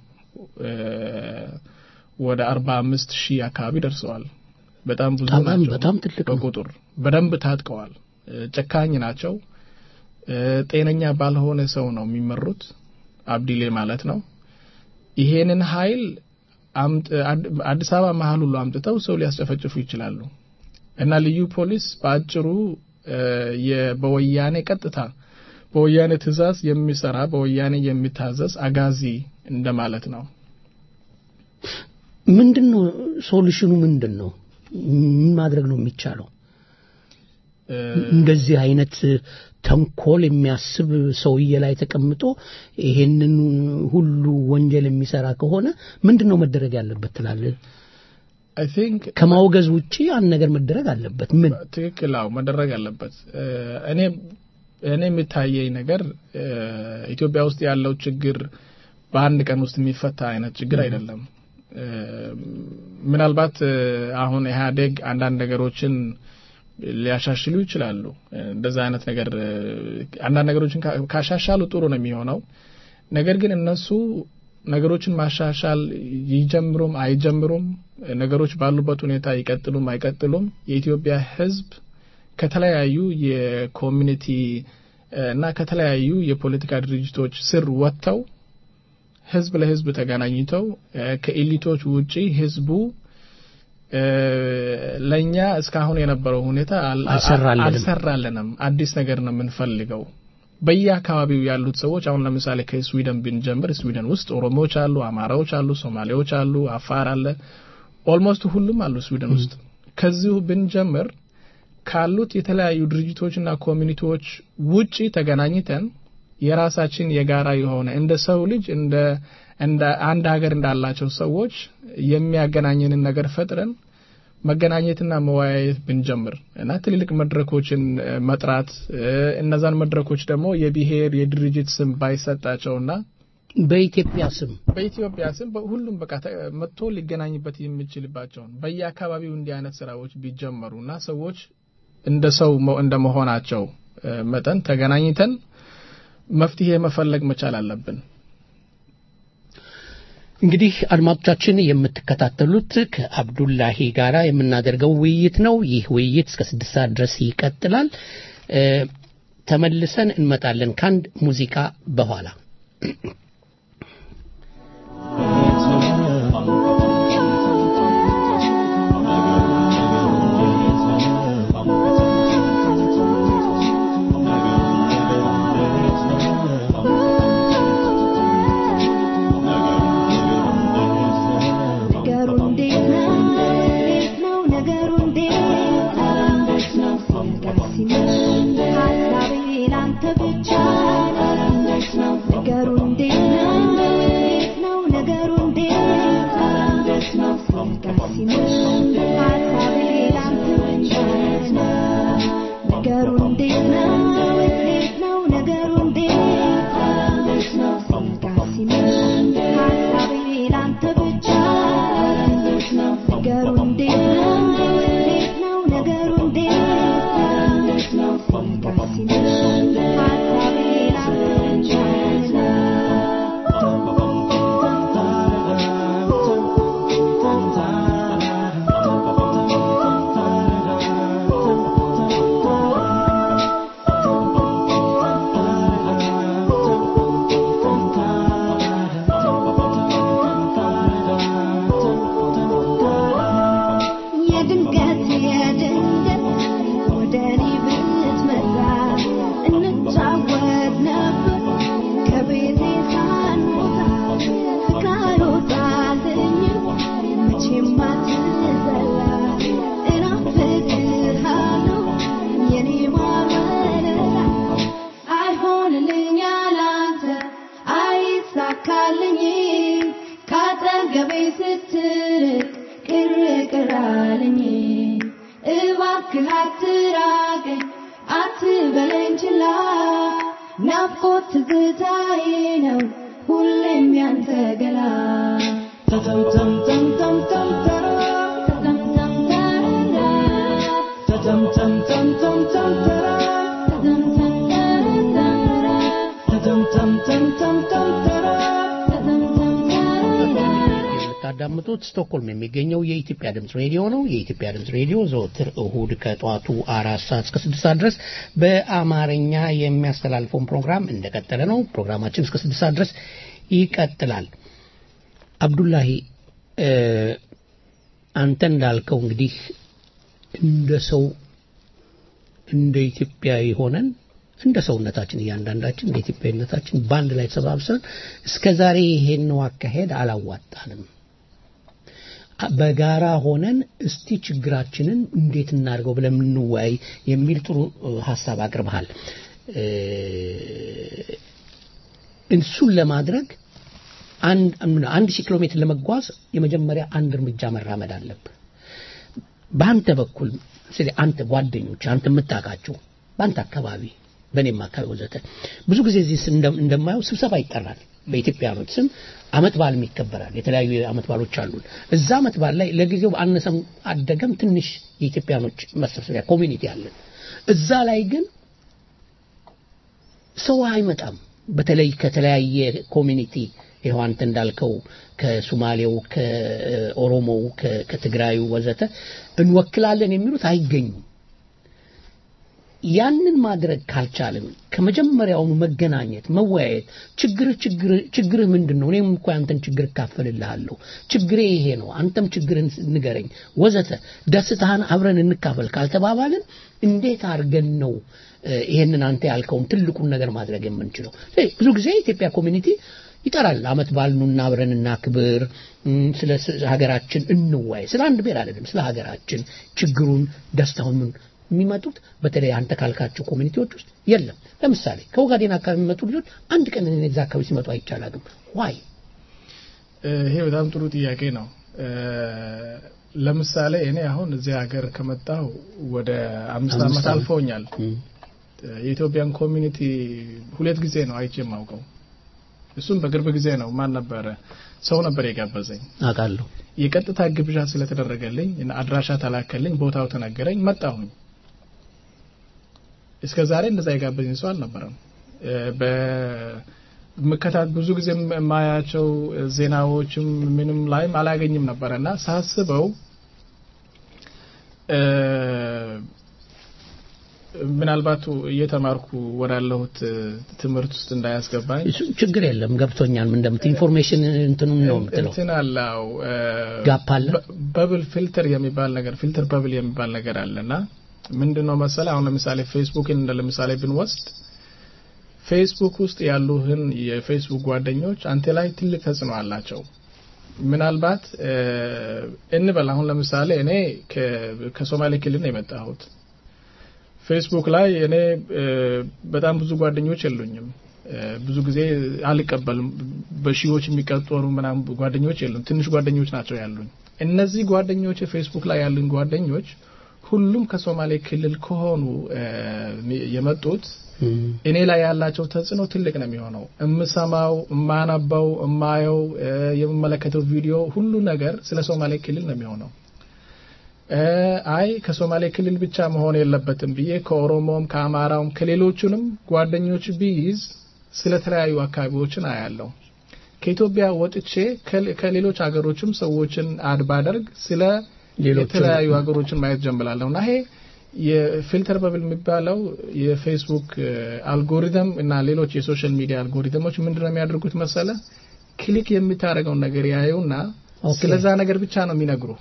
ወደ አርባ አምስት ሺህ አካባቢ ደርሰዋል። በጣም ብዙ ናቸው። በጣም ትልቅ በቁጥር በደንብ ታጥቀዋል። ጨካኝ ናቸው። ጤነኛ ባልሆነ ሰው ነው የሚመሩት፣ አብዲሌ ማለት ነው። ይሄንን ኃይል አዲስ አበባ መሀል ሁሉ አምጥተው ሰው ሊያስጨፈጭፉ ይችላሉ። እና ልዩ ፖሊስ በአጭሩ በወያኔ ቀጥታ በወያኔ ትእዛዝ የሚሰራ በወያኔ የሚታዘዝ አጋዚ እንደማለት ነው። ምንድን ነው ሶሉሽኑ? ምንድን ነው ምን ማድረግ ነው የሚቻለው? እንደዚህ አይነት ተንኮል የሚያስብ ሰውዬ ላይ ተቀምጦ ይሄንን ሁሉ ወንጀል የሚሰራ ከሆነ ምንድን ነው መደረግ ያለበት ትላለህ? አይ ቲንክ ከማውገዝ ውጪ አንድ ነገር መደረግ አለበት። ምን ትክክል? አዎ መደረግ አለበት። እኔ እኔ የሚታየኝ ነገር ኢትዮጵያ ውስጥ ያለው ችግር በአንድ ቀን ውስጥ የሚፈታ አይነት ችግር አይደለም። ምናልባት አሁን ኢህአዴግ አንዳንድ ነገሮችን ሊያሻሽሉ ይችላሉ። እንደዛ አይነት ነገር አንዳንድ ነገሮችን ካሻሻሉ ጥሩ ነው የሚሆነው። ነገር ግን እነሱ ነገሮችን ማሻሻል ይጀምሩም አይጀምሩም፣ ነገሮች ባሉበት ሁኔታ ይቀጥሉም አይቀጥሉም፣ የኢትዮጵያ ሕዝብ ከተለያዩ የኮሚኒቲ እና ከተለያዩ የፖለቲካ ድርጅቶች ስር ወጥተው ህዝብ ለህዝብ ተገናኝተው ከኤሊቶች ውጪ ህዝቡ ለእኛ እስካሁን የነበረው ሁኔታ አልሰራልንም፣ አዲስ ነገር ነው የምንፈልገው። በየአካባቢው ያሉት ሰዎች አሁን ለምሳሌ ከስዊድን ብንጀምር ስዊድን ውስጥ ኦሮሞዎች አሉ፣ አማራዎች አሉ፣ ሶማሌዎች አሉ፣ አፋር አለ፣ ኦልሞስት ሁሉም አሉ ስዊድን ውስጥ። ከዚሁ ብንጀምር ካሉት የተለያዩ ድርጅቶችና ኮሚኒቲዎች ውጪ ተገናኝተን የራሳችን የጋራ የሆነ እንደ ሰው ልጅ እንደ እንደ አንድ ሀገር እንዳላቸው ሰዎች የሚያገናኘንን ነገር ፈጥረን መገናኘትና መወያየት ብንጀምር እና ትልልቅ መድረኮችን መጥራት እነዛን መድረኮች ደግሞ የብሔር የድርጅት ስም ባይሰጣቸውና በኢትዮጵያ ስም በኢትዮጵያ ስም ሁሉም በቃ መጥቶ ሊገናኝበት የሚችልባቸውን በየአካባቢው እንዲህ አይነት ስራዎች ቢጀመሩና ሰዎች እንደ ሰው እንደ መሆናቸው መጠን ተገናኝተን መፍትሄ መፈለግ መቻል አለብን። እንግዲህ አድማጮቻችን የምትከታተሉት ከአብዱላሂ ጋራ የምናደርገው ውይይት ነው። ይህ ውይይት እስከ ስድስት ሰዓት ድረስ ይቀጥላል። እ፣ ተመልሰን እንመጣለን ከአንድ ሙዚቃ በኋላ ነገሩ እንዴት ነው? እንዴት ነው ነገሩ እንዴት ነው? ሲነጋ ሲመሽ ሀሳቤ ላንተ ብቻ ነው። ነገሩ እንዴት ነው? እንዴት ነው ነገሩ እንዴት ነው? ሲነጋ ሲመሽ ሀሳቤ ላንተ ብቻ ነው። ነገሩ እንዴት ነው? እንዴት ነው ነገሩ እንዴት ነው? ሲነጋ ሲመሽ ሀሳቤ ላንተ ብቻ ነው። ነገሩ እንዴት ነው? እንዴት ነው ነገሩ እንዴት ነው? ሲነጋ ሲመሽ ሀሳቤ ላንተ ብቻ የድንገት የድንገት ወደ እኔ ብትመጣ እንጫወት ነበር ከቤቴ ሳንወጣ ካልወጣልኝም መቼም አትዘላ እናፍቅሃለሁ የኔ ማር ወለላ አይሆንልኝ ያላንተ አይሳካልኝም ካጠገቤ ስትርቅ ቅር ቅር አለኝ እባክህ አትራቀኝ አትበለኝ ችላ ናፍቆት ትዝታዬ ነው ሁሌም ያንተ ገላ የምታዳምጡት ስቶክሆልም የሚገኘው የኢትዮጵያ ድምፅ ሬዲዮ ነው። የኢትዮጵያ ድምፅ ሬዲዮ ዘወትር እሁድ ከጠዋቱ አራት ሰዓት እስከ ስድስት ሰዓት ድረስ በአማርኛ የሚያስተላልፈውን ፕሮግራም እንደቀጠለ ነው። ፕሮግራማችን እስከ ስድስት ሰዓት ድረስ ይቀጥላል። አብዱላሂ እ፣ አንተ እንዳልከው እንግዲህ እንደ ሰው እንደ ኢትዮጵያዊ ሆነን እንደ ሰውነታችን እያንዳንዳችን እንደ ኢትዮጵያዊነታችን በአንድ ላይ ተሰባብሰን እስከ ዛሬ ይሄን አካሄድ አላዋጣንም። በጋራ ሆነን እስቲ ችግራችንን እንዴት እናድርገው ብለን እንወያይ የሚል ጥሩ እ፣ ሀሳብ አቅርበሃል። እ፣ እሱን ለማድረግ አንድ አንድ ሺህ ኪሎ ሜትር ለመጓዝ የመጀመሪያ አንድ እርምጃ መራመድ አለብህ። በአንተ በኩል ስለ አንተ ጓደኞች አንተ የምታውቃቸው በአንተ አካባቢ በእኔም አካባቢ ወዘተ ብዙ ጊዜ እዚህ ስ- እንደ- እንደማየው ስብሰባ ይጠራል። በኢትዮጵያኖች ስም አመት በዓልም ይከበራል። የተለያዩ አመት በዓሎች አሉን። እዛ አመት በዓል ላይ ለጊዜው አነሰም አደገም ትንሽ የኢትዮጵያኖች መሰብሰቢያ ኮሚኒቲ አለን። እዛ ላይ ግን ሰው አይመጣም። በተለይ ከተለያየ ኮሚኒቲ ይኸው አንተ እንዳልከው ከሱማሌው፣ ከኦሮሞው፣ ከ- ከትግራዩ ወዘተ እንወክላለን የሚሉት አይገኙም። ያንን ማድረግ ካልቻልን ከመጀመሪያውኑ መገናኘት፣ መወያየት፣ ችግርህ ችግር ችግርህ ምንድን ነው? እኔም እኮ ያንተን ችግር እካፈልልሃለሁ። ችግሬ ይሄ ነው፣ አንተም ችግርን ንገረኝ፣ ወዘተ ደስታህን አብረን እንካፈል ካልተባባልን እንዴት አድርገን ነው እ፣ ይሄንን አንተ ያልከውን ትልቁን ነገር ማድረግ የምንችለው? ስለዚህ ብዙ ጊዜ የኢትዮጵያ ኮሚኒቲ ይጠራል። አመት በዓል ኑና አብረን እናክብር፣ እም፣ ስለ ስ- ሀገራችን እንወያይ። ስለ አንድ ብሔር አይደለም፣ ስለ ሀገራችን ችግሩን፣ ደስታውን ምን የሚመጡት በተለይ አንተ ካልካቸው ኮሚኒቲዎች ውስጥ የለም። ለምሳሌ ከኦጋዴን አካባቢ የሚመጡ ልጆች አንድ ቀን እኔ እዛ አካባቢ ሲመጡ አይቻላግም። ዋይ ይሄ በጣም ጥሩ ጥያቄ ነው። እ፣ ለምሳሌ እኔ አሁን እዚህ ሀገር ከመጣሁ ወደ አምስት አምስት ዓመት ዓመት። አልፈውኛል። የኢትዮጵያን ኮሚኒቲ ሁለት ጊዜ ነው አይቼ የማውቀው። እሱም በቅርብ ጊዜ ነው። ማን ነበረ? ሰው ነበር የጋበዘኝ። አውቃለሁ። የቀጥታ ግብዣ ስለተደረገልኝ እና አድራሻ ተላከልኝ፣ ቦታው ተነገረኝ፣ መጣሁኝ። እስከ ዛሬ እንደዛ የጋበዘኝ ሰው አልነበረም። በምከታት ብዙ ጊዜ የማያቸው ዜናዎችም ምንም ላይም አላገኝም ነበረ እና ሳስበው ምናልባት እየተማርኩ ወዳለሁት ትምህርት ውስጥ እንዳያስገባኝ እሱ ችግር የለም ገብቶኛል ምን እንደምት ኢንፎርሜሽን እንትኑን ነው የምትለው እንትን አለው ጋፕ አለ በብል ፊልተር የሚባል ነገር ፊልተር በብል የሚባል ነገር አለና ምንድን ነው መሰለ አሁን ለምሳሌ ፌስቡክን እንደ ለምሳሌ ብንወስድ ፌስቡክ ውስጥ ያሉህን የፌስቡክ ጓደኞች አንተ ላይ ትልቅ ተጽዕኖ አላቸው ምናልባት እንበል አሁን ለምሳሌ እኔ ከሶማሌ ክልል ነው የመጣሁት ፌስቡክ ላይ እኔ በጣም ብዙ ጓደኞች የሉኝም ብዙ ጊዜ አልቀበልም በሺዎች የሚቀጠሩ ምናምን ጓደኞች የሉም ትንሽ ጓደኞች ናቸው ያሉኝ እነዚህ ጓደኞች ፌስቡክ ላይ ያሉኝ ጓደኞች ሁሉም ከሶማሌ ክልል ከሆኑ የመጡት እኔ ላይ ያላቸው ተጽዕኖ ትልቅ ነው የሚሆነው የምሰማው የማነበው የማየው የምመለከተው ቪዲዮ ሁሉ ነገር ስለ ሶማሌ ክልል ነው የሚሆነው አይ ከሶማሌ ክልል ብቻ መሆን የለበትም ብዬ ከኦሮሞም ከአማራውም ከሌሎቹንም ጓደኞች ቢይዝ ስለ ተለያዩ አካባቢዎችን አያለው ከኢትዮጵያ ወጥቼ ከሌሎች ሀገሮችም ሰዎችን አድ ባደርግ ስለ የተለያዩ ሀገሮችን ማየት ጀምላለሁ እና ይሄ የፊልተር በብል የሚባለው የፌስቡክ አልጎሪተም እና ሌሎች የሶሻል ሚዲያ አልጎሪተሞች ምንድነው የሚያደርጉት መሰለ ክሊክ የምታደርገውን ነገር ያዩና ስለዛ ነገር ብቻ ነው የሚነግሩ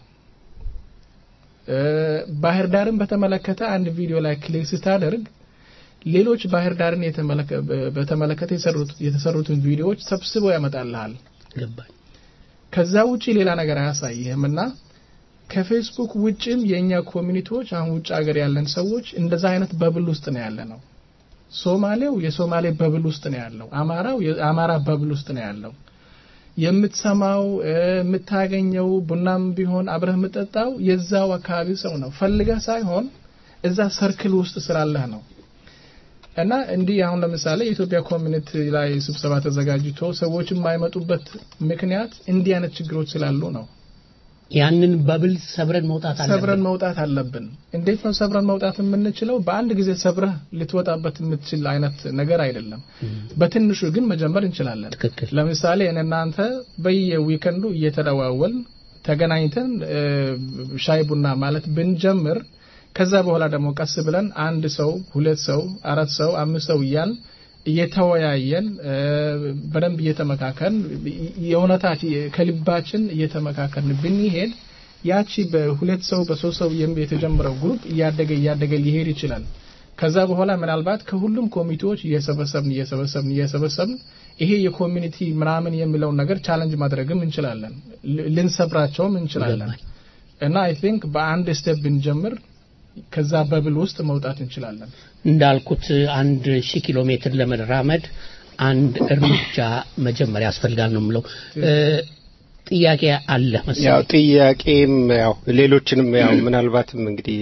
ባህር ዳርን በተመለከተ አንድ ቪዲዮ ላይ ክሊክ ስታደርግ ሌሎች ባህር ዳርን በተመለከተ የተሰሩትን ቪዲዮዎች ሰብስበው ያመጣልሃል ገባኝ ከዛ ውጪ ሌላ ነገር አያሳይህም እና ከፌስቡክ ውጭም የእኛ ኮሚኒቲዎች አሁን ውጭ ሀገር ያለን ሰዎች እንደዛ አይነት በብል ውስጥ ነው ያለ ነው ሶማሌው የሶማሌ በብል ውስጥ ነው ያለው አማራው የአማራ በብል ውስጥ ነው ያለው የምትሰማው የምታገኘው ቡናም ቢሆን አብረህ የምጠጣው የዛው አካባቢ ሰው ነው ፈልገህ ሳይሆን እዛ ሰርክል ውስጥ ስላለህ ነው እና እንዲህ አሁን ለምሳሌ የኢትዮጵያ ኮሚኒቲ ላይ ስብሰባ ተዘጋጅቶ ሰዎች የማይመጡበት ምክንያት እንዲህ አይነት ችግሮች ስላሉ ነው ያንን በብል ሰብረን መውጣት አለብን ሰብረን መውጣት አለብን እንዴት ነው ሰብረን መውጣት የምንችለው በአንድ ጊዜ ሰብረህ ልትወጣበት የምትችል አይነት ነገር አይደለም በትንሹ ግን መጀመር እንችላለን ለምሳሌ እናንተ በየዊከንዱ እየተደዋወል ተገናኝተን ሻይ ቡና ማለት ብንጀምር ከዛ በኋላ ደግሞ ቀስ ብለን አንድ ሰው ሁለት ሰው አራት ሰው አምስት ሰው እያል እየተወያየን በደንብ እየተመካከን የእውነታች ከልባችን እየተመካከን ብንሄድ ያቺ በሁለት ሰው በሶስት ሰው የተጀመረው ግሩፕ እያደገ እያደገ ሊሄድ ይችላል ከዛ በኋላ ምናልባት ከሁሉም ኮሚቴዎች እየሰበሰብን እየሰበሰብን እየሰበሰብን ይሄ የኮሚኒቲ ምናምን የሚለውን ነገር ቻለንጅ ማድረግም እንችላለን ልንሰብራቸውም እንችላለን እና አይ ቲንክ በአንድ ስቴፕ ብንጀምር ከዛ በብል ውስጥ መውጣት እንችላለን እንዳልኩት አንድ ሺህ ኪሎ ሜትር ለመራመድ አንድ እርምጃ መጀመሪያ ያስፈልጋል ነው የምለው ጥያቄ አለ ያው ጥያቄም ያው ሌሎችንም ያው ምናልባትም እንግዲህ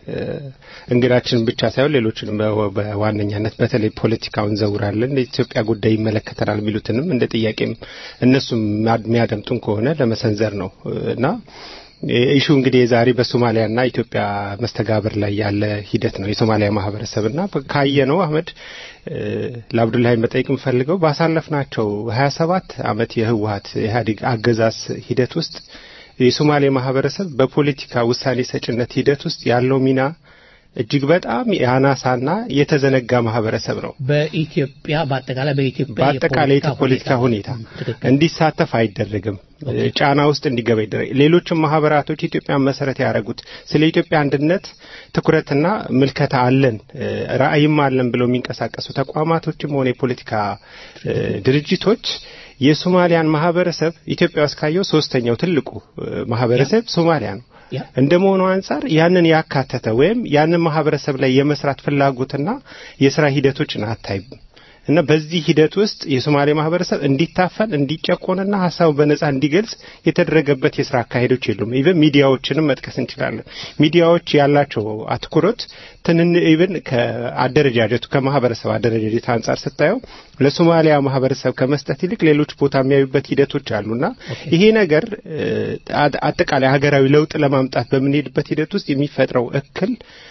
እንግዳችንን ብቻ ሳይሆን ሌሎችንም በዋነኛነት በተለይ ፖለቲካውን ዘውራለን የኢትዮጵያ ጉዳይ ይመለከተናል የሚሉትንም እንደ ጥያቄም እነሱም የሚያደምጡን ከሆነ ለመሰንዘር ነው እና ኢሹ እንግዲህ የዛሬ በሶማሊያና ኢትዮጵያ መስተጋብር ላይ ያለ ሂደት ነው የሶማሊያ ማህበረሰብና ካየ ነው አህመድ ለአብዱላሂ መጠየቅ የምፈልገው ባሳለፍናቸው ሀያ ሰባት አመት የህወሀት ኢህአዴግ አገዛዝ ሂደት ውስጥ የሶማሌ ማህበረሰብ በፖለቲካ ውሳኔ ሰጭነት ሂደት ውስጥ ያለው ሚና እጅግ በጣም የአናሳና የተዘነጋ ማህበረሰብ ነው። በኢትዮጵያ በአጠቃላይ በኢትዮጵያ በአጠቃላይ የፖለቲካ ሁኔታ እንዲሳተፍ አይደረግም። ጫና ውስጥ እንዲገባ ይደረግ። ሌሎችም ማህበራቶች ኢትዮጵያን መሰረት ያደረጉት ስለ ኢትዮጵያ አንድነት ትኩረትና ምልከታ አለን ራዕይም አለን ብለው የሚንቀሳቀሱ ተቋማቶችም ሆነ የፖለቲካ ድርጅቶች የሶማሊያን ማህበረሰብ ኢትዮጵያ ውስጥ ካየው ሶስተኛው ትልቁ ማህበረሰብ ሶማሊያ ነው። እንደ መሆኑ አንጻር ያንን ያካተተ ወይም ያንን ማህበረሰብ ላይ የመስራት ፍላጎትና የስራ ሂደቶችን አታይም እና በዚህ ሂደት ውስጥ የሶማሌ ማህበረሰብ እንዲታፈን እንዲጨቆንና ሀሳቡ በነጻ እንዲገልጽ የተደረገበት የስራ አካሄዶች የሉም። ኢቨን ሚዲያዎችንም መጥቀስ እንችላለን። ሚዲያዎች ያላቸው አትኩሮት ትንን ኢቨን ከአደረጃጀቱ ከማህበረሰብ አደረጃጀት አንጻር ስታየው ለሶማሊያ ማህበረሰብ ከመስጠት ይልቅ ሌሎች ቦታ የሚያዩበት ሂደቶች አሉና ይሄ ነገር አጠቃላይ ሀገራዊ ለውጥ ለማምጣት በምንሄድበት ሂደት ውስጥ የሚፈጥረው እክል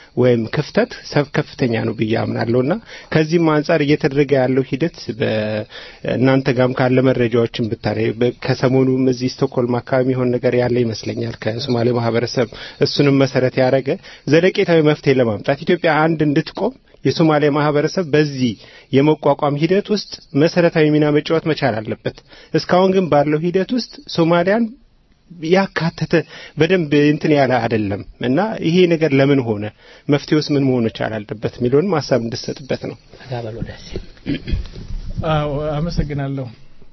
ወይም ክፍተት ሰብ ከፍተኛ ነው ብዬ አምናለሁና ከዚህም አንጻር እየተደረገ ያለው ሂደት በእናንተ ጋም ካለ መረጃዎችን ብታኔ ከሰሞኑም እዚህ ስቶክሆልም አካባቢ የሆነ ነገር ያለ ይመስለኛል ከሶማሌ ማህበረሰብ እሱንም መሰረት ያደረገ ዘለቄታዊ መፍትሄ ለማምጣት ኢትዮጵያ አንድ እንድትቆም የሶማሌ ማህበረሰብ በዚህ የመቋቋም ሂደት ውስጥ መሰረታዊ ሚና መጫወት መቻል አለበት። እስካሁን ግን ባለው ሂደት ውስጥ ሶማሊያን ያካተተ በደንብ እንትን ያለ አይደለም እና ይሄ ነገር ለምን ሆነ፣ መፍትሄውስ ምን መሆን መቻል አለበት የሚለውንም ሀሳብ እንድሰጥበት ነው። አዎ አመሰግናለሁ።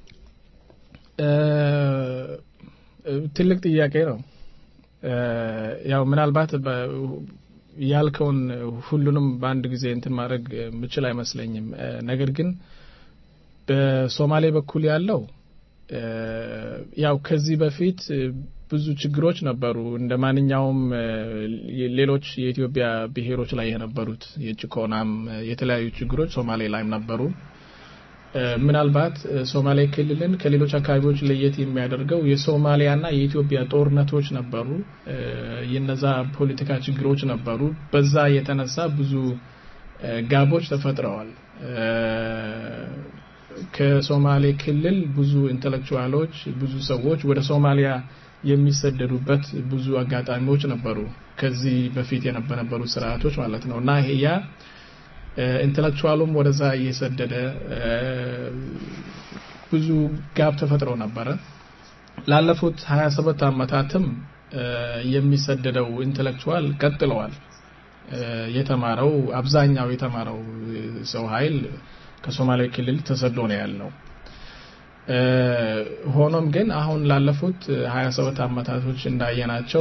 ትልቅ ጥያቄ ነው። ያው ምናልባት ያልከውን ሁሉንም በአንድ ጊዜ እንትን ማድረግ ምችል አይመስለኝም። ነገር ግን በሶማሌ በኩል ያለው ያው ከዚህ በፊት ብዙ ችግሮች ነበሩ እንደ ማንኛውም ሌሎች የኢትዮጵያ ብሔሮች ላይ የነበሩት የጭቆናም የተለያዩ ችግሮች ሶማሌ ላይም ነበሩ። ምናልባት ሶማሌ ክልልን ከሌሎች አካባቢዎች ለየት የሚያደርገው የሶማሊያና የኢትዮጵያ ጦርነቶች ነበሩ። የነዛ ፖለቲካ ችግሮች ነበሩ። በዛ የተነሳ ብዙ ጋቦች ተፈጥረዋል። ከሶማሌ ክልል ብዙ ኢንተሌክቹዋሎች፣ ብዙ ሰዎች ወደ ሶማሊያ የሚሰደዱበት ብዙ አጋጣሚዎች ነበሩ። ከዚህ በፊት የነበሩ ስርዓቶች ማለት ነው እና ይሄ ያ ኢንተሌክቹዋሉም ወደዛ እየሰደደ ብዙ ጋብ ተፈጥሮ ነበረ። ላለፉት 27 ዓመታትም የሚሰደደው ኢንተሌክቹዋል ቀጥለዋል። የተማረው አብዛኛው የተማረው ሰው ኃይል ከሶማሌ ክልል ተሰዶ ነው ያለው። ሆኖም ግን አሁን ላለፉት 27 ዓመታቶች እንዳየናቸው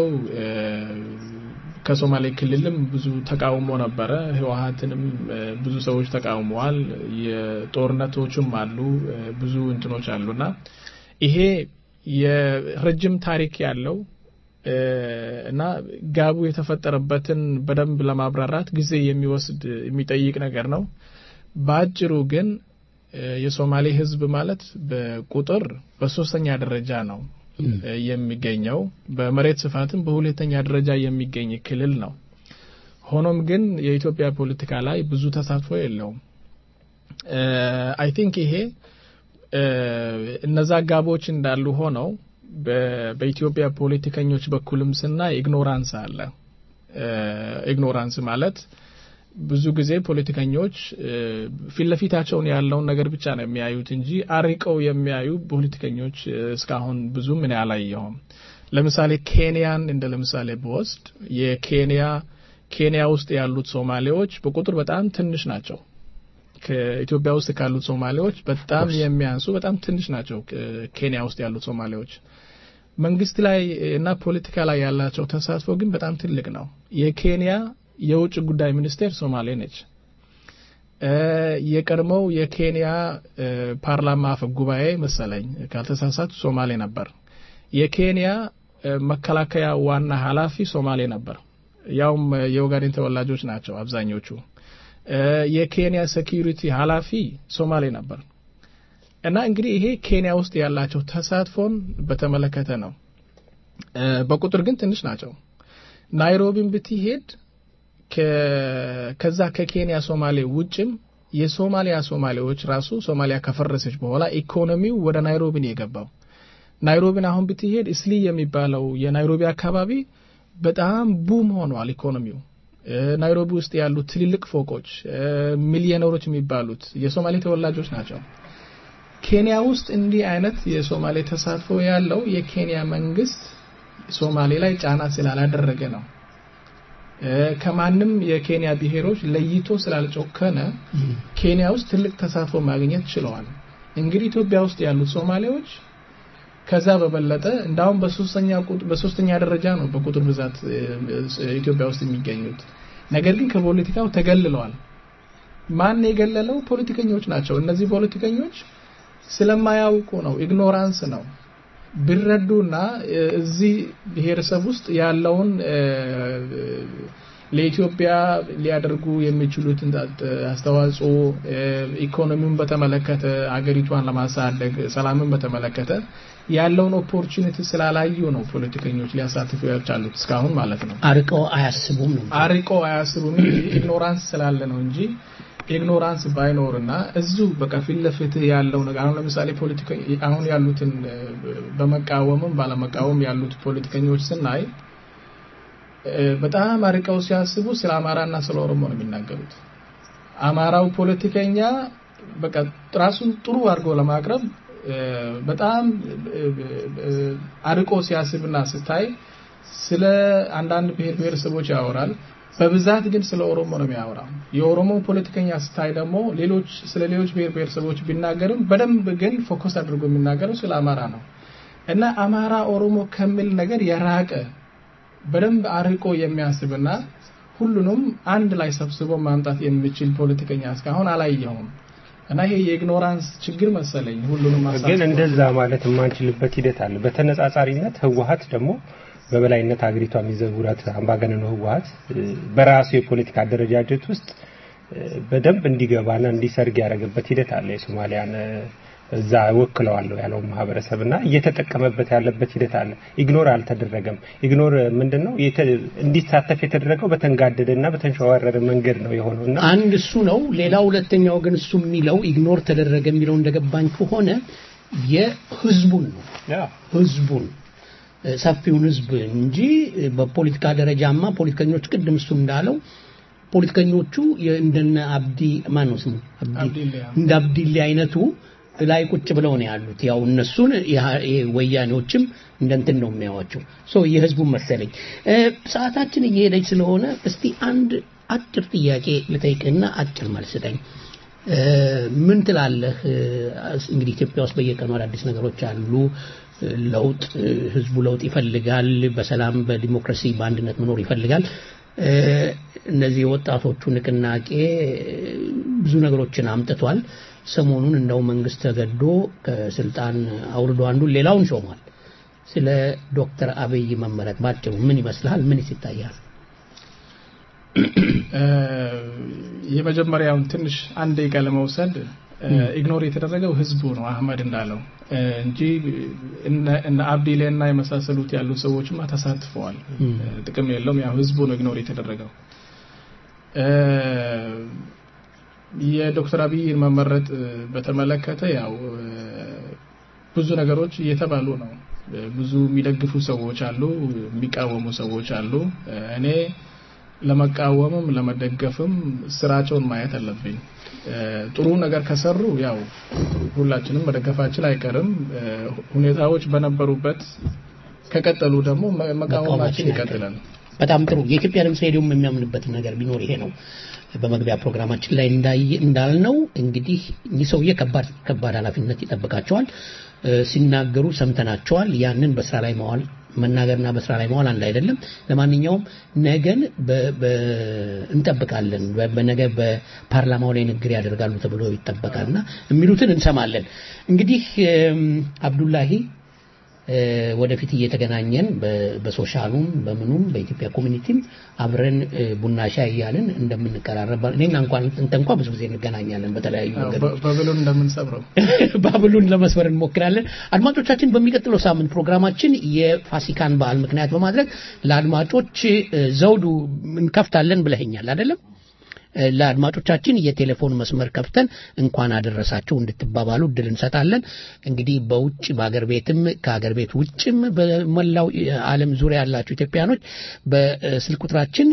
ከሶማሌ ክልልም ብዙ ተቃውሞ ነበረ። ህወሀትንም ብዙ ሰዎች ተቃውመዋል። የጦርነቶችም አሉ፣ ብዙ እንትኖች አሉና ይሄ የረጅም ታሪክ ያለው እና ጋቡ የተፈጠረበትን በደንብ ለማብራራት ጊዜ የሚወስድ የሚጠይቅ ነገር ነው። በአጭሩ ግን የሶማሌ ህዝብ ማለት በቁጥር በሶስተኛ ደረጃ ነው የሚገኘው። በመሬት ስፋትም በሁለተኛ ደረጃ የሚገኝ ክልል ነው። ሆኖም ግን የኢትዮጵያ ፖለቲካ ላይ ብዙ ተሳትፎ የለውም። አይ ቲንክ ይሄ እነዛ ጋቦች እንዳሉ ሆነው በኢትዮጵያ ፖለቲከኞች በኩልም ስናይ ኢግኖራንስ አለ። ኢግኖራንስ ማለት ብዙ ጊዜ ፖለቲከኞች ፊት ለፊታቸውን ያለውን ነገር ብቻ ነው የሚያዩት እንጂ አርቀው የሚያዩ ፖለቲከኞች እስካሁን ብዙ ምን አላየሁም። ለምሳሌ ኬንያን እንደ ለምሳሌ ብወስድ የኬንያ ኬንያ ውስጥ ያሉት ሶማሌዎች በቁጥር በጣም ትንሽ ናቸው። ከኢትዮጵያ ውስጥ ካሉት ሶማሌዎች በጣም የሚያንሱ በጣም ትንሽ ናቸው። ኬንያ ውስጥ ያሉት ሶማሌዎች መንግስት ላይ እና ፖለቲካ ላይ ያላቸው ተሳትፎ ግን በጣም ትልቅ ነው። የኬንያ የውጭ ጉዳይ ሚኒስቴር ሶማሌ ነች። የቀድሞው የኬንያ ፓርላማ አፈ ጉባኤ መሰለኝ ካልተሳሳቱ ሶማሌ ነበር። የኬንያ መከላከያ ዋና ኃላፊ ሶማሌ ነበር። ያውም የኦጋዴን ተወላጆች ናቸው አብዛኞቹ። የኬንያ ሴኪሪቲ ኃላፊ ሶማሌ ነበር። እና እንግዲህ ይሄ ኬንያ ውስጥ ያላቸው ተሳትፎን በተመለከተ ነው። በቁጥር ግን ትንሽ ናቸው። ናይሮቢን ብትሄድ ከዛ ከኬንያ ሶማሌ ውጭም የሶማሊያ ሶማሌዎች ራሱ ሶማሊያ ከፈረሰች በኋላ ኢኮኖሚው ወደ ናይሮቢን የገባው ናይሮቢን አሁን ብትሄድ እስሊ የሚባለው የናይሮቢ አካባቢ በጣም ቡም ሆኗል ኢኮኖሚው። ናይሮቢ ውስጥ ያሉት ትልልቅ ፎቆች ሚሊዮነሮች የሚባሉት የሶማሌ ተወላጆች ናቸው። ኬንያ ውስጥ እንዲህ አይነት የሶማሌ ተሳትፎ ያለው የኬንያ መንግስት ሶማሌ ላይ ጫና ስላላደረገ ነው። ከማንም የኬንያ ብሔሮች ለይቶ ስላልጮከነ ኬንያ ውስጥ ትልቅ ተሳትፎ ማግኘት ችለዋል። እንግዲህ ኢትዮጵያ ውስጥ ያሉት ሶማሌዎች ከዛ በበለጠ እንዳውም በሶስተኛ በሶስተኛ ደረጃ ነው በቁጥር ብዛት ኢትዮጵያ ውስጥ የሚገኙት። ነገር ግን ከፖለቲካው ተገልለዋል። ማን የገለለው? ፖለቲከኞች ናቸው። እነዚህ ፖለቲከኞች ስለማያውቁ ነው፣ ኢግኖራንስ ነው። ቢረዱና እዚህ ብሔረሰብ ውስጥ ያለውን ለኢትዮጵያ ሊያደርጉ የሚችሉትን አስተዋጽኦ ኢኮኖሚውን በተመለከተ አገሪቷን ለማሳደግ ሰላምን በተመለከተ ያለውን ኦፖርቹኒቲ ስላላዩ ነው ፖለቲከኞች ሊያሳትፉ ያልቻሉት እስካሁን ማለት ነው። አርቀው አያስቡም ነው አርቀው አያስቡም እንጂ ኢግኖራንስ ስላለ ነው እንጂ ኢግኖራንስ ባይኖርና እዚሁ በቃ ፊት ለፊት ያለው ነገር አሁን ለምሳሌ ፖለቲካ አሁን ያሉትን በመቃወምም ባለመቃወም ያሉት ፖለቲከኞች ስናይ በጣም አርቀው ሲያስቡ ስለ አማራና ስለ ኦሮሞ ነው የሚናገሩት። አማራው ፖለቲከኛ በቃ ራሱን ጥሩ አድርጎ ለማቅረብ በጣም አርቆ ሲያስብና ስታይ ስለ አንዳንድ ብሔር ብሔረሰቦች ያወራል። በብዛት ግን ስለ ኦሮሞ ነው የሚያወራው። የኦሮሞ ፖለቲከኛ ስታይ ደግሞ ሌሎች ስለ ሌሎች ብሔር ብሔረሰቦች ቢናገርም በደንብ ግን ፎከስ አድርጎ የሚናገረው ስለ አማራ ነው እና አማራ ኦሮሞ ከሚል ነገር የራቀ በደንብ አርቆ የሚያስብና ሁሉንም አንድ ላይ ሰብስቦ ማምጣት የሚችል ፖለቲከኛ እስካሁን አላየሁም። እና ይሄ የኢግኖራንስ ችግር መሰለኝ ሁሉንም ግን እንደዛ ማለት የማንችልበት ሂደት አለ። በተነጻጻሪነት ህወሀት ደግሞ በበላይነት ሀገሪቷ የሚዘውራት አምባገነኑ ህወሀት በራሱ የፖለቲካ አደረጃጀት ውስጥ በደንብ እንዲገባና እንዲሰርግ ያደረገበት ሂደት አለ። የሶማሊያን እዛ ወክለዋለሁ ያለው ማህበረሰብ እና እየተጠቀመበት ያለበት ሂደት አለ። ኢግኖር አልተደረገም። ኢግኖር ምንድን ነው እንዲሳተፍ የተደረገው በተንጋደደና በተንሸዋረረ መንገድ ነው የሆነው እና አንድ እሱ ነው። ሌላ ሁለተኛው ግን እሱ የሚለው ኢግኖር ተደረገ የሚለው እንደገባኝ ከሆነ የህዝቡን ነው ህዝቡን ሰፊውን ህዝብ እንጂ በፖለቲካ ደረጃማ ፖለቲከኞች ቅድም እሱ እንዳለው ፖለቲከኞቹ እንደነ አብዲ ማን ነው ስሙ እንደ አብዲሌ አይነቱ ላይ ቁጭ ብለው ነው ያሉት። ያው እነሱን ወያኔዎችም እንደንትን ነው የሚያዋቸው። ሶ የህዝቡን መሰለኝ። ሰዓታችን እየሄደች ስለሆነ እስቲ አንድ አጭር ጥያቄ ልጠይቅና አጭር መልስ ስጠኝ። ምን ትላለህ? እንግዲህ ኢትዮጵያ ውስጥ በየቀኑ አዳዲስ ነገሮች አሉ። ለውጥ ህዝቡ ለውጥ ይፈልጋል። በሰላም በዲሞክራሲ በአንድነት መኖር ይፈልጋል። እነዚህ የወጣቶቹ ንቅናቄ ብዙ ነገሮችን አምጥቷል። ሰሞኑን እንደው መንግስት ተገዶ ከስልጣን አውርዶ አንዱን ሌላውን ሾሟል። ስለ ዶክተር አብይ መመረጥ ባጭሩ ምን ይመስልሃል? ምንስ ይታያል? የመጀመሪያውን ትንሽ አንድ ደቂቃ ለመውሰድ ኢግኖር የተደረገው ህዝቡ ነው አህመድ እንዳለው እንጂ እነ አብዲሌ እና የመሳሰሉት ያሉ ሰዎችማ ተሳትፈዋል። ጥቅም የለውም። ያው ህዝቡ ነው ኢግኖር የተደረገው። የዶክተር አብይን መመረጥ በተመለከተ ያው ብዙ ነገሮች እየተባሉ ነው። ብዙ የሚደግፉ ሰዎች አሉ፣ የሚቃወሙ ሰዎች አሉ። እኔ ለመቃወምም ለመደገፍም ስራቸውን ማየት አለብኝ። ጥሩ ነገር ከሰሩ ያው ሁላችንም መደገፋችን አይቀርም። ሁኔታዎች በነበሩበት ከቀጠሉ ደግሞ መቃወማችን ይቀጥላል። በጣም ጥሩ። የኢትዮጵያ ድምፅ ሬዲዮም የሚያምንበትን ነገር ቢኖር ይሄ ነው። በመግቢያ ፕሮግራማችን ላይ እንዳልነው እንግዲህ እኚህ ሰውዬ ከባድ ከባድ ኃላፊነት ይጠብቃቸዋል። ሲናገሩ ሰምተናቸዋል። ያንን በስራ ላይ መዋል መናገርና በስራ ላይ መዋል አንድ አይደለም። ለማንኛውም ነገን እንጠብቃለን። በነገ በፓርላማው ላይ ንግግር ያደርጋሉ ተብሎ ይጠበቃልና የሚሉትን እንሰማለን። እንግዲህ አብዱላሂ ወደፊት እየተገናኘን በሶሻሉም በምኑም በኢትዮጵያ ኮሚኒቲም አብረን ቡና ሻይ እያልን እንደምንቀራረብ እኔና እንኳን እንተ እንኳ ብዙ ጊዜ እንገናኛለን በተለያዩ መንገዶች ባብሉን እንደምንሰብረው ባብሉን ለመስበር እንሞክራለን። አድማጮቻችን፣ በሚቀጥለው ሳምንት ፕሮግራማችን የፋሲካን በዓል ምክንያት በማድረግ ለአድማጮች ዘውዱ እንከፍታለን ብለኸኛል አይደለም? ለአድማጮቻችን የቴሌፎን መስመር ከፍተን እንኳን አደረሳችሁ እንድትባባሉ እድል እንሰጣለን። እንግዲህ በውጭ በአገር ቤትም ከአገር ቤት ውጭም በመላው ዓለም ዙሪያ ያላችሁ ኢትዮጵያኖች በስልክ ቁጥራችን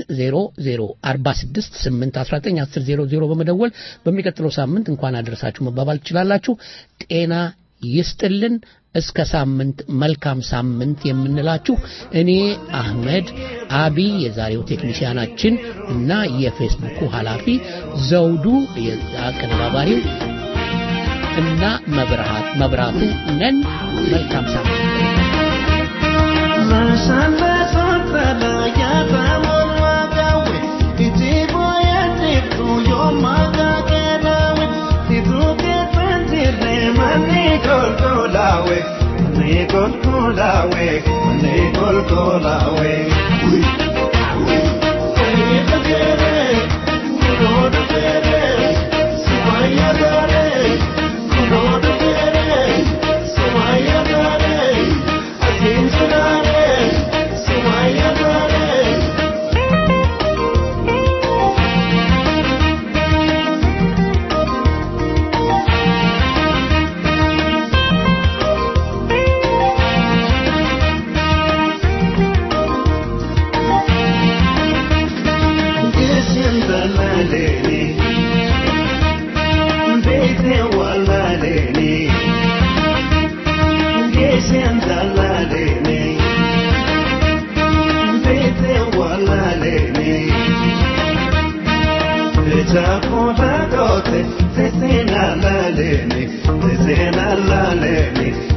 0046819100 በመደወል በሚቀጥለው ሳምንት እንኳን አደረሳችሁ መባባል ትችላላችሁ። ጤና ይስጥልን። እስከ ሳምንት መልካም ሳምንት የምንላችሁ እኔ አህመድ አቢ የዛሬው ቴክኒሽያናችን እና የፌስቡኩ ኃላፊ ዘውዱ አቀነባባሪው እና መብራት መብራቱ ነን። መልካም Golgolawe, ne Golgolawe, ne Golgolawe. ትዜናላለኔስ